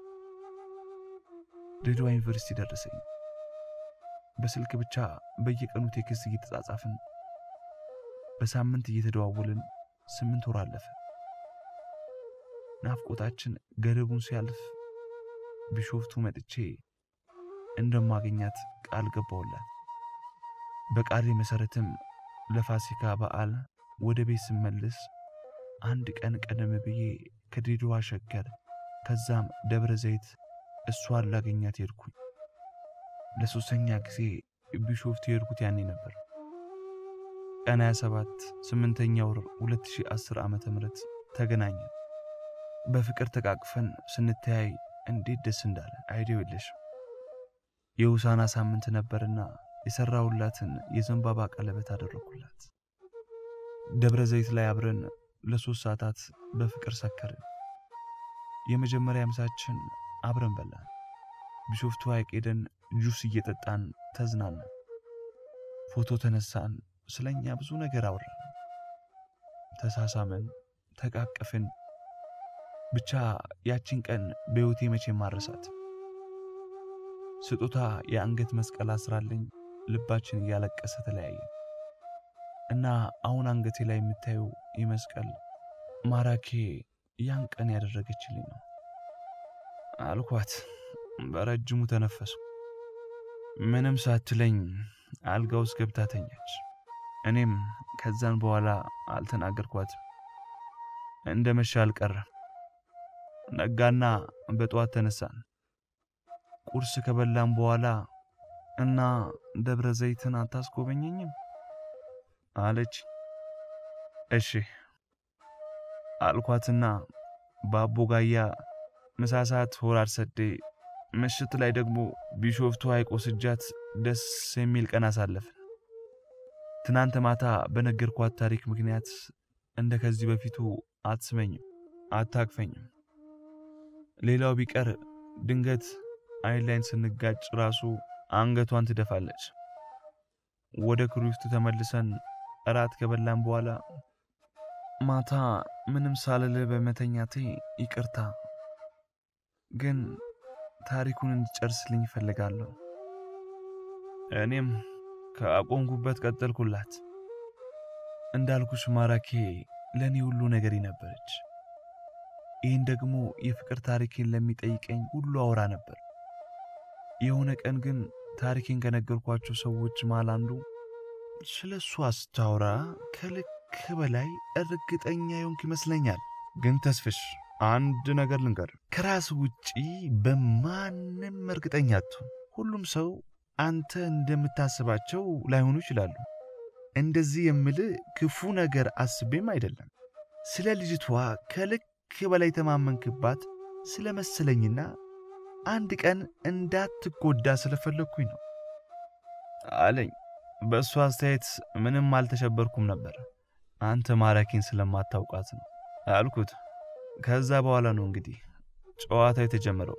ድሬዳዋ ዩኒቨርሲቲ ደረሰኝ። በስልክ ብቻ በየቀኑ ቴክስት እየተጻጻፍን በሳምንት እየተደዋወልን ስምንት ወር አለፈ። ናፍቆታችን ገደቡን ሲያልፍ ቢሾፍቱ መጥቼ እንደማገኛት ቃል ገባውላት። በቃሌ መሰረትም ለፋሲካ በዓል ወደ ቤት ስመልስ አንድ ቀን ቀደም ብዬ ከድሬዳዋ ሸገር ከዛም ደብረ ዘይት እሷን ላገኛት ሄድኩኝ። ለሶስተኛ ጊዜ ቢሾፍቱ የሄድኩት ያኔ ነበር። ቀን 27 ስምንተኛ ወር 2010 ዓመተ ምህረት ተገናኘን። በፍቅር ተቃቅፈን ስንተያይ እንዴት ደስ እንዳለ አይዲው የለሽም። የውሳና ሳምንት ነበርና የሰራሁላትን የዘንባባ ቀለበት አደረኩላት። ደብረ ዘይት ላይ አብረን ለሶስት ሰዓታት በፍቅር ሰከርን። የመጀመሪያ ምሳችን አብረን በላን። ቢሾፍቱ ሐይቅ ሄደን ጁስ እየጠጣን ተዝናናን። ፎቶ ተነሳን። ስለኛ ብዙ ነገር አወራን። ተሳሳመን፣ ተቃቀፍን። ብቻ ያቺን ቀን በሕይወቴ መቼም ማረሳት። ስጦታ የአንገት መስቀል አስራልኝ ልባችን እያለቀሰ ተለያየ እና አሁን አንገቴ ላይ የምታየው ይህ መስቀል ማራኬ ያን ቀን ያደረገችልኝ ነው አልኳት። በረጅሙ ተነፈሱ። ምንም ሳትለኝ አልጋ ውስጥ ገብታ ተኛች። እኔም ከዛን በኋላ አልተናገርኳትም። እንደ መሻ አልቀረም። ነጋና በጠዋት ተነሳን። ቁርስ ከበላን በኋላ እና ደብረ ዘይትን አታስጎበኘኝም አለች። እሺ አልኳትና በአቦ ጋያ ምሳ ሰዓት ሆራር ሰዴ ምሽት ላይ ደግሞ ቢሾፍቱ ሐይቅ ወስጃት ደስ የሚል ቀን አሳለፍን። ትናንት ማታ በነገርኳት ታሪክ ምክንያት እንደ ከዚህ በፊቱ አትስመኝም፣ አታቅፈኝም። ሌላው ቢቀር ድንገት አይን ላይን ስንጋጭ ራሱ አንገቷን ትደፋለች። ወደ ክሩፍቱ ተመልሰን እራት ከበላን በኋላ ማታ ምንም ሳልል በመተኛቴ ይቅርታ፣ ግን ታሪኩን እንዲጨርስልኝ ይፈልጋለሁ። እኔም ከአቆምኩበት ቀጠልኩላት። እንዳልኩሽ ማራኬ ለእኔ ሁሉ ነገሬ ነበረች። ይህን ደግሞ የፍቅር ታሪኬን ለሚጠይቀኝ ሁሉ አውራ ነበር። የሆነ ቀን ግን ታሪኬን ከነገርኳቸው ሰዎች መሃል አንዱ ስለ እሷ ስታወራ ከልክ በላይ እርግጠኛ የሆንክ ይመስለኛል። ግን ተስፍሽ አንድ ነገር ልንገር፣ ከራስ ውጪ በማንም እርግጠኛ አትሁን። ሁሉም ሰው አንተ እንደምታስባቸው ላይሆኑ ይችላሉ። እንደዚህ የምል ክፉ ነገር አስቤም አይደለም። ስለ ልጅቷ ከልክ ከልክ በላይ የተማመንክባት ስለ መሰለኝና አንድ ቀን እንዳትጎዳ ስለፈለግኩኝ ነው አለኝ። በእሱ አስተያየት ምንም አልተሸበርኩም ነበር። አንተ ማራኪን ስለማታውቃት ነው አልኩት። ከዛ በኋላ ነው እንግዲህ ጨዋታው የተጀመረው።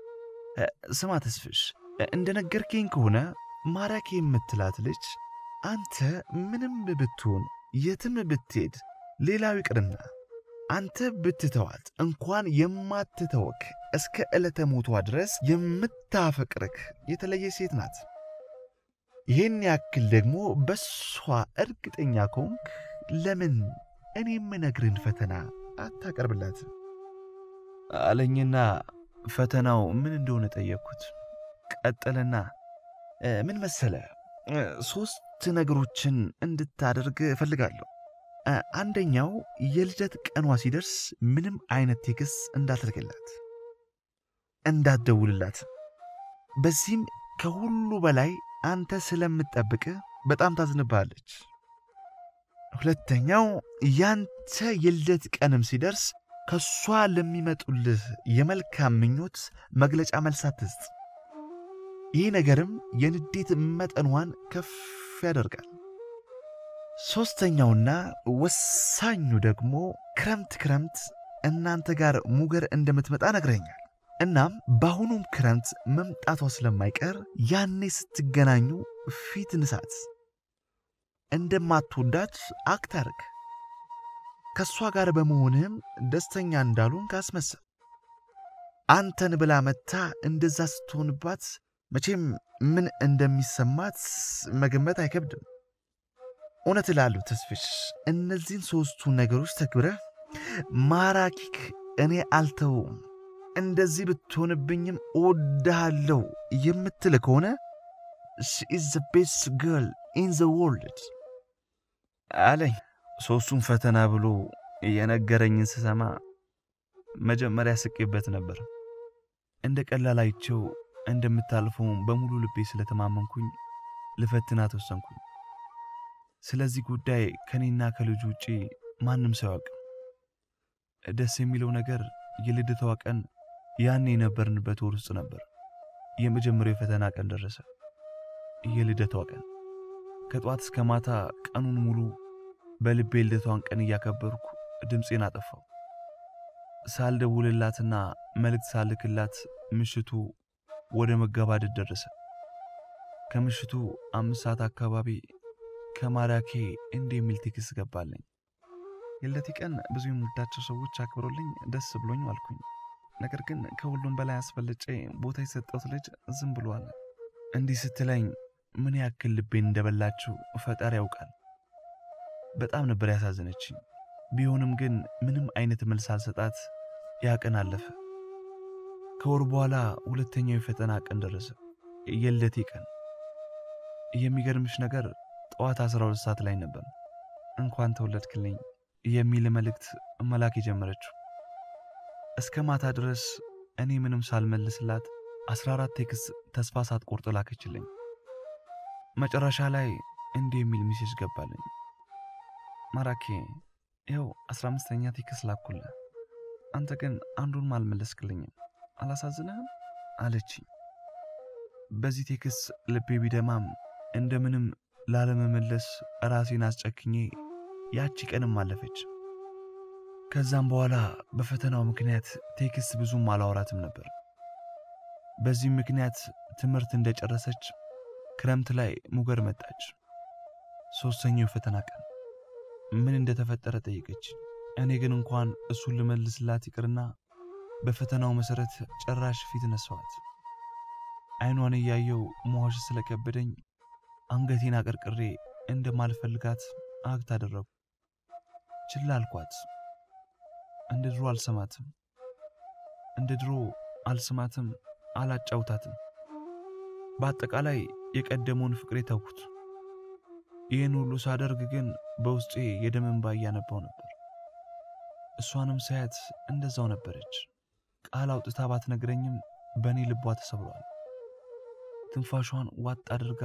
ስማ ተስፍሽ፣ እንደነገርከኝ ከሆነ ማራኪ የምትላት ልጅ አንተ ምንም ብትሆን የትም ብትሄድ፣ ሌላው ይቅርና አንተ ብትተዋት እንኳን የማትተወክ እስከ ዕለተ ሞቷ ድረስ የምታፈቅርክ የተለየ ሴት ናት። ይህን ያክል ደግሞ በሷ እርግጠኛ ከሆንክ ለምን እኔ የምነግርን ፈተና አታቀርብላትም? አለኝና ፈተናው ምን እንደሆነ ጠየቅኩት። ቀጠለና ምን መሰለ፣ ሶስት ነገሮችን እንድታደርግ እፈልጋለሁ። አንደኛው የልደት ቀኗ ሲደርስ ምንም አይነት ቴክስ እንዳትልክላት፣ እንዳትደውልላት። በዚህም ከሁሉ በላይ አንተ ስለምትጠብቅ በጣም ታዝንብሃለች። ሁለተኛው ያንተ የልደት ቀንም ሲደርስ ከእሷ ለሚመጡልህ የመልካም ምኞት መግለጫ መልስ አትስጥ። ይህ ነገርም የንዴት መጠኗን ከፍ ያደርጋል። ሦስተኛውና ወሳኙ ደግሞ ክረምት ክረምት እናንተ ጋር ሙገር እንደምትመጣ ነግረኛል። እናም በአሁኑም ክረምት መምጣቷ ስለማይቀር ያኔ ስትገናኙ ፊት ንሳት፣ እንደማትወዳት አክት አድርግ። ከእሷ ጋር በመሆንህም ደስተኛ እንዳሉን ካስመሰል አንተን ብላ መታ እንደዛ ስትሆንባት መቼም ምን እንደሚሰማት መገመት አይከብድም። እውነት እላለሁ ተስፍሽ፣ እነዚህን ሦስቱ ነገሮች ተግብረህ ማራኪክ እኔ አልተውም እንደዚህ ብትሆንብኝም እወድሃለሁ የምትል ከሆነ ሺ ኢዝ ዘ ቤስት ገርል ኢን ዘ ወርልድ አለኝ። ሦስቱን ፈተና ብሎ የነገረኝን ስሰማ መጀመሪያ ስቄበት ነበር። እንደ ቀላል አይቼው እንደምታልፈው በሙሉ ልቤ ስለተማመንኩኝ ልፈትናት ወሰንኩኝ። ስለዚህ ጉዳይ ከኔና ከልጁ ውጪ ማንም ሰው ያውቅም። ደስ የሚለው ነገር የልደቷ ቀን ያኔ የነበርንበት ወር ውስጥ ነበር። የመጀመሪያው የፈተና ቀን ደረሰ። የልደቷ ቀን ከጠዋት እስከ ማታ ቀኑን ሙሉ በልቤ ልደቷን ቀን እያከበርኩ ድምፄን አጠፋው። ሳልደውልላትና መልእክት ሳልክላት ምሽቱ ወደ መገባደድ ደረሰ። ከምሽቱ አምስት ሰዓት አካባቢ ከማራኬ እንዲህ የሚል ቴክስት ገባለኝ። የልደቴ ቀን ብዙ የምወዳቸው ሰዎች አክብሮልኝ ደስ ብሎኝ አልኩኝ። ነገር ግን ከሁሉም በላይ አስፈልጬ ቦታ የሰጠሁት ልጅ ዝም ብሏል። እንዲህ ስትለኝ ምን ያክል ልቤን እንደበላችው ፈጣሪ ያውቃል። በጣም ነበር ያሳዘነችኝ። ቢሆንም ግን ምንም አይነት መልስ አልሰጣት። ያ ቀን አለፈ። ከወር በኋላ ሁለተኛው የፈተና ቀን ደረሰ። የልደቴ ቀን። የሚገርምሽ ነገር ጠዋት 12 ሰዓት ላይ ነበር እንኳን ተወለድክልኝ የሚል መልእክት መላክ የጀመረችው። እስከ ማታ ድረስ እኔ ምንም ሳልመልስላት 14 ቴክስት ተስፋ ሳትቆርጥ ላከችልኝ። መጨረሻ ላይ እንዲህ የሚል ሚሴጅ ገባልኝ። ማራኬ ይኸው 15ኛ ቴክስት ላኩልህ፣ አንተ ግን አንዱንም አልመለስክልኝም፣ አላሳዝንህም አለችኝ። በዚህ ቴክስት ልቤ ቢደማም እንደምንም ላለመመለስ ራሴን አስጨክኜ ያቺ ቀንም አለፈች። ከዛም በኋላ በፈተናው ምክንያት ቴክስት ብዙም አላወራትም ነበር። በዚህም ምክንያት ትምህርት እንደጨረሰች ክረምት ላይ ሙገር መጣች። ሦስተኛው የፈተና ቀን ምን እንደተፈጠረ ጠየቀች። እኔ ግን እንኳን እሱን ልመልስላት ይቅርና በፈተናው መሠረት ጭራሽ ፊት ነሳዋት። አይኗን እያየው መዋሽ ስለከበደኝ አንገቴን አቀርቅሬ እንደማልፈልጋት አግት አደረጉ። ችላ አልኳት። እንደ ድሮ አልሰማትም፣ እንደ ድሮ አልስማትም፣ አላጫውታትም። በአጠቃላይ የቀደመውን ፍቅሬ ተውኩት። ይህን ሁሉ ሳደርግ ግን በውስጤ የደም እንባ እያነባው ነበር። እሷንም ሳያት እንደዛው ነበረች። ቃል አውጥታ ባትነግረኝም በእኔ ልቧ ተሰብሯል። ትንፋሿን ዋጥ አድርጋ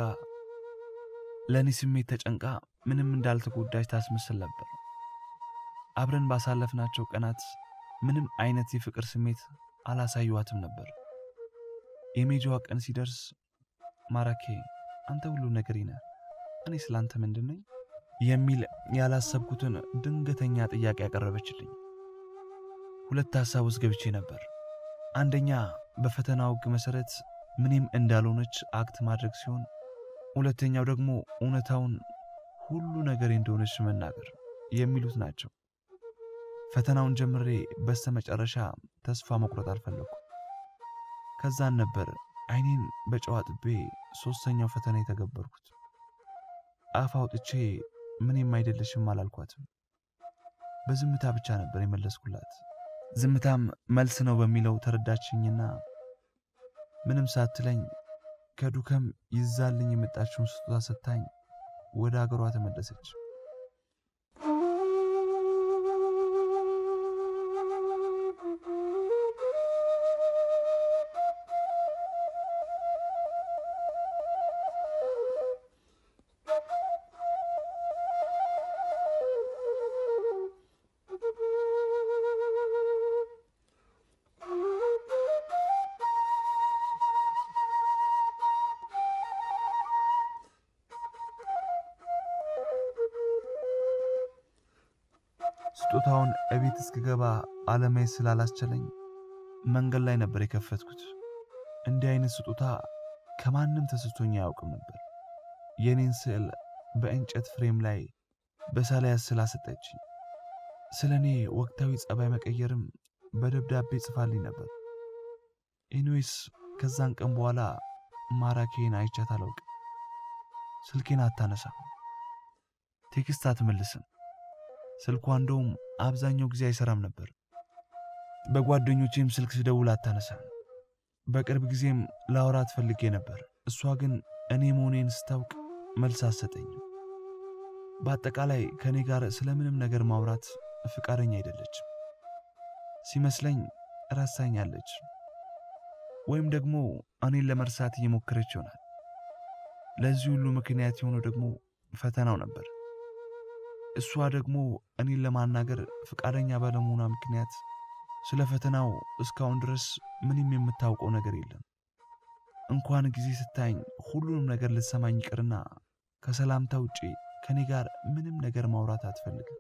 ለእኔ ስሜት ተጨንቃ ምንም እንዳልተጎዳች ታስመስል ነበር። አብረን ባሳለፍናቸው ቀናት ምንም አይነት የፍቅር ስሜት አላሳዩዋትም ነበር። የሜጃዋ ቀን ሲደርስ ማራኬ አንተ ሁሉ ነገሬ ነህ፣ እኔ ስላንተ ምንድን ነኝ የሚል ያላሰብኩትን ድንገተኛ ጥያቄ ያቀረበችልኝ። ሁለት ሀሳብ ውስጥ ገብቼ ነበር። አንደኛ በፈተናው ሕግ መሰረት ምንም እንዳልሆነች አክት ማድረግ ሲሆን፣ ሁለተኛው ደግሞ እውነታውን ሁሉ ነገሬ እንደሆነች መናገር የሚሉት ናቸው። ፈተናውን ጀምሬ በስተመጨረሻ ተስፋ መቁረጥ አልፈለኩም። ከዛን ነበር አይኔን በጨው አጥቤ ሶስተኛው ፈተና የተገበርኩት። አፍ አውጥቼ ምንም አይደለሽም አላልኳትም። በዝምታ ብቻ ነበር የመለስኩላት። ዝምታም መልስ ነው በሚለው ተረዳችኝና ምንም ሳትለኝ ከዱከም ይዛልኝ የመጣችውን ስጦታ ሰጥታኝ ወደ አገሯ ተመለሰች። ስጦታውን እቤት እስክገባ አለማየት ስላላስቸለኝ መንገድ ላይ ነበር የከፈትኩት። እንዲህ አይነት ስጦታ ከማንም ተሰጥቶኝ አያውቅም ነበር። የኔን ስዕል በእንጨት ፍሬም ላይ በሳላይ ስላ ሰጠችኝ። ስለ እኔ ወቅታዊ ጸባይ መቀየርም በደብዳቤ ጽፋልኝ ነበር። ኤኒዌይስ ከዛን ቀን በኋላ ማራኬን አይቻት አላውቅም። ስልኬን አታነሳም፣ ቴክስት አትመልስም። ስልኳ እንደውም አብዛኛው ጊዜ አይሰራም ነበር። በጓደኞቼም ስልክ ስደውል አታነሳም። በቅርብ ጊዜም ላውራት ፈልጌ ነበር። እሷ ግን እኔ መሆኔን ስታውቅ መልስ አትሰጠኝም። በአጠቃላይ ከእኔ ጋር ስለምንም ነገር ማውራት ፍቃደኛ አይደለችም። ሲመስለኝ ረሳኛለች፣ ወይም ደግሞ እኔን ለመርሳት እየሞከረች ይሆናል። ለዚህ ሁሉ ምክንያት የሆነው ደግሞ ፈተናው ነበር። እሷ ደግሞ እኔን ለማናገር ፍቃደኛ ባለመሆኗ ምክንያት ስለ ፈተናው እስካሁን ድረስ ምንም የምታውቀው ነገር የለም። እንኳን ጊዜ ስታኝ ሁሉንም ነገር ልትሰማኝ ይቅርና ከሰላምታ ውጪ ከኔ ጋር ምንም ነገር ማውራት አትፈልግም።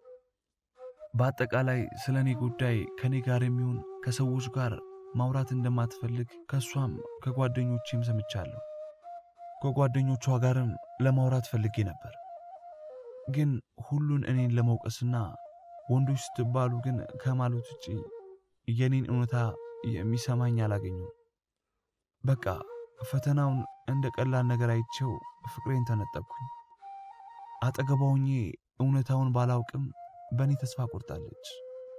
በአጠቃላይ ስለ እኔ ጉዳይ ከኔ ጋር የሚሆን ከሰዎች ጋር ማውራት እንደማትፈልግ ከእሷም ከጓደኞቼም ሰምቻለሁ። ከጓደኞቿ ጋርም ለማውራት ፈልጌ ነበር ግን ሁሉን እኔን ለመውቀስና ወንዶች ስትባሉ ግን ከማለት ውጭ የኔን እውነታ የሚሰማኝ አላገኘው። በቃ ፈተናውን እንደ ቀላል ነገር አይቼው ፍቅሬን ተነጠቅኩኝ። አጠገቧ ሆኜ እውነታውን ባላውቅም በእኔ ተስፋ ቆርጣለች፣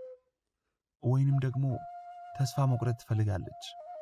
ወይንም ደግሞ ተስፋ መቁረጥ ትፈልጋለች።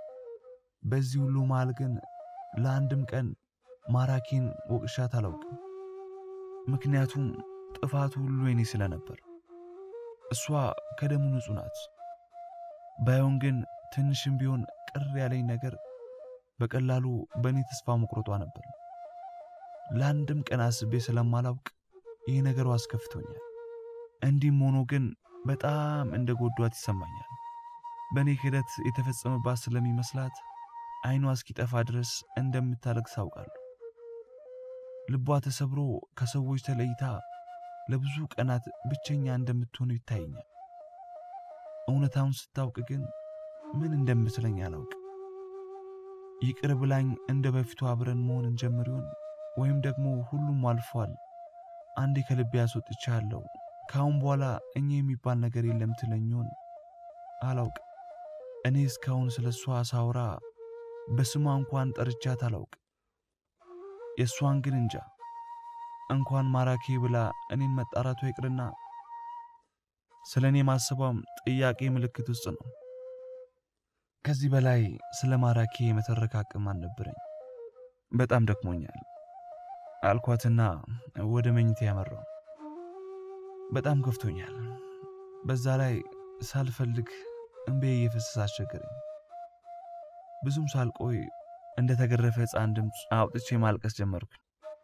በዚህ ሁሉ መሃል ግን ለአንድም ቀን ማራኪን ወቅሻት አላውቅም። ምክንያቱም ጥፋቱ ሁሉ የኔ ስለነበር። እሷ ከደሙ ንጹሕ ናት። ባይሆን ግን ትንሽም ቢሆን ቅር ያለኝ ነገር በቀላሉ በእኔ ተስፋ መቁረጧ ነበር። ለአንድም ቀን አስቤ ስለማላውቅ ይህ ነገሩ አስከፍቶኛል። እንዲህም ሆኖ ግን በጣም እንደ ጎዷት ይሰማኛል። በእኔ ክህደት የተፈጸመባት ስለሚመስላት ዓይኗ እስኪጠፋ ድረስ እንደምታለቅስ አውቃለሁ። ልቧ ተሰብሮ ከሰዎች ተለይታ ለብዙ ቀናት ብቸኛ እንደምትሆን ይታየኛል። እውነታውን ስታውቅ ግን ምን እንደምትለኝ አላውቅም። ይቅር ብላኝ እንደ በፊቱ አብረን መሆን እንጀምር ይሆን ወይም ደግሞ ሁሉም አልፏል፣ አንዴ ከልቤ ያስወጥቻለሁ፣ ከአሁን በኋላ እኛ የሚባል ነገር የለም ትለኝ ይሆን አላውቅም። እኔ እስካሁን ስለ እሷ ሳውራ በስሟ እንኳን ጠርቻት አላውቅም። የእሷን ግን እንጃ። እንኳን ማራኪ ብላ እኔን መጣራቷ ይቅርና ስለ እኔ ማሰቧም ጥያቄ ምልክት ውስጥ ነው። ከዚህ በላይ ስለ ማራኪ የመተረክ አቅም አልነበረኝ። በጣም ደክሞኛል አልኳትና ወደ መኝታ ያመራው። በጣም ከፍቶኛል። በዛ ላይ ሳልፈልግ እምቤ እየፈሰሰ አስቸገረኝ። ብዙም ሳልቆይ እንደ ተገረፈ ሕፃን ድምፅ አውጥቼ ማልቀስ ጀመርኩኝ።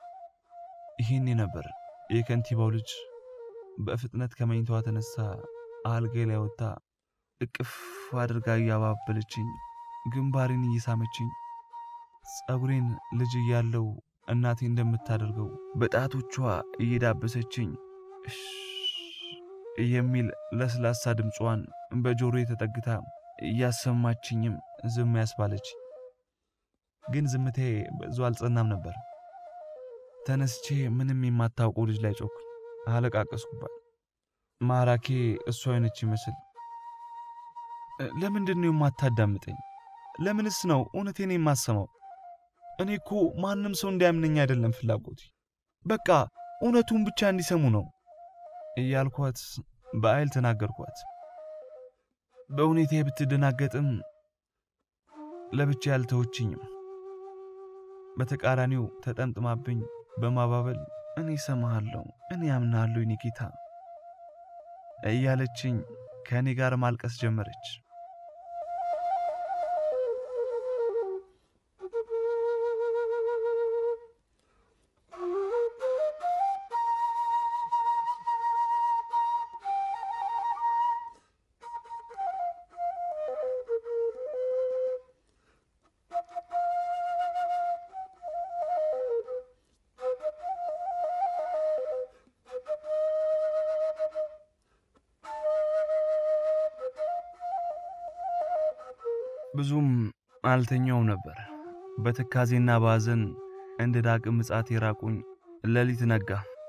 ይህኔ ነበር የከንቲባው ልጅ በፍጥነት ከመኝታዋ ተነሳ አልጋዬ ላይ ወጥታ እቅፍ አድርጋ እያባበለችኝ ግንባሬን እየሳመችኝ ጸጉሬን ልጅ እያለው እናቴ እንደምታደርገው በጣቶቿ እየዳበሰችኝ እሽ የሚል ለስላሳ ድምጿን በጆሮዬ ተጠግታ እያሰማችኝም ዝም ያስባለች። ግን ዝምቴ ብዙ አልጸናም ነበር። ተነስቼ ምንም የማታውቀው ልጅ ላይ ጮኩኝ፣ አለቃቀስኩባት። ማራኬ እሷ አይነች ይመስል ለምንድን ነው የማታዳምጠኝ? ለምንስ ነው እውነቴን የማሰማው? እኔ እኮ ማንም ሰው እንዲያምነኝ አይደለም ፍላጎቴ፣ በቃ እውነቱን ብቻ እንዲሰሙ ነው እያልኳት በኃይል ተናገርኳት። በሁኔታ ብትደናገጥም ለብቻ ያልተወችኝም። በተቃራኒው ተጠምጥማብኝ በማባበል እኔ እሰማሃለሁ፣ እኔ አምናለሁ የኔ ጌታ እያለችኝ ከእኔ ጋር ማልቀስ ጀመረች። ብዙም አልተኛውም ነበር። በትካዜና ባዘን እንደ ዳግም ምጽአት የራቁኝ ሌሊት ነጋ።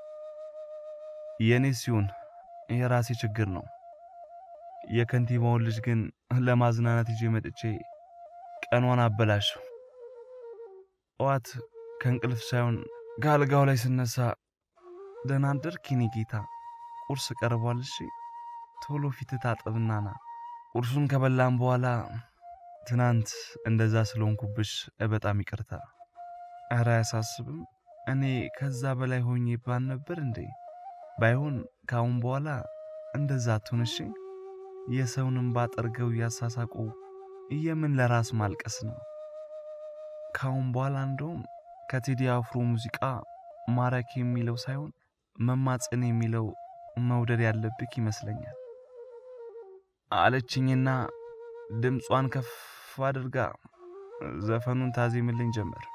የእኔ ሲሆን የራሴ ችግር ነው። የከንቲባውን ልጅ ግን ለማዝናናት ይዤ መጥቼ ቀኗን አበላሸው። ጠዋት ከእንቅልፍ ሳይሆን ከአልጋው ላይ ስነሳ ደህና አደርክ የኔ ጌታ፣ ቁርስ ቀርቧል፣ እሺ ቶሎ ፊት ታጠብና ና። ቁርሱን ከበላም በኋላ ትናንት እንደዛ ስለሆንኩብሽ በጣም ይቅርታ። ኧረ አያሳስብም። እኔ ከዛ በላይ ሆኜ ባል ነበር እንዴ? ባይሆን ካሁን በኋላ እንደዛ አትሁንሽ። የሰውንም ባጠርገው እያሳሳቁ የምን ለራስ ማልቀስ ነው? ካሁን በኋላ እንደውም ከቴዲ አፍሮ ሙዚቃ ማራኪ የሚለው ሳይሆን መማፀን የሚለው መውደድ ያለብክ ይመስለኛል አለችኝና ድምጿን ከፍ አድርጋ ዘፈኑን ታዜምልኝ ጀመር።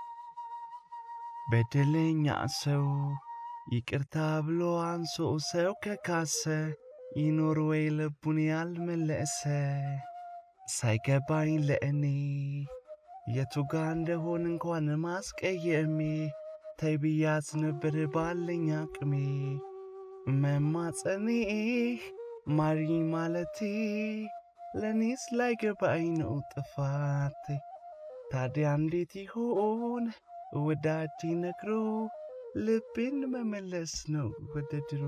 በደለኛ ሰው ይቅርታ ብሎ አንሶ ሰው ከካሰ ይኖር ወይ ልቡን ያልመለሰ ሳይገባኝ ለእኔ የቱ ጋ እንደሆን እንኳን ማስቀየሜ ተይ ብያት ነበር ባለኝ አቅሜ መማጸኔ ማሪ ማለቴ ለእኔስ ላይገባኝ ነው ጥፋቴ። ታዲያ እንዴት ይሆን ወዳጅ ነግሮ ልቤን መመለስ ነው ወደ ድሮ።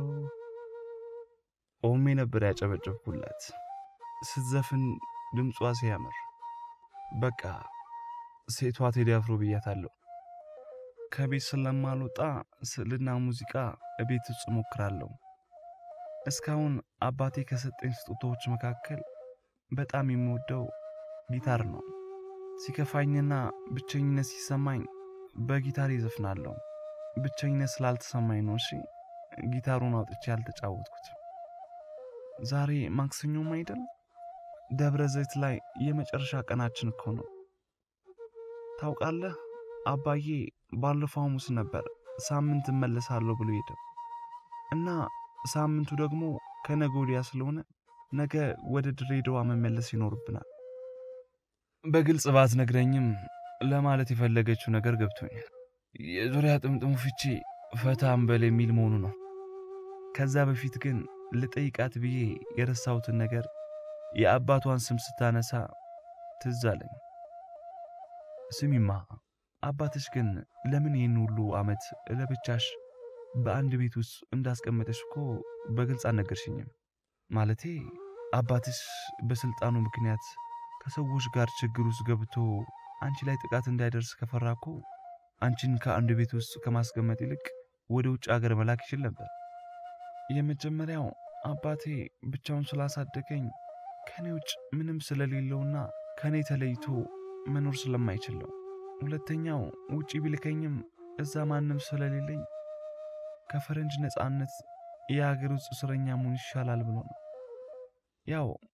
ቆሜ ነበር ያጨበጨብኩላት ስትዘፍን ድምጿ ሲያምር። በቃ ሴቷ ቴዲ አፍሮ ብያታለሁ። ከቤት ስለማልወጣ ስዕልና ሙዚቃ እቤት ውስጥ እሞክራለሁ። እስካሁን አባቴ ከሰጠኝ ስጦታዎች መካከል በጣም የምወደው ጊታር ነው። ሲከፋኝና ብቸኝነት ሲሰማኝ በጊታር ይዘፍናለሁ። ብቸኝነት ስላልተሰማኝ ነው። እሺ ጊታሩን አውጥቼ ያልተጫወትኩት። ዛሬ ማክሰኞም አይደል? ደብረ ዘይት ላይ የመጨረሻ ቀናችን እኮ ነው። ታውቃለህ፣ አባዬ ባለፈው ሐሙስ ነበር ሳምንት እመለሳለሁ ብሎ ሄደ እና ሳምንቱ ደግሞ ከነገ ወዲያ ስለሆነ ነገ ወደ ድሬዳዋ መመለስ ይኖርብናል። በግልጽ ባትነግረኝም ለማለት የፈለገችው ነገር ገብቶኛል። የዙሪያ ጥምጥሙ ፍቺ ፈታ እንበል የሚል መሆኑ ነው። ከዛ በፊት ግን ልጠይቃት ብዬ የረሳሁትን ነገር የአባቷን ስም ስታነሳ ትዝ አለኝ። ስሚማ አባትሽ ግን ለምን ይህን ሁሉ ዓመት ለብቻሽ በአንድ ቤት ውስጥ እንዳስቀመጠሽ እኮ በግልጽ አልነገርሽኝም። ማለቴ አባትሽ በስልጣኑ ምክንያት ከሰዎች ጋር ችግር ውስጥ ገብቶ አንቺ ላይ ጥቃት እንዳይደርስ ከፈራ እኮ አንቺን ከአንድ ቤት ውስጥ ከማስቀመጥ ይልቅ ወደ ውጭ አገር መላክ ይችል ነበር። የመጀመሪያው አባቴ ብቻውን ስላሳደገኝ ከኔ ውጭ ምንም ስለሌለውና ከኔ ተለይቶ መኖር ስለማይችል ነው። ሁለተኛው ውጪ ቢልከኝም እዛ ማንም ስለሌለኝ ከፈረንጅ ነፃነት የሀገር ውስጥ እስረኛ መሆን ይሻላል ብሎ ነው። ያው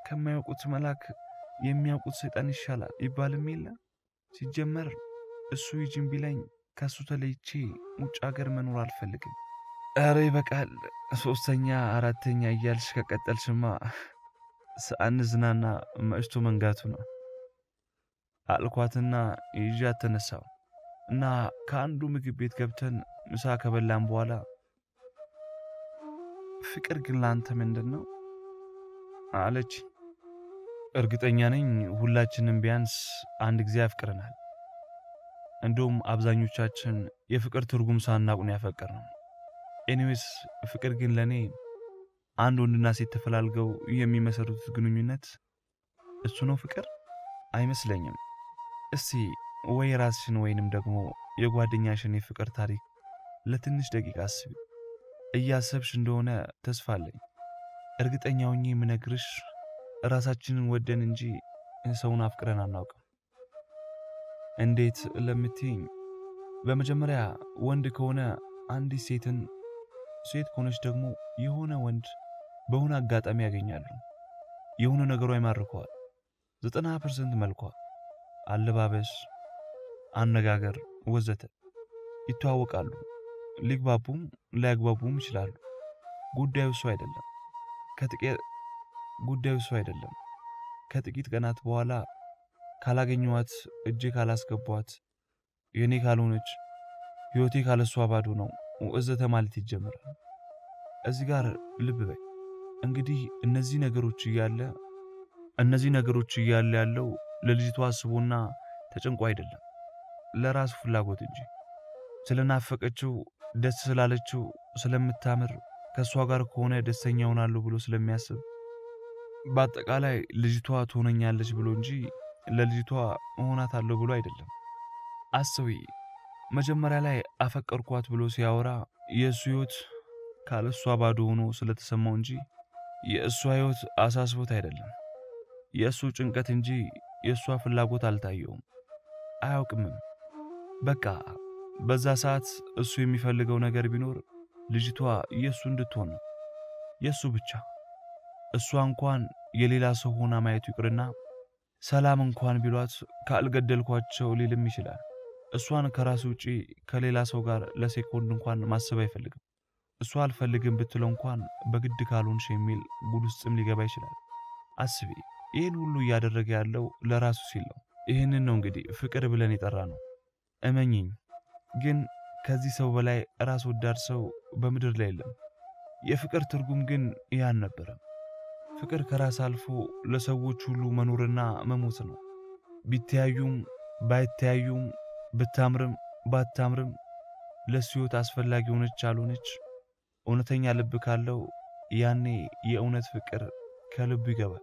ከማያውቁት መልአክ የሚያውቁት ሰይጣን ይሻላል ይባልም የለ። ሲጀመር እሱ ይጅን ቢለኝ ከእሱ ተለይቼ ውጭ ሀገር መኖር አልፈልግም። ኧረ ይበቃል። ሶስተኛ አራተኛ እያልሽ ከቀጠልሽማ ሳንዝናና መሽቶ መንጋቱ ነው አልኳትና ይዣት ተነሳው እና ከአንዱ ምግብ ቤት ገብተን ምሳ ከበላን በኋላ ፍቅር ግን ለአንተ ምንድን ነው አለች። እርግጠኛ ነኝ ሁላችንም ቢያንስ አንድ ጊዜ ያፍቅረናል። እንደውም አብዛኞቻችን የፍቅር ትርጉም ሳናቁን ያፈቅር ነው። ኤኒዌይስ ፍቅር ግን ለእኔ አንድ ወንድና ሴት ተፈላልገው የሚመሰርቱት ግንኙነት እሱ ነው ፍቅር አይመስለኝም። እስቲ ወይ ራስሽን ወይንም ደግሞ የጓደኛሽን የፍቅር ታሪክ ለትንሽ ደቂቃ አስቢ። እያሰብሽ እንደሆነ ተስፋ አለኝ። እርግጠኛ ሆኜ የምነግርሽ ራሳችንን ወደን እንጂ ሰውን አፍቅረን አናውቅም። እንዴት ለምትይኝ፣ በመጀመሪያ ወንድ ከሆነ አንዲት ሴትን፣ ሴት ከሆነች ደግሞ የሆነ ወንድ በሆነ አጋጣሚ ያገኛሉ። የሆነ ነገሯ ይማርከዋል። ዘጠና ፐርሰንት መልኳ፣ አለባበስ፣ አነጋገር ወዘተ ይተዋወቃሉ። ሊግባቡም ላያግባቡም ይችላሉ። ጉዳዩ እሱ አይደለም። ከጥቂት ጉዳዩ እሱ አይደለም። ከጥቂት ቀናት በኋላ ካላገኘኋት፣ እጄ ካላስገቧት፣ የእኔ ካልሆነች፣ ሕይወቴ ካለሷ ባዶ ነው ወዘተ ማለት ይጀምራል። እዚህ ጋር ልብ በይ እንግዲህ እነዚህ ነገሮች እያለ እነዚህ ነገሮች እያለ ያለው ለልጅቷ አስቦና ተጨንቆ አይደለም፣ ለራሱ ፍላጎት እንጂ ስለናፈቀችው ደስ ስላለችው ስለምታምር ከእሷ ጋር ከሆነ ደስተኛ ሆናለሁ ብሎ ስለሚያስብ በአጠቃላይ ልጅቷ ትሆነኛለች ብሎ እንጂ ለልጅቷ እሆናታለሁ ብሎ አይደለም። አስቢ፣ መጀመሪያ ላይ አፈቀርኳት ብሎ ሲያወራ የእሱ ሕይወት ካለሷ ባዶ ሆኖ ስለተሰማው እንጂ የእሷ ሕይወት አሳስቦት አይደለም። የእሱ ጭንቀት እንጂ የእሷ ፍላጎት አልታየውም፣ አያውቅምም። በቃ በዛ ሰዓት እሱ የሚፈልገው ነገር ቢኖር ልጅቷ የእሱ እንድትሆን ነው፣ የእሱ ብቻ። እሷ እንኳን የሌላ ሰው ሆና ማየቱ ይቅርና ሰላም እንኳን ቢሏት ካልገደልኳቸው ሊልም ይችላል። እሷን ከራሱ ውጪ ከሌላ ሰው ጋር ለሴኮንድ እንኳን ማሰብ አይፈልግም። እሷ አልፈልግም ብትለው እንኳን በግድ ካልሆንሽ የሚል ጉድ ውስጥም ሊገባ ይችላል። አስቢ፣ ይህን ሁሉ እያደረገ ያለው ለራሱ ሲል ነው። ይህንን ነው እንግዲህ ፍቅር ብለን የጠራ ነው። እመኝኝ ግን ከዚህ ሰው በላይ ራስ ወዳድ ሰው በምድር ላይ የለም። የፍቅር ትርጉም ግን ይህ አልነበረም። ፍቅር ከራስ አልፎ ለሰዎች ሁሉ መኖርና መሞት ነው። ቢተያዩም ባይተያዩም፣ ብታምርም ባታምርም፣ ለሱ ሕይወት አስፈላጊ ሆነች አልሆነች፣ እውነተኛ ልብ ካለው ያኔ የእውነት ፍቅር ከልቡ ይገባል።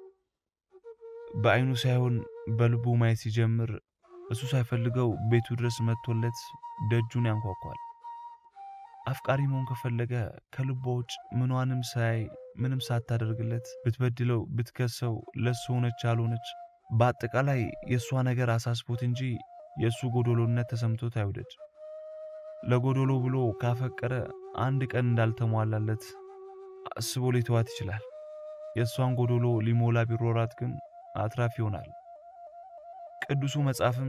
በአይኑ ሳይሆን በልቡ ማየት ሲጀምር እሱ ሳይፈልገው ቤቱ ድረስ መጥቶለት ደጁን ያንኳኳል። አፍቃሪ መሆን ከፈለገ ከልቧ ውጭ ምኗንም ሳያይ ምንም ሳታደርግለት ብትበድለው ብትከሰው ለእሱ ሆነች አልሆነች በአጠቃላይ የእሷ ነገር አሳስቦት እንጂ የእሱ ጎዶሎነት ተሰምቶት አይውደድ። ለጎዶሎ ብሎ ካፈቀረ አንድ ቀን እንዳልተሟላለት አስቦ ሊተዋት ይችላል። የእሷን ጎዶሎ ሊሞላ ቢሮራት ግን አትራፊ ይሆናል። ቅዱሱ መጽሐፍም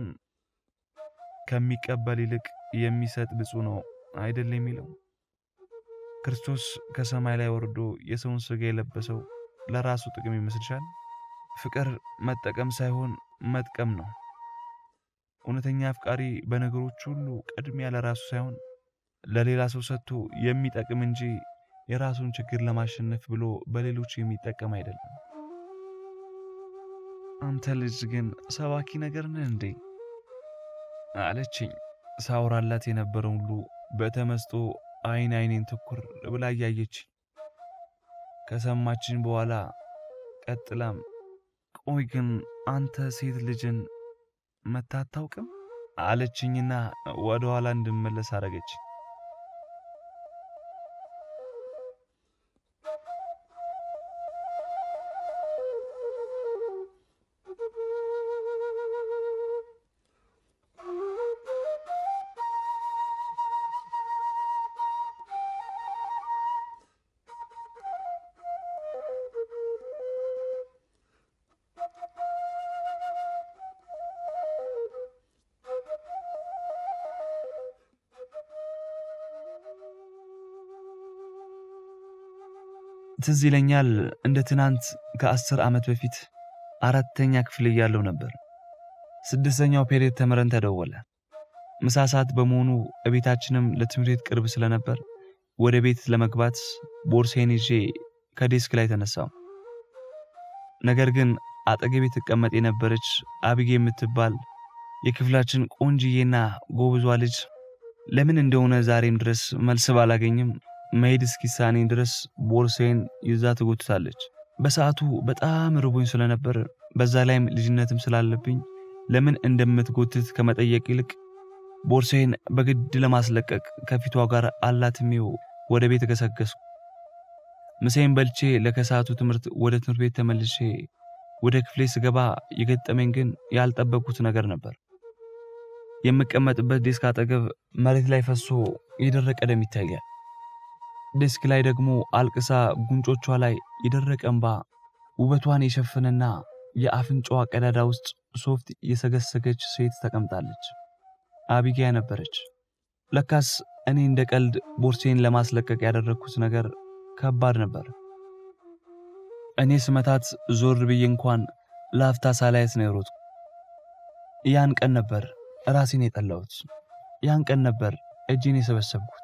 ከሚቀበል ይልቅ የሚሰጥ ብፁዕ ነው አይደል የሚለው። ክርስቶስ ከሰማይ ላይ ወርዶ የሰውን ሥጋ የለበሰው ለራሱ ጥቅም ይመስልሻል? ፍቅር መጠቀም ሳይሆን መጥቀም ነው። እውነተኛ አፍቃሪ በነገሮች ሁሉ ቅድሚያ ለራሱ ሳይሆን ለሌላ ሰው ሰጥቶ የሚጠቅም እንጂ የራሱን ችግር ለማሸነፍ ብሎ በሌሎች የሚጠቀም አይደለም። አንተ ልጅ ግን ሰባኪ ነገር ነህ እንዴ? አለችኝ። ሳውራላት የነበረው ሁሉ በተመስጦ አይን አይኔን ትኩር ብላ እያየች ከሰማችን በኋላ ቀጥላም ቆይ ግን አንተ ሴት ልጅን መታ አታውቅም? አለችኝና ወደ ኋላ እንድመለስ አደረገች። ትዝ ይለኛል እንደ ትናንት ከአስር ዓመት በፊት አራተኛ ክፍል እያለሁ ነበር። ስድስተኛው ፔሬድ ተምረን ተደወለ። ምሳ ሰዓት በመሆኑ እቤታችንም ለትምህርት ቤት ቅርብ ስለነበር ወደ ቤት ለመግባት ቦርሴን ይዤ ከዴስክ ላይ ተነሳው። ነገር ግን አጠገቤ ትቀመጥ የነበረች አብጌ የምትባል የክፍላችን ቆንጅዬና ጎብዟ ልጅ ለምን እንደሆነ ዛሬም ድረስ መልስ ባላገኝም መሄድ እስኪሳኔ ድረስ ቦርሴን ይዛ ትጎትታለች። በሰዓቱ በጣም ርቦኝ ስለነበር በዛ ላይም ልጅነትም ስላለብኝ ለምን እንደምትጎትት ከመጠየቅ ይልቅ ቦርሴን በግድ ለማስለቀቅ ከፊቷ ጋር አላትሜው ወደ ቤት ገሰገስኩ። ምሳዬን በልቼ ለከሰዓቱ ትምህርት ወደ ትምህርት ቤት ተመልሼ ወደ ክፍሌ ስገባ የገጠመኝ ግን ያልጠበቅኩት ነገር ነበር። የምቀመጥበት ዴስክ አጠገብ መሬት ላይ ፈሶ የደረቀ ደም ይታያል። ዴስክ ላይ ደግሞ አልቅሳ ጉንጮቿ ላይ የደረቀ እንባ ውበቷን የሸፈነና የአፍንጫዋ ቀዳዳ ውስጥ ሶፍት የሰገሰገች ሴት ተቀምጣለች። አቢጊያ ነበረች። ለካስ እኔ እንደ ቀልድ ቦርሴን ለማስለቀቅ ያደረግኩት ነገር ከባድ ነበር። እኔ ስመታት ዞር ብዬ እንኳን ለአፍታ ሳላየት ነው የሮጥኩ። ያን ቀን ነበር ራሴን የጠላሁት። ያን ቀን ነበር እጄን የሰበሰብኩት።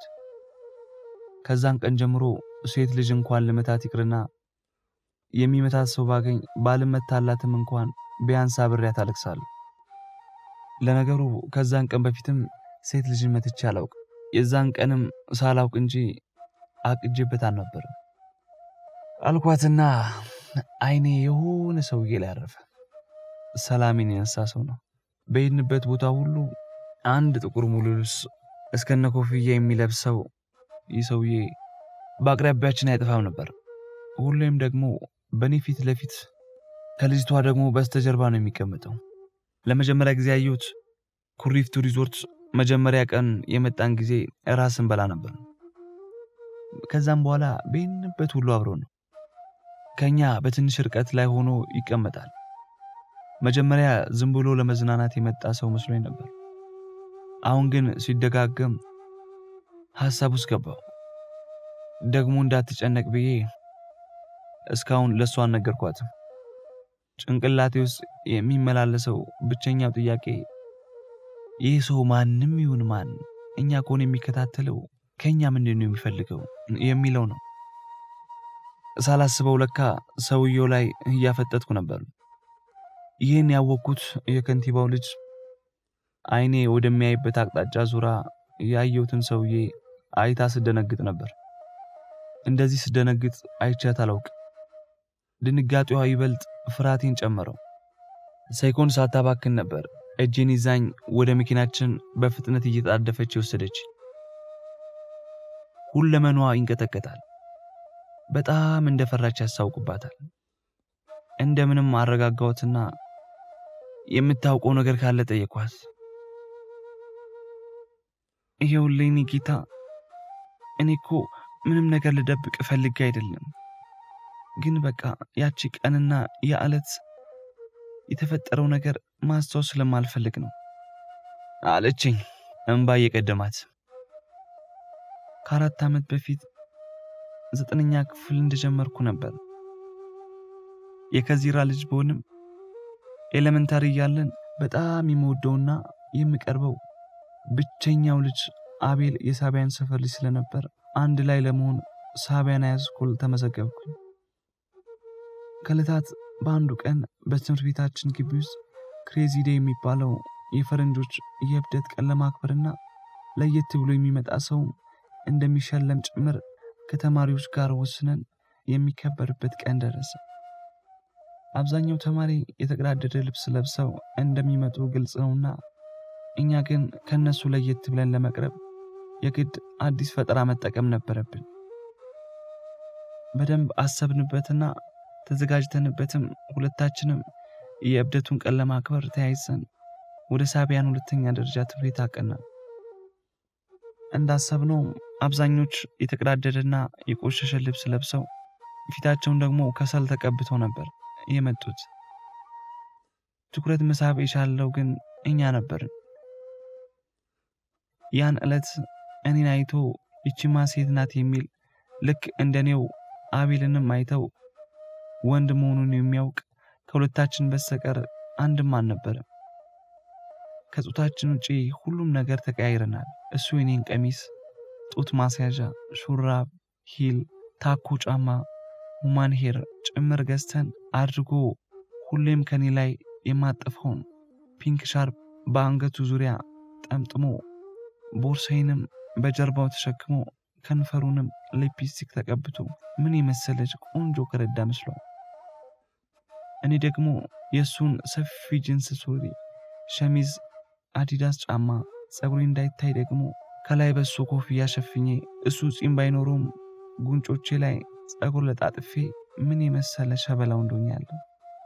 ከዛን ቀን ጀምሮ ሴት ልጅ እንኳን ልመታት ይቅርና የሚመታት ሰው ባገኝ ባልመታላትም እንኳን ቢያንስ አብሬያት አለቅሳለሁ። ለነገሩ ከዛን ቀን በፊትም ሴት ልጅን መትቼ አላውቅ። የዛን ቀንም ሳላውቅ እንጂ አቅጄበት አልነበርም። አልኳትና አይኔ የሆነ ሰውዬ ላይ አረፈ። ሰላሜን የነሳ ሰው ነው። በሄድንበት ቦታ ሁሉ አንድ ጥቁር ሙሉ ልብስ እስከነ ኮፍያ የሚለብሰው ይህ ሰውዬ በአቅራቢያችን አይጠፋም ነበር። ሁሌም ደግሞ በእኔ ፊት ለፊት ከልጅቷ ደግሞ በስተጀርባ ነው የሚቀመጠው። ለመጀመሪያ ጊዜ ያየሁት ኩሪፍቱ ሪዞርት መጀመሪያ ቀን የመጣን ጊዜ ራስን በላ ነበር። ከዛም በኋላ በሄድንበት ሁሉ አብሮ ነው። ከኛ በትንሽ ርቀት ላይ ሆኖ ይቀመጣል። መጀመሪያ ዝም ብሎ ለመዝናናት የመጣ ሰው መስሎኝ ነበር። አሁን ግን ሲደጋገም ሐሳብ ውስጥ ገባው። ደግሞ እንዳትጨነቅ ብዬ እስካሁን ለእሷ አልነገርኳትም። ጭንቅላቴ ውስጥ የሚመላለሰው ብቸኛው ጥያቄ ይህ ሰው ማንም ይሁን ማን እኛ ከሆነ የሚከታተለው ከእኛ ምንድን ነው የሚፈልገው የሚለው ነው። ሳላስበው ለካ ሰውየው ላይ እያፈጠጥኩ ነበር። ይህን ያወቅኩት የከንቲባው ልጅ አይኔ ወደሚያይበት አቅጣጫ ዙራ ያየሁትን ሰውዬ አይታ ስደነግጥ ነበር። እንደዚህ ስደነግጥ አይቻት አላውቅ። ድንጋጤዋ ይበልጥ ፍርሃቴን ጨመረው። ሳይኮን ሳታባክን ነበር እጄን ይዛኝ ወደ መኪናችን በፍጥነት እየጣደፈች የወሰደች። ሁለመኗ ይንቀጠቀጣል። በጣም እንደፈራች ያስታውቅባታል። እንደምንም አረጋጋሁትና የምታውቀው ነገር ካለ ጠየኳት። ይኸውልኝ ኒኪታ፣ እኔ እኮ ምንም ነገር ልደብቅ ፈልጌ አይደለም፣ ግን በቃ ያቺ ቀንና ያ ዕለት የተፈጠረው ነገር ማስታወስ ስለማልፈልግ ነው አለችኝ፣ እንባ እየቀደማት። ከአራት ዓመት በፊት ዘጠነኛ ክፍል እንደጀመርኩ ነበር። የከዚራ ልጅ ብሆንም ኤሌመንታሪ እያለን በጣም የምወደውና የምቀርበው ብቸኛው ልጅ አቤል የሳቢያን ሰፈር ልጅ ስለነበር አንድ ላይ ለመሆን ሳቢያን ሃይስኩል ተመዘገብኩኝ። ከዕለታት በአንዱ ቀን በትምህርት ቤታችን ግቢ ውስጥ ክሬዚ ዴይ የሚባለው የፈረንጆች የእብደት ቀን ለማክበርና ለየት ብሎ የሚመጣ ሰው እንደሚሸለም ጭምር ከተማሪዎች ጋር ወስነን የሚከበርበት ቀን ደረሰ። አብዛኛው ተማሪ የተቀዳደደ ልብስ ለብሰው እንደሚመጡ ግልጽ ነውና እኛ ግን ከነሱ ለየት ብለን ለመቅረብ የግድ አዲስ ፈጠራ መጠቀም ነበረብን። በደንብ አሰብንበትና ተዘጋጅተንበትም ሁለታችንም የእብደቱን ቀን ለማክበር ተያይዘን ወደ ሳቢያን ሁለተኛ ደረጃ ትምህርት ቤት አቀናን። እንዳሰብነው አብዛኞች የተቀዳደደና የቆሸሸ ልብስ ለብሰው ፊታቸውን ደግሞ ከሰል ተቀብተው ነበር የመጡት። ትኩረት መሳብ የቻለው ግን እኛ ነበርን። ያን ዕለት እኔን አይቶ ይቺማ ሴት ናት የሚል ልክ እንደኔው አቤልንም አይተው ወንድ መሆኑን የሚያውቅ ከሁለታችን በስተቀር አንድም አልነበረም። ከጾታችን ውጪ ሁሉም ነገር ተቀያይረናል። እሱ የኔን ቀሚስ፣ ጡት ማስያዣ፣ ሹራብ፣ ሂል፣ ታኮ ጫማ፣ ሁማን ሄር ጭምር ገዝተን አድርጎ ሁሌም ከኔ ላይ የማጠፈውን ፒንክ ሻርፕ በአንገቱ ዙሪያ ጠምጥሞ ቦርሳዬንም በጀርባው ተሸክሞ ከንፈሩንም ሊፕስቲክ ተቀብቶ ምን የመሰለች ቆንጆ ከረዳ መስሏል። እኔ ደግሞ የእሱን ሰፊ ጅንስ ሱሪ፣ ሸሚዝ፣ አዲዳስ ጫማ፣ ፀጉሬ እንዳይታይ ደግሞ ከላይ በሱ ኮፍያ ሸፍኜ እሱ ጺም ባይኖረውም ጉንጮቼ ላይ ፀጉር ለጣጥፌ ምን የመሰለ ሸበላው እንደሆኛለሁ።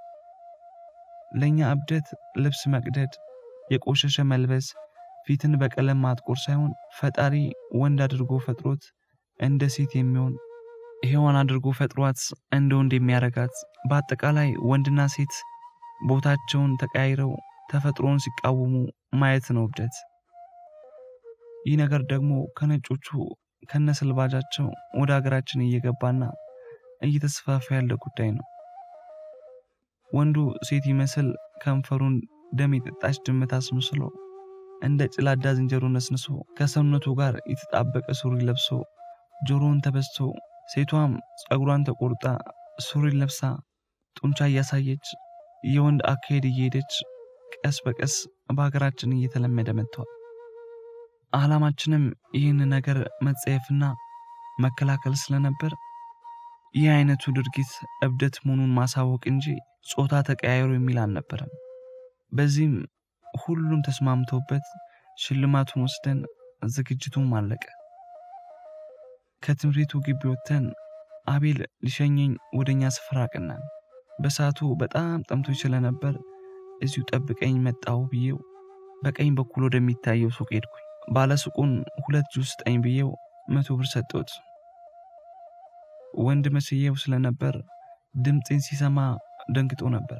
ለእኛ እብደት ልብስ መቅደድ፣ የቆሸሸ መልበስ፣ ፊትን በቀለም ማጥቆር ሳይሆን ፈጣሪ ወንድ አድርጎ ፈጥሮት እንደ ሴት የሚሆን ሔዋን አድርጎ ፈጥሯት እንደ ወንድ የሚያረጋት በአጠቃላይ ወንድና ሴት ቦታቸውን ተቀያይረው ተፈጥሮን ሲቃወሙ ማየት ነው እብደት። ይህ ነገር ደግሞ ከነጮቹ ከነስልባጃቸው ወደ ሀገራችን እየገባና እየተስፋፋ ያለ ጉዳይ ነው። ወንዱ ሴት ይመስል ከንፈሩን ደም የጠጣች ድመት አስመስሎ እንደ ጭላዳ ዝንጀሮ ነስንሶ ከሰውነቱ ጋር የተጣበቀ ሱሪ ለብሶ ጆሮውን ተበስቶ ሴቷም ፀጉሯን ተቆርጣ ሱሪ ለብሳ ጡንቻ እያሳየች የወንድ አካሄድ እየሄደች ቀስ በቀስ በሀገራችን እየተለመደ መጥተዋል። ዓላማችንም ይህን ነገር መጸየፍና መከላከል ስለነበር ይህ አይነቱ ድርጊት እብደት መሆኑን ማሳወቅ እንጂ ጾታ ተቀያየሩ የሚል አልነበረም። በዚህም ሁሉም ተስማምተውበት ሽልማቱን ወስደን ዝግጅቱም አለቀ። ከትምህርቱ ግቢ ወጥተን አቤል ሊሸኘኝ ወደኛ ስፍራ አቀናን። በሰዓቱ በጣም ጠምቶ ስለነበር እዚሁ ጠብቀኝ መጣሁ ብዬው በቀኝ በኩል ወደሚታየው ሱቅ ሄድኩኝ። ባለሱቁን ሁለት ጁስ ስጠኝ ብዬው መቶ ብር ሰጠሁት። ወንድ መስዬው ስለነበር ድምፄን ሲሰማ ደንግጦ ነበር።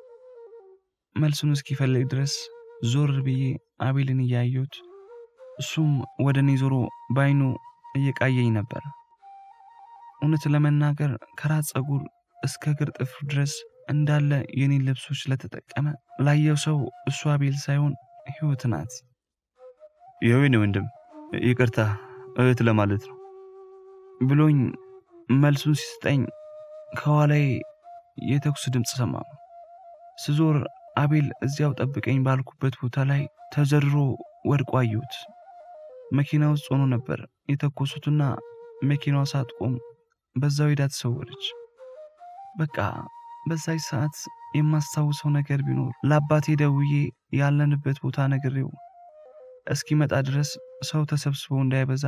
መልሱን እስኪፈልግ ድረስ ዞር ብዬ አቤልን እያየሁት እሱም ወደ እኔ ዞሮ በአይኑ እየቃየኝ ነበር። እውነት ለመናገር ከራስ ፀጉር እስከ እግር ጥፍር ድረስ እንዳለ የኔን ልብሶች ስለተጠቀመ ላየው ሰው እሱ አቤል ሳይሆን ሕይወት ናት። የወይኔ ወንድም ይቅርታ እህት ለማለት ነው ብሎኝ መልሱን ሲሰጠኝ ከኋላዬ የተኩስ ድምፅ ሰማሁ። ስዞር አቤል እዚያው ጠብቀኝ ባልኩበት ቦታ ላይ ተዘርሮ ወድቆ አየሁት። መኪና ውስጥ ሆኖ ነበር የተኮሱትና መኪናዋ ሳትቆም በዛው ሄዳ ተሰወረች። በቃ በዛች ሰዓት የማስታውሰው ነገር ቢኖር ለአባቴ ደውዬ ያለንበት ቦታ ነግሬው እስኪመጣ ድረስ ሰው ተሰብስቦ እንዳይበዛ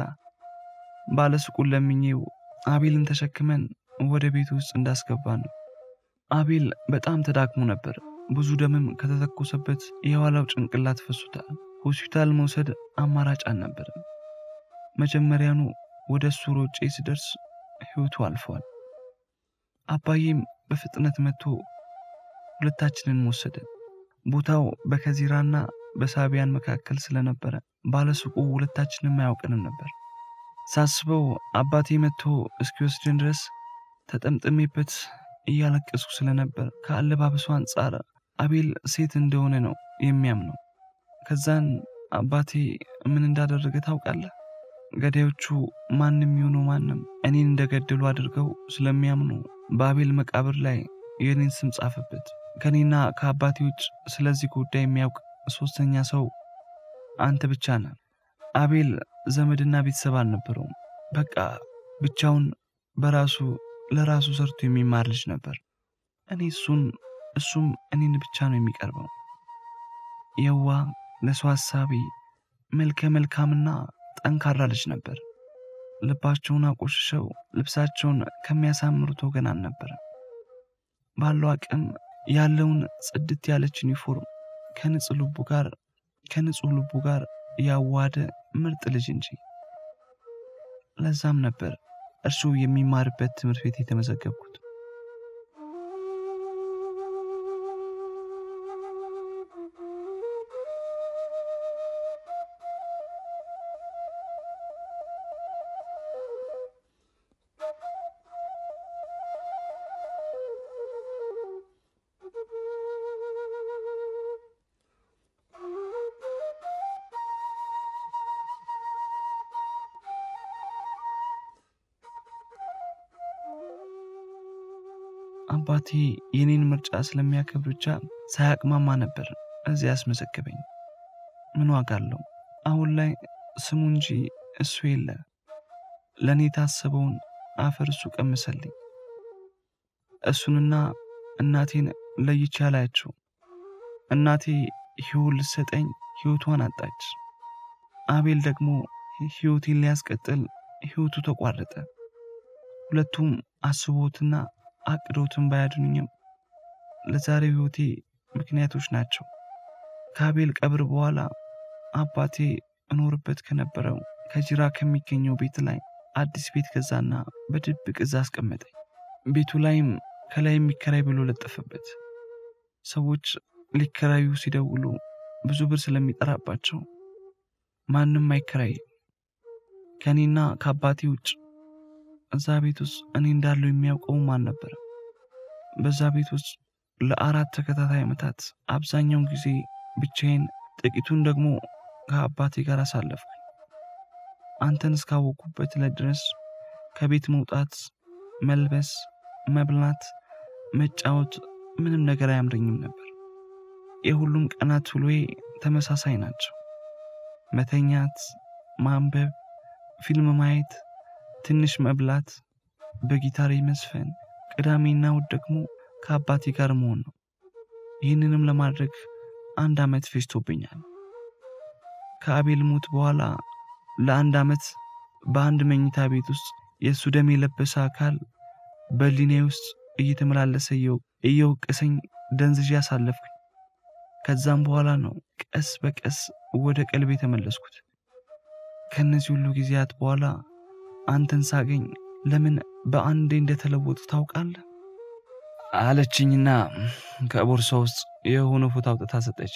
ባለሱቁን ለምኜው አቤልን ተሸክመን ወደ ቤት ውስጥ እንዳስገባ ነው። አቤል በጣም ተዳክሞ ነበር። ብዙ ደምም ከተተኮሰበት የኋላው ጭንቅላት ፈሱታል። ሆስፒታል መውሰድ አማራጭ አልነበረም። መጀመሪያኑ ወደ እሱ ሮጬ ስደርስ ሕይወቱ አልፏል። አባዬም በፍጥነት መጥቶ ሁለታችንን ወሰደን። ቦታው በከዚራና በሳቢያን መካከል ስለነበረ ባለሱቁ ሁለታችንም አያውቅንም ነበር። ሳስበው አባቴ መጥቶ እስኪወስድን ድረስ ተጠምጥሜበት እያለቀስኩ ስለነበር ከአለባበሱ አንጻር አቤል ሴት እንደሆነ ነው የሚያምነው። ከዛን አባቴ ምን እንዳደረገ ታውቃለህ? ገዳዮቹ ማንም የሆኑ ማንም እኔን እንደገደሉ አድርገው ስለሚያምኑ በአቤል መቃብር ላይ የእኔን ስም ጻፈበት። ከኔና ከአባቴ ውጭ ስለዚህ ጉዳይ የሚያውቅ ሶስተኛ ሰው አንተ ብቻ ነህ። አቤል ዘመድና ቤተሰብ አልነበረውም። በቃ ብቻውን በራሱ ለራሱ ሰርቶ የሚማር ልጅ ነበር። እኔ እሱን እሱም እኔን ብቻ ነው የሚቀርበው። የዋ ለሰው ሀሳቢ መልከ መልካምና ጠንካራ ልጅ ነበር። ልባቸውን አቆሽሸው ልብሳቸውን ከሚያሳምሩት ወገን አልነበረም። ባለው አቅም ያለውን ጽድት ያለች ዩኒፎርም ከንጹህ ልቡ ጋር ከንጹህ ልቡ ጋር ያዋደ ምርጥ ልጅ እንጂ። ለዛም ነበር እርሱ የሚማርበት ትምህርት ቤት የተመዘገብኩት። አባቴ የኔን ምርጫ ስለሚያከብር ብቻ ሳያቅማማ ነበር እዚህ ያስመዘገበኝ። ምን ዋጋ አለው? አሁን ላይ ስሙ እንጂ እሱ የለ። ለእኔ የታሰበውን አፈር እሱ ቀምሰልኝ። እሱንና እናቴን ለይቼ አላያቸው። እናቴ ሕይወት ልትሰጠኝ ሕይወቷን አጣች። አቤል ደግሞ ሕይወቴን ሊያስቀጥል ሕይወቱ ተቋረጠ። ሁለቱም አስቦትና አቅዶትን ባያድኑኝም ለዛሬው ሕይወቴ ምክንያቶች ናቸው። ከአቤል ቀብር በኋላ አባቴ እኖርበት ከነበረው ከጅራ ከሚገኘው ቤት ላይ አዲስ ቤት ገዛና በድብቅ እዛ አስቀመጠኝ። ቤቱ ላይም ከላይ የሚከራይ ብሎ ለጠፈበት። ሰዎች ሊከራዩ ሲደውሉ ብዙ ብር ስለሚጠራባቸው ማንም አይከራይ። ከእኔና ከአባቴ ውጭ እዛ ቤት ውስጥ እኔ እንዳለው የሚያውቀውም አልነበረም። በዛ ቤት ውስጥ ለአራት ተከታታይ ዓመታት አብዛኛውን ጊዜ ብቻዬን፣ ጥቂቱን ደግሞ ከአባቴ ጋር አሳለፍኩ። አንተን እስካወቅኩበት ዕለት ድረስ ከቤት መውጣት፣ መልበስ፣ መብላት፣ መጫወት ምንም ነገር አያምረኝም ነበር። የሁሉም ቀናት ውሎዬ ተመሳሳይ ናቸው። መተኛት፣ ማንበብ፣ ፊልም ማየት፣ ትንሽ መብላት፣ በጊታሬ መዝፈን፣ ቅዳሜና እሑድ ደግሞ ከአባቴ ጋር መሆን ነው። ይህንንም ለማድረግ አንድ ዓመት ፈጅቶብኛል። ከአቤል ሞት በኋላ ለአንድ ዓመት በአንድ መኝታ ቤት ውስጥ የእሱ ደም የለበሰ አካል በሊኔ ውስጥ እየተመላለሰ እየወቀሰኝ ደንዝዤ አሳለፍኩኝ። ከዛም በኋላ ነው ቀስ በቀስ ወደ ቀልቤ የተመለስኩት። ከእነዚህ ሁሉ ጊዜያት በኋላ አንተን ሳገኝ ለምን በአንዴ እንደተለወጡ ታውቃለህ? አለችኝና ከቦርሳ ውስጥ የሆነ ፎቶ አውጥታ ሰጠች።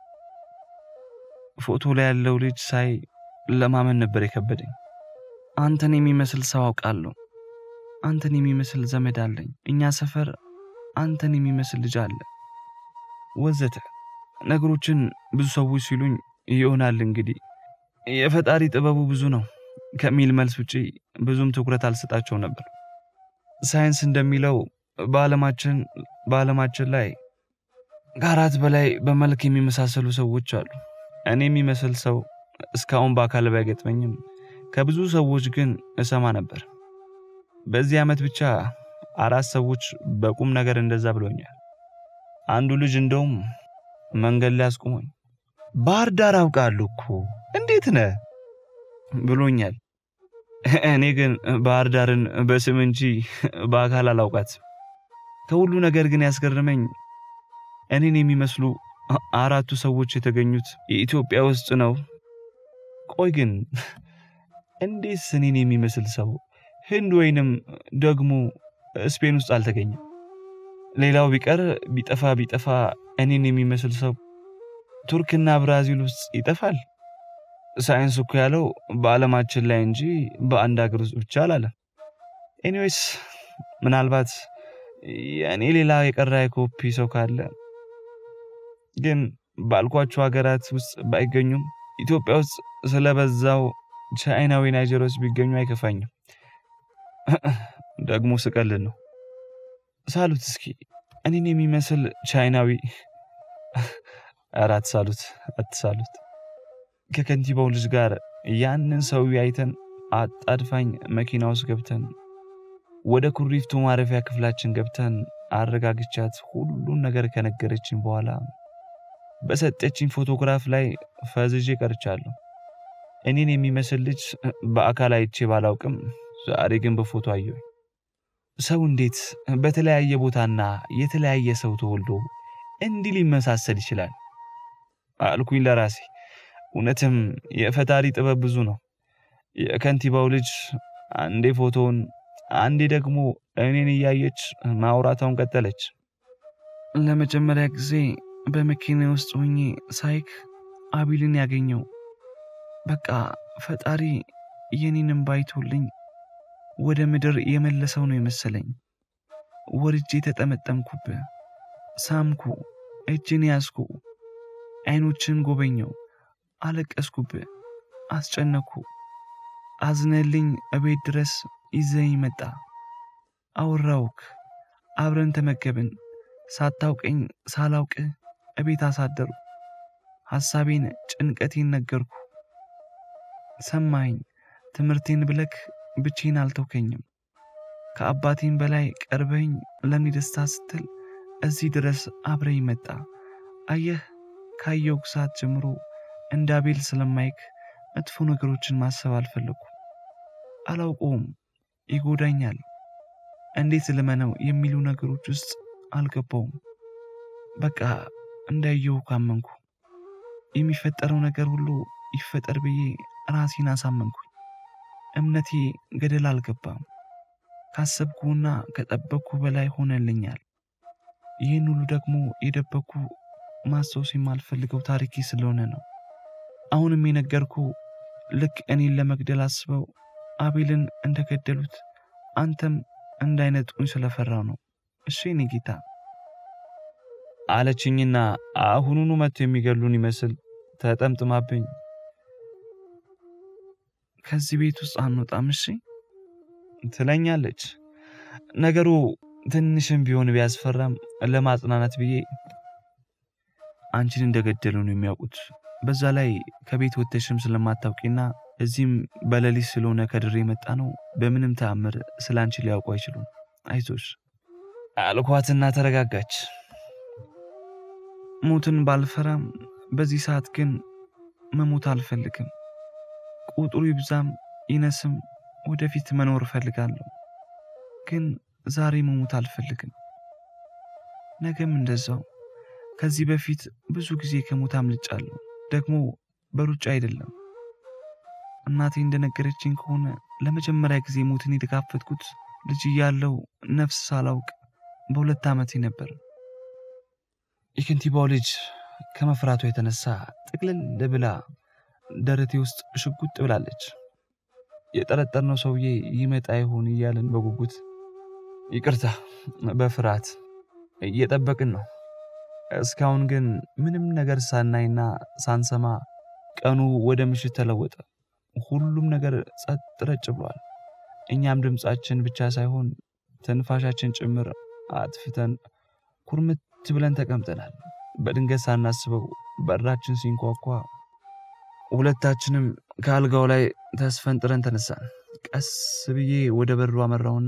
ፎቶ ላይ ያለው ልጅ ሳይ ለማመን ነበር የከበደኝ። አንተን የሚመስል ሰው አውቃለሁ። አንተን የሚመስል ዘመድ አለኝ። እኛ ሰፈር አንተን የሚመስል ልጅ አለ ወዘተ ነገሮችን ብዙ ሰዎች ሲሉኝ ይሆናል እንግዲህ የፈጣሪ ጥበቡ ብዙ ነው ከሚል መልስ ውጪ ብዙም ትኩረት አልሰጣቸው ነበር። ሳይንስ እንደሚለው በዓለማችን በዓለማችን ላይ ከአራት በላይ በመልክ የሚመሳሰሉ ሰዎች አሉ። እኔ የሚመስል ሰው እስካሁን በአካል ባይገጥመኝም ከብዙ ሰዎች ግን እሰማ ነበር። በዚህ ዓመት ብቻ አራት ሰዎች በቁም ነገር እንደዛ ብሎኛል። አንዱ ልጅ እንደውም መንገድ ላይ አስቁሞኝ ባህር ዳር አውቃለሁ እኮ እንዴት ነህ ብሎኛል። እኔ ግን ባህር ዳርን በስም እንጂ በአካል አላውቃትም። ከሁሉ ነገር ግን ያስገረመኝ እኔን የሚመስሉ አራቱ ሰዎች የተገኙት የኢትዮጵያ ውስጥ ነው። ቆይ ግን እንዴት እኔን የሚመስል ሰው ህንድ ወይንም ደግሞ ስፔን ውስጥ አልተገኘም? ሌላው ቢቀር ቢጠፋ ቢጠፋ እኔን የሚመስል ሰው ቱርክና ብራዚል ውስጥ ይጠፋል። ሳይንስ እኮ ያለው በዓለማችን ላይ እንጂ በአንድ ሀገር ውስጥ ብቻ አላለም። ኤኒዌይስ ምናልባት የእኔ ሌላ የቀራ የኮፒ ሰው ካለ ግን ባልኳቸው ሀገራት ውስጥ ባይገኙም ኢትዮጵያ ውስጥ ስለበዛው ቻይናዊ ናይጀሮች ቢገኙ አይከፋኝም። ደግሞ ስቀልን ነው። ሳሉት እስኪ እኔን የሚመስል ቻይናዊ። ኧረ አትሳሉት፣ አትሳሉት። ከከንቲባው ልጅ ጋር ያንን ሰውዬ አይተን አጣድፋኝ መኪና ውስጥ ገብተን ወደ ኩሪፍቱ ማረፊያ ክፍላችን ገብተን አረጋግቻት ሁሉን ነገር ከነገረችኝ በኋላ በሰጠችኝ ፎቶግራፍ ላይ ፈዝዤ ቀርቻለሁ። እኔን የሚመስል ልጅ በአካል አይቼ ባላውቅም ዛሬ ግን በፎቶ አየሁ። ሰው እንዴት በተለያየ ቦታና የተለያየ ሰው ተወልዶ እንዲህ ሊመሳሰል ይችላል አልኩኝ ለራሴ። እውነትም የፈጣሪ ጥበብ ብዙ ነው። የከንቲባው ልጅ አንዴ ፎቶውን አንዴ ደግሞ እኔን እያየች ማውራታውን ቀጠለች። ለመጀመሪያ ጊዜ በመኪና ውስጥ ሆኜ ሳይክ አቢልን ያገኘው በቃ ፈጣሪ የኔንም ባይቶልኝ ወደ ምድር የመለሰው ነው የመሰለኝ። ወርጄ ተጠመጠምኩብ፣ ሳምኩ፣ እጅን ያዝኩ፣ አይኖችን ጎበኘው፣ አለቀስኩብ፣ አስጨነኩ። አዝነልኝ እቤት ድረስ ይዘኝ መጣ። አወራውክ፣ አብረን ተመገብን። ሳታውቀኝ ሳላውቅ እቤት አሳደሩ። ሐሳቤን ጭንቀቴን ነገርኩ። ሰማኸኝ። ትምህርቴን ብለክ ብቼን አልተውከኝም። ከአባቴም በላይ ቀርበኝ ለእኔ ደስታ ስትል እዚህ ድረስ አብረኝ መጣ። አየህ ካየው ሰዓት ጀምሮ እንደ አቤል ስለማይክ መጥፎ ነገሮችን ማሰብ አልፈለኩም። አላውቀውም፣ ይጎዳኛል፣ እንዴት ልመነው የሚሉ ነገሮች ውስጥ አልገባውም። በቃ እንዳየው ካመንኩ የሚፈጠረው ነገር ሁሉ ይፈጠር ብዬ ራሴን አሳመንኩኝ። እምነቴ ገደል አልገባም። ካሰብኩና ከጠበቅኩ በላይ ሆነልኛል። ይህን ሁሉ ደግሞ የደበቅኩ ማስታወስ የማልፈልገው ታሪኬ ስለሆነ ነው። አሁንም የነገርኩ ልክ እኔን ለመግደል አስበው አቤልን እንደገደሉት አንተም እንዳይነጥቁኝ ስለፈራው ነው። እሺ የኔ ጌታ አለችኝና አሁኑኑ መጥቶ የሚገሉን ይመስል ተጠምጥማብኝ ከዚህ ቤት ውስጥ አንወጣም እሺ ትለኛለች። ነገሩ ትንሽም ቢሆን ቢያስፈራም ለማጽናናት ብዬ አንቺን እንደገደሉ ነው የሚያውቁት። በዛ ላይ ከቤት ወጥተሽም ስለማታውቂና እዚህም በሌሊት ስለሆነ ከድሬ የመጣ ነው። በምንም ተአምር ስለ አንቺ ሊያውቁ አይችሉም። አይዞሽ አልኳትና ተረጋጋች። ሞትን ባልፈራም በዚህ ሰዓት ግን መሞት አልፈልግም። ቁጥሩ ይብዛም ይነስም ወደፊት መኖር እፈልጋለሁ። ግን ዛሬ መሞት አልፈልግም። ነገም እንደዛው። ከዚህ በፊት ብዙ ጊዜ ከሞት አምልጫለሁ። ደግሞ በሩጫ አይደለም። እናቴ እንደነገረችኝ ከሆነ ለመጀመሪያ ጊዜ ሞትን የተጋፈጥኩት ልጅ እያለሁ ነፍስ ሳላውቅ በሁለት ዓመቴ ነበር። የከንቲባው ልጅ ከመፍራቷ የተነሳ ጥቅልል ብላ ደረቴ ውስጥ ሽጉጥ ብላለች። የጠረጠርነው ሰውዬ ይመጣ ይሆን እያልን በጉጉት ይቅርታ፣ በፍርሃት እየጠበቅን ነው። እስካሁን ግን ምንም ነገር ሳናይና ሳንሰማ ቀኑ ወደ ምሽት ተለወጠ። ሁሉም ነገር ጸጥ ረጭ ብሏል። እኛም ድምፃችን ብቻ ሳይሆን ትንፋሻችን ጭምር አጥፍተን ኩርምት ብለን ተቀምጠናል። በድንገት ሳናስበው በራችን ሲንኳኳ ሁለታችንም ከአልጋው ላይ ተስፈንጥረን ተነሳን። ቀስ ብዬ ወደ በሩ አመራውና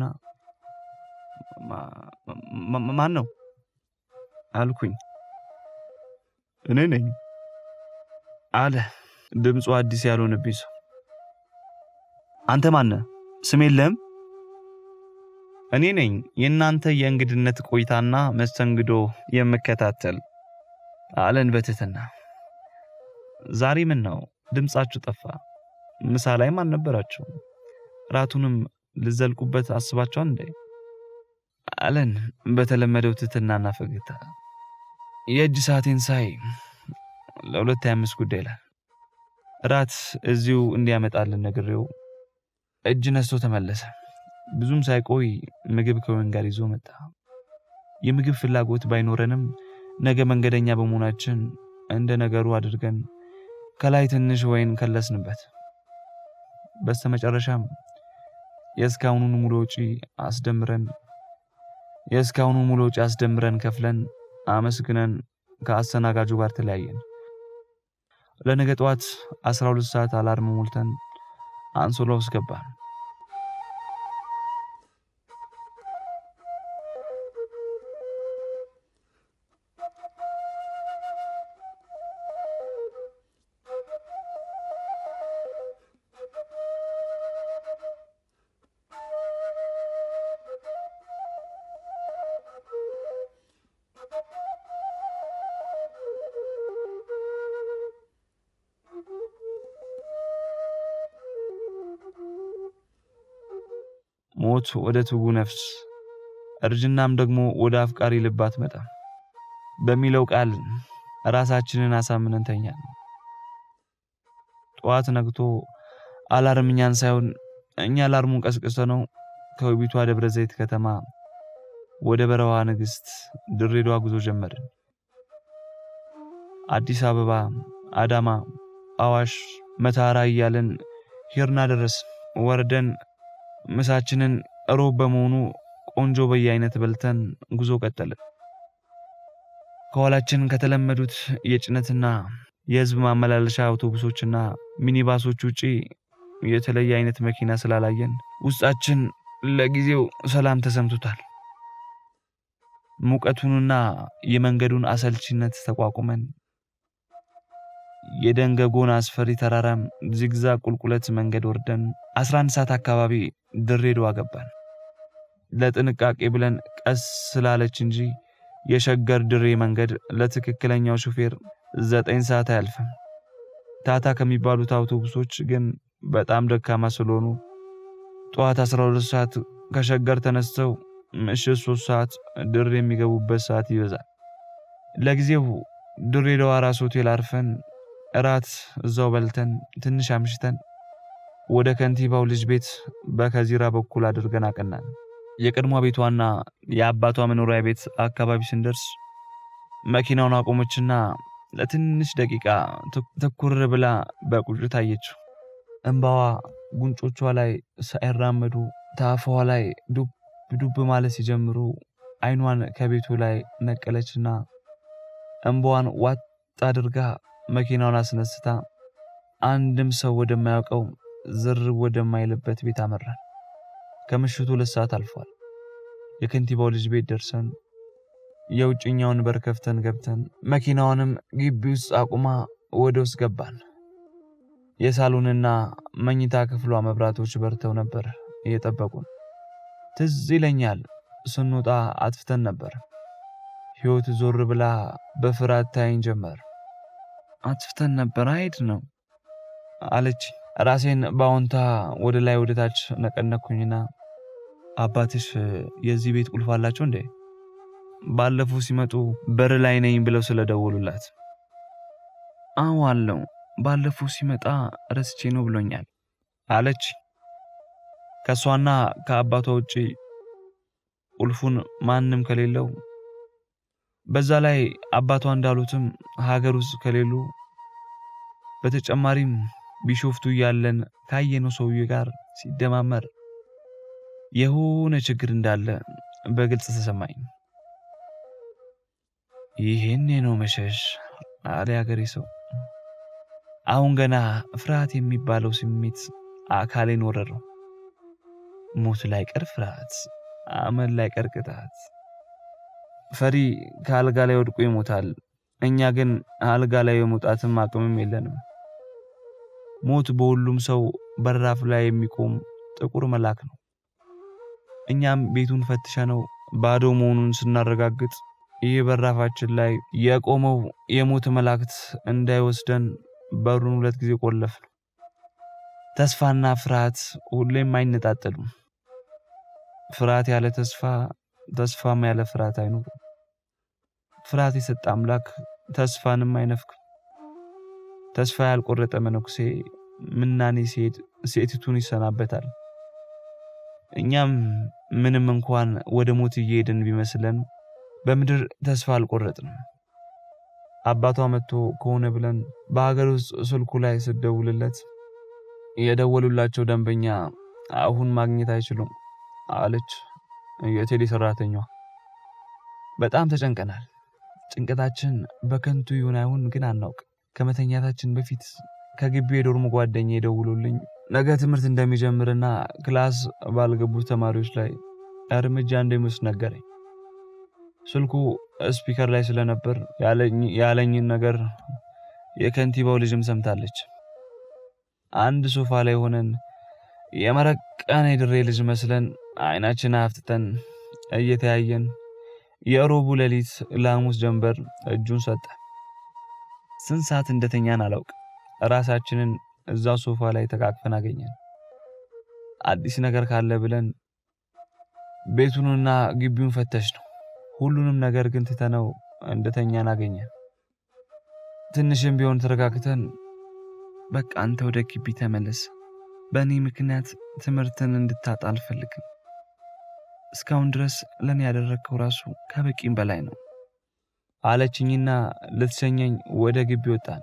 ማን ነው አልኩኝ። እኔ ነኝ አለ ድምፁ አዲስ ያልሆነብኝ ሰው። አንተ ማነህ? ስም የለህም? እኔ ነኝ የእናንተ የእንግድነት ቆይታና መስተንግዶ የምከታተል አለን በትህትና። ዛሬ ምን ነው ድምፃችሁ ጠፋ? ምሳ ላይም አልነበራችሁ? ራቱንም ልዘልቁበት አስባችኋል እንዴ? አለን በተለመደው ትህትናና ፈገግታ። የእጅ ሰዓቴን ሳይ ለሁለት ሃያ አምስት ጉዳይ ይላል። ራት እዚሁ እንዲያመጣልን ነግሬው እጅ ነስቶ ተመለሰ። ብዙም ሳይቆይ ምግብ ከወይን ጋር ይዞ መጣ። የምግብ ፍላጎት ባይኖረንም ነገ መንገደኛ በመሆናችን እንደ ነገሩ አድርገን ከላይ ትንሽ ወይን ከለስንበት። በስተመጨረሻም የእስካሁኑን ሙሉ ወጪ አስደምረን የእስካሁኑ ሙሉ ወጪ አስደምረን ከፍለን አመስግነን ከአስተናጋጁ ጋር ተለያየን። ለነገ ጠዋት 12 ሰዓት አላርም ሞልተን አንሶላ ውስጥ ገባን። ሞት ወደ ትጉ ነፍስ እርጅናም ደግሞ ወደ አፍቃሪ ልብ አትመጣም በሚለው ቃል ራሳችንን አሳምነን ተኛን። ጠዋት ነግቶ አላርም እኛን ሳይሆን እኛ አላርሙን ቀስቅሰ ነው ከውቢቷ ደብረ ዘይት ከተማ ወደ በረዋ ንግሥት ድሬዳዋ ጉዞ ጀመርን። አዲስ አበባ፣ አዳማ፣ አዋሽ፣ መታራ እያለን ሂርና ደረስ ወርደን ምሳችንን ሮብ በመሆኑ ቆንጆ በየአይነት በልተን ጉዞ ቀጠልን። ከኋላችን ከተለመዱት የጭነትና የህዝብ ማመላለሻ አውቶቡሶችና ሚኒባሶች ውጪ የተለየ አይነት መኪና ስላላየን ውስጣችን ለጊዜው ሰላም ተሰምቶታል። ሙቀቱንና የመንገዱን አሰልቺነት ተቋቁመን የደንገጎን አስፈሪ ተራራም ዚግዛግ ቁልቁለት መንገድ ወርደን 11 ሰዓት አካባቢ ድሬዳዋ ገባን። ለጥንቃቄ ብለን ቀስ ስላለች እንጂ የሸገር ድሬ መንገድ ለትክክለኛው ሹፌር ዘጠኝ ሰዓት አያልፍም። ታታ ከሚባሉት አውቶቡሶች ግን በጣም ደካማ ስለሆኑ ጠዋት 12 ሰዓት ከሸገር ተነስተው ምሽት 3 ሰዓት ድሬ የሚገቡበት ሰዓት ይበዛል። ለጊዜው ድሬዳዋ ራስ ሆቴል አርፈን እራት እዛው በልተን ትንሽ አምሽተን ወደ ከንቲባው ልጅ ቤት በከዚራ በኩል አድርገን አቀናን። የቀድሞ ቤቷና የአባቷ መኖሪያ ቤት አካባቢ ስንደርስ መኪናውን አቆመችና ለትንሽ ደቂቃ ትኩር ብላ በቁጭት አየችው። እንባዋ ጉንጮቿ ላይ ሳይራመዱ ታፋዋ ላይ ዱብ ዱብ ማለት ሲጀምሩ አይኗን ከቤቱ ላይ ነቀለችና እንባዋን ዋጥ አድርጋ መኪናውን አስነስታ አንድም ሰው ወደማያውቀው ዝር ወደማይልበት ቤት አመራን። ከምሽቱ ሁለት ሰዓት አልፏል። የከንቲባው ልጅ ቤት ደርሰን የውጭኛውን በር ከፍተን ገብተን መኪናዋንም ግቢ ውስጥ አቁማ ወደ ውስጥ ገባን። የሳሎንና መኝታ ክፍሏ መብራቶች በርተው ነበር እየጠበቁን። ትዝ ይለኛል ስንወጣ አጥፍተን ነበር። ሕይወት ዞር ብላ በፍርሃት ታይኝ ጀመር። አጥፍተን ነበር አይድ ነው አለች። ራሴን በአዎንታ ወደ ላይ ወደ ታች ነቀነኩኝና አባትሽ የዚህ ቤት ቁልፍ አላቸው እንዴ? ባለፈው ሲመጡ በር ላይ ነኝ ብለው ስለደወሉላት። አዎ አለው። ባለፈው ሲመጣ ረስቼ ነው ብሎኛል አለች። ከእሷና ከአባቷ ውጪ ቁልፉን ማንም ከሌለው በዛ ላይ አባቷ እንዳሉትም ሀገር ውስጥ ከሌሉ በተጨማሪም ቢሾፍቱ እያለን ካየነው ሰውዬ ጋር ሲደማመር የሆነ ችግር እንዳለ በግልጽ ተሰማኝ። ይሄኔ ነው መሸሽ አለ ያገሬ ሰው። አሁን ገና ፍርሃት የሚባለው ስሜት አካሌን ወረረው። ሞት ላይ ቀር ፍርሃት፣ አመል ላይ ቀር ቅጣት። ፈሪ ከአልጋ ላይ ወድቆ ይሞታል። እኛ ግን አልጋ ላይ የመውጣትም አቅምም የለንም። ሞት በሁሉም ሰው በራፍ ላይ የሚቆም ጥቁር መልአክ ነው። እኛም ቤቱን ፈትሸነው ባዶ መሆኑን ስናረጋግጥ ይህ በራፋችን ላይ የቆመው የሞት መላእክት እንዳይወስደን በሩን ሁለት ጊዜ ቆለፍን። ተስፋና ፍርሃት ሁሌም አይነጣጠሉም። ፍርሃት ያለ ተስፋ፣ ተስፋም ያለ ፍርሃት አይኖርም። ፍርሃት የሰጠ አምላክ ተስፋንም አይነፍክም። ተስፋ ያልቆረጠ መነኩሴ ምናኔ ሲሄድ ሴቲቱን ይሰናበታል። እኛም ምንም እንኳን ወደ ሞት እየሄድን ቢመስለን በምድር ተስፋ አልቆረጥንም። አባቷ መጥቶ ከሆነ ብለን በሀገር ውስጥ ስልኩ ላይ ስደውልለት የደወሉላቸው ደንበኛ አሁን ማግኘት አይችሉም አለች የቴሌ ሰራተኛዋ። በጣም ተጨንቀናል። ጭንቀታችን በከንቱ ይሁን አይሁን ግን አናውቅ። ከመተኛታችን በፊት ከግቢ የዶርም ጓደኛ የደውሉልኝ ነገ ትምህርት እንደሚጀምርና ክላስ ባልገቡት ተማሪዎች ላይ እርምጃ እንደሚወስድ ነገረኝ። ስልኩ ስፒከር ላይ ስለነበር ያለኝን ነገር የከንቲባው ልጅም ሰምታለች። አንድ ሶፋ ላይ ሆነን የመረቀን የድሬ ልጅ መስለን አይናችን አፍጥጠን እየተያየን የሮቡ ሌሊት ለሐሙስ ጀንበር እጁን ሰጠ። ስንት ሰዓት እንደተኛን አላውቅ። ራሳችንን እዛው ሶፋ ላይ ተቃቅፈን አገኘን። አዲስ ነገር ካለ ብለን ቤቱንና ግቢውን ፈተሽ ነው። ሁሉንም ነገር ግን ትተነው እንደተኛን አገኘን። ትንሽም ቢሆን ተረጋግተን በቃ አንተ ወደ ግቢ ተመለስ፣ በእኔ ምክንያት ትምህርትን እንድታጣ አልፈልግም። እስካሁን ድረስ ለእኔ ያደረግከው ራሱ ከበቂም በላይ ነው አለችኝና ልትሸኘኝ ወደ ግቢ ወጣን።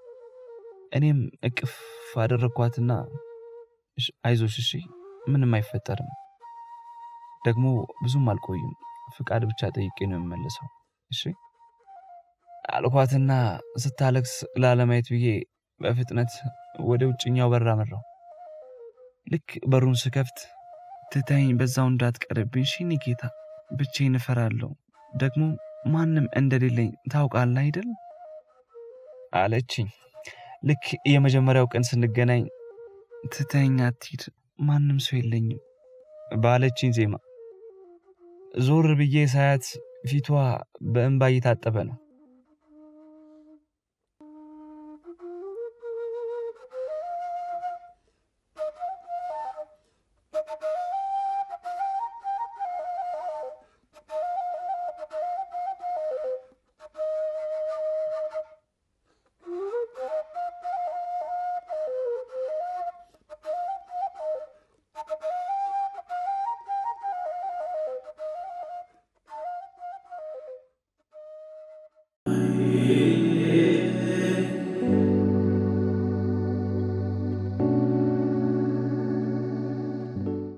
እኔም እቅፍ አደረግኳትና አይዞሽ፣ እሺ፣ ምንም አይፈጠርም፣ ደግሞ ብዙም አልቆይም፣ ፍቃድ ብቻ ጠይቄ ነው የምመለሰው። እሺ አልኳትና ስታለቅስ ላለማየት ብዬ በፍጥነት ወደ ውጭኛው በር አመራው። ልክ በሩን ስከፍት ትታኝ በዛው እንዳትቀርብኝ ሽኒ ጌታ፣ ብቻዬን እፈራለሁ። ደግሞ ማንም እንደሌለኝ ታውቃለህ አይደል አለችኝ። ልክ የመጀመሪያው ቀን ስንገናኝ ትተኸኝ አትሂድ፣ ማንም ሰው የለኝም ባለችኝ ዜማ ዞር ብዬ ሳያት ፊቷ በእንባ እየታጠበ ነው።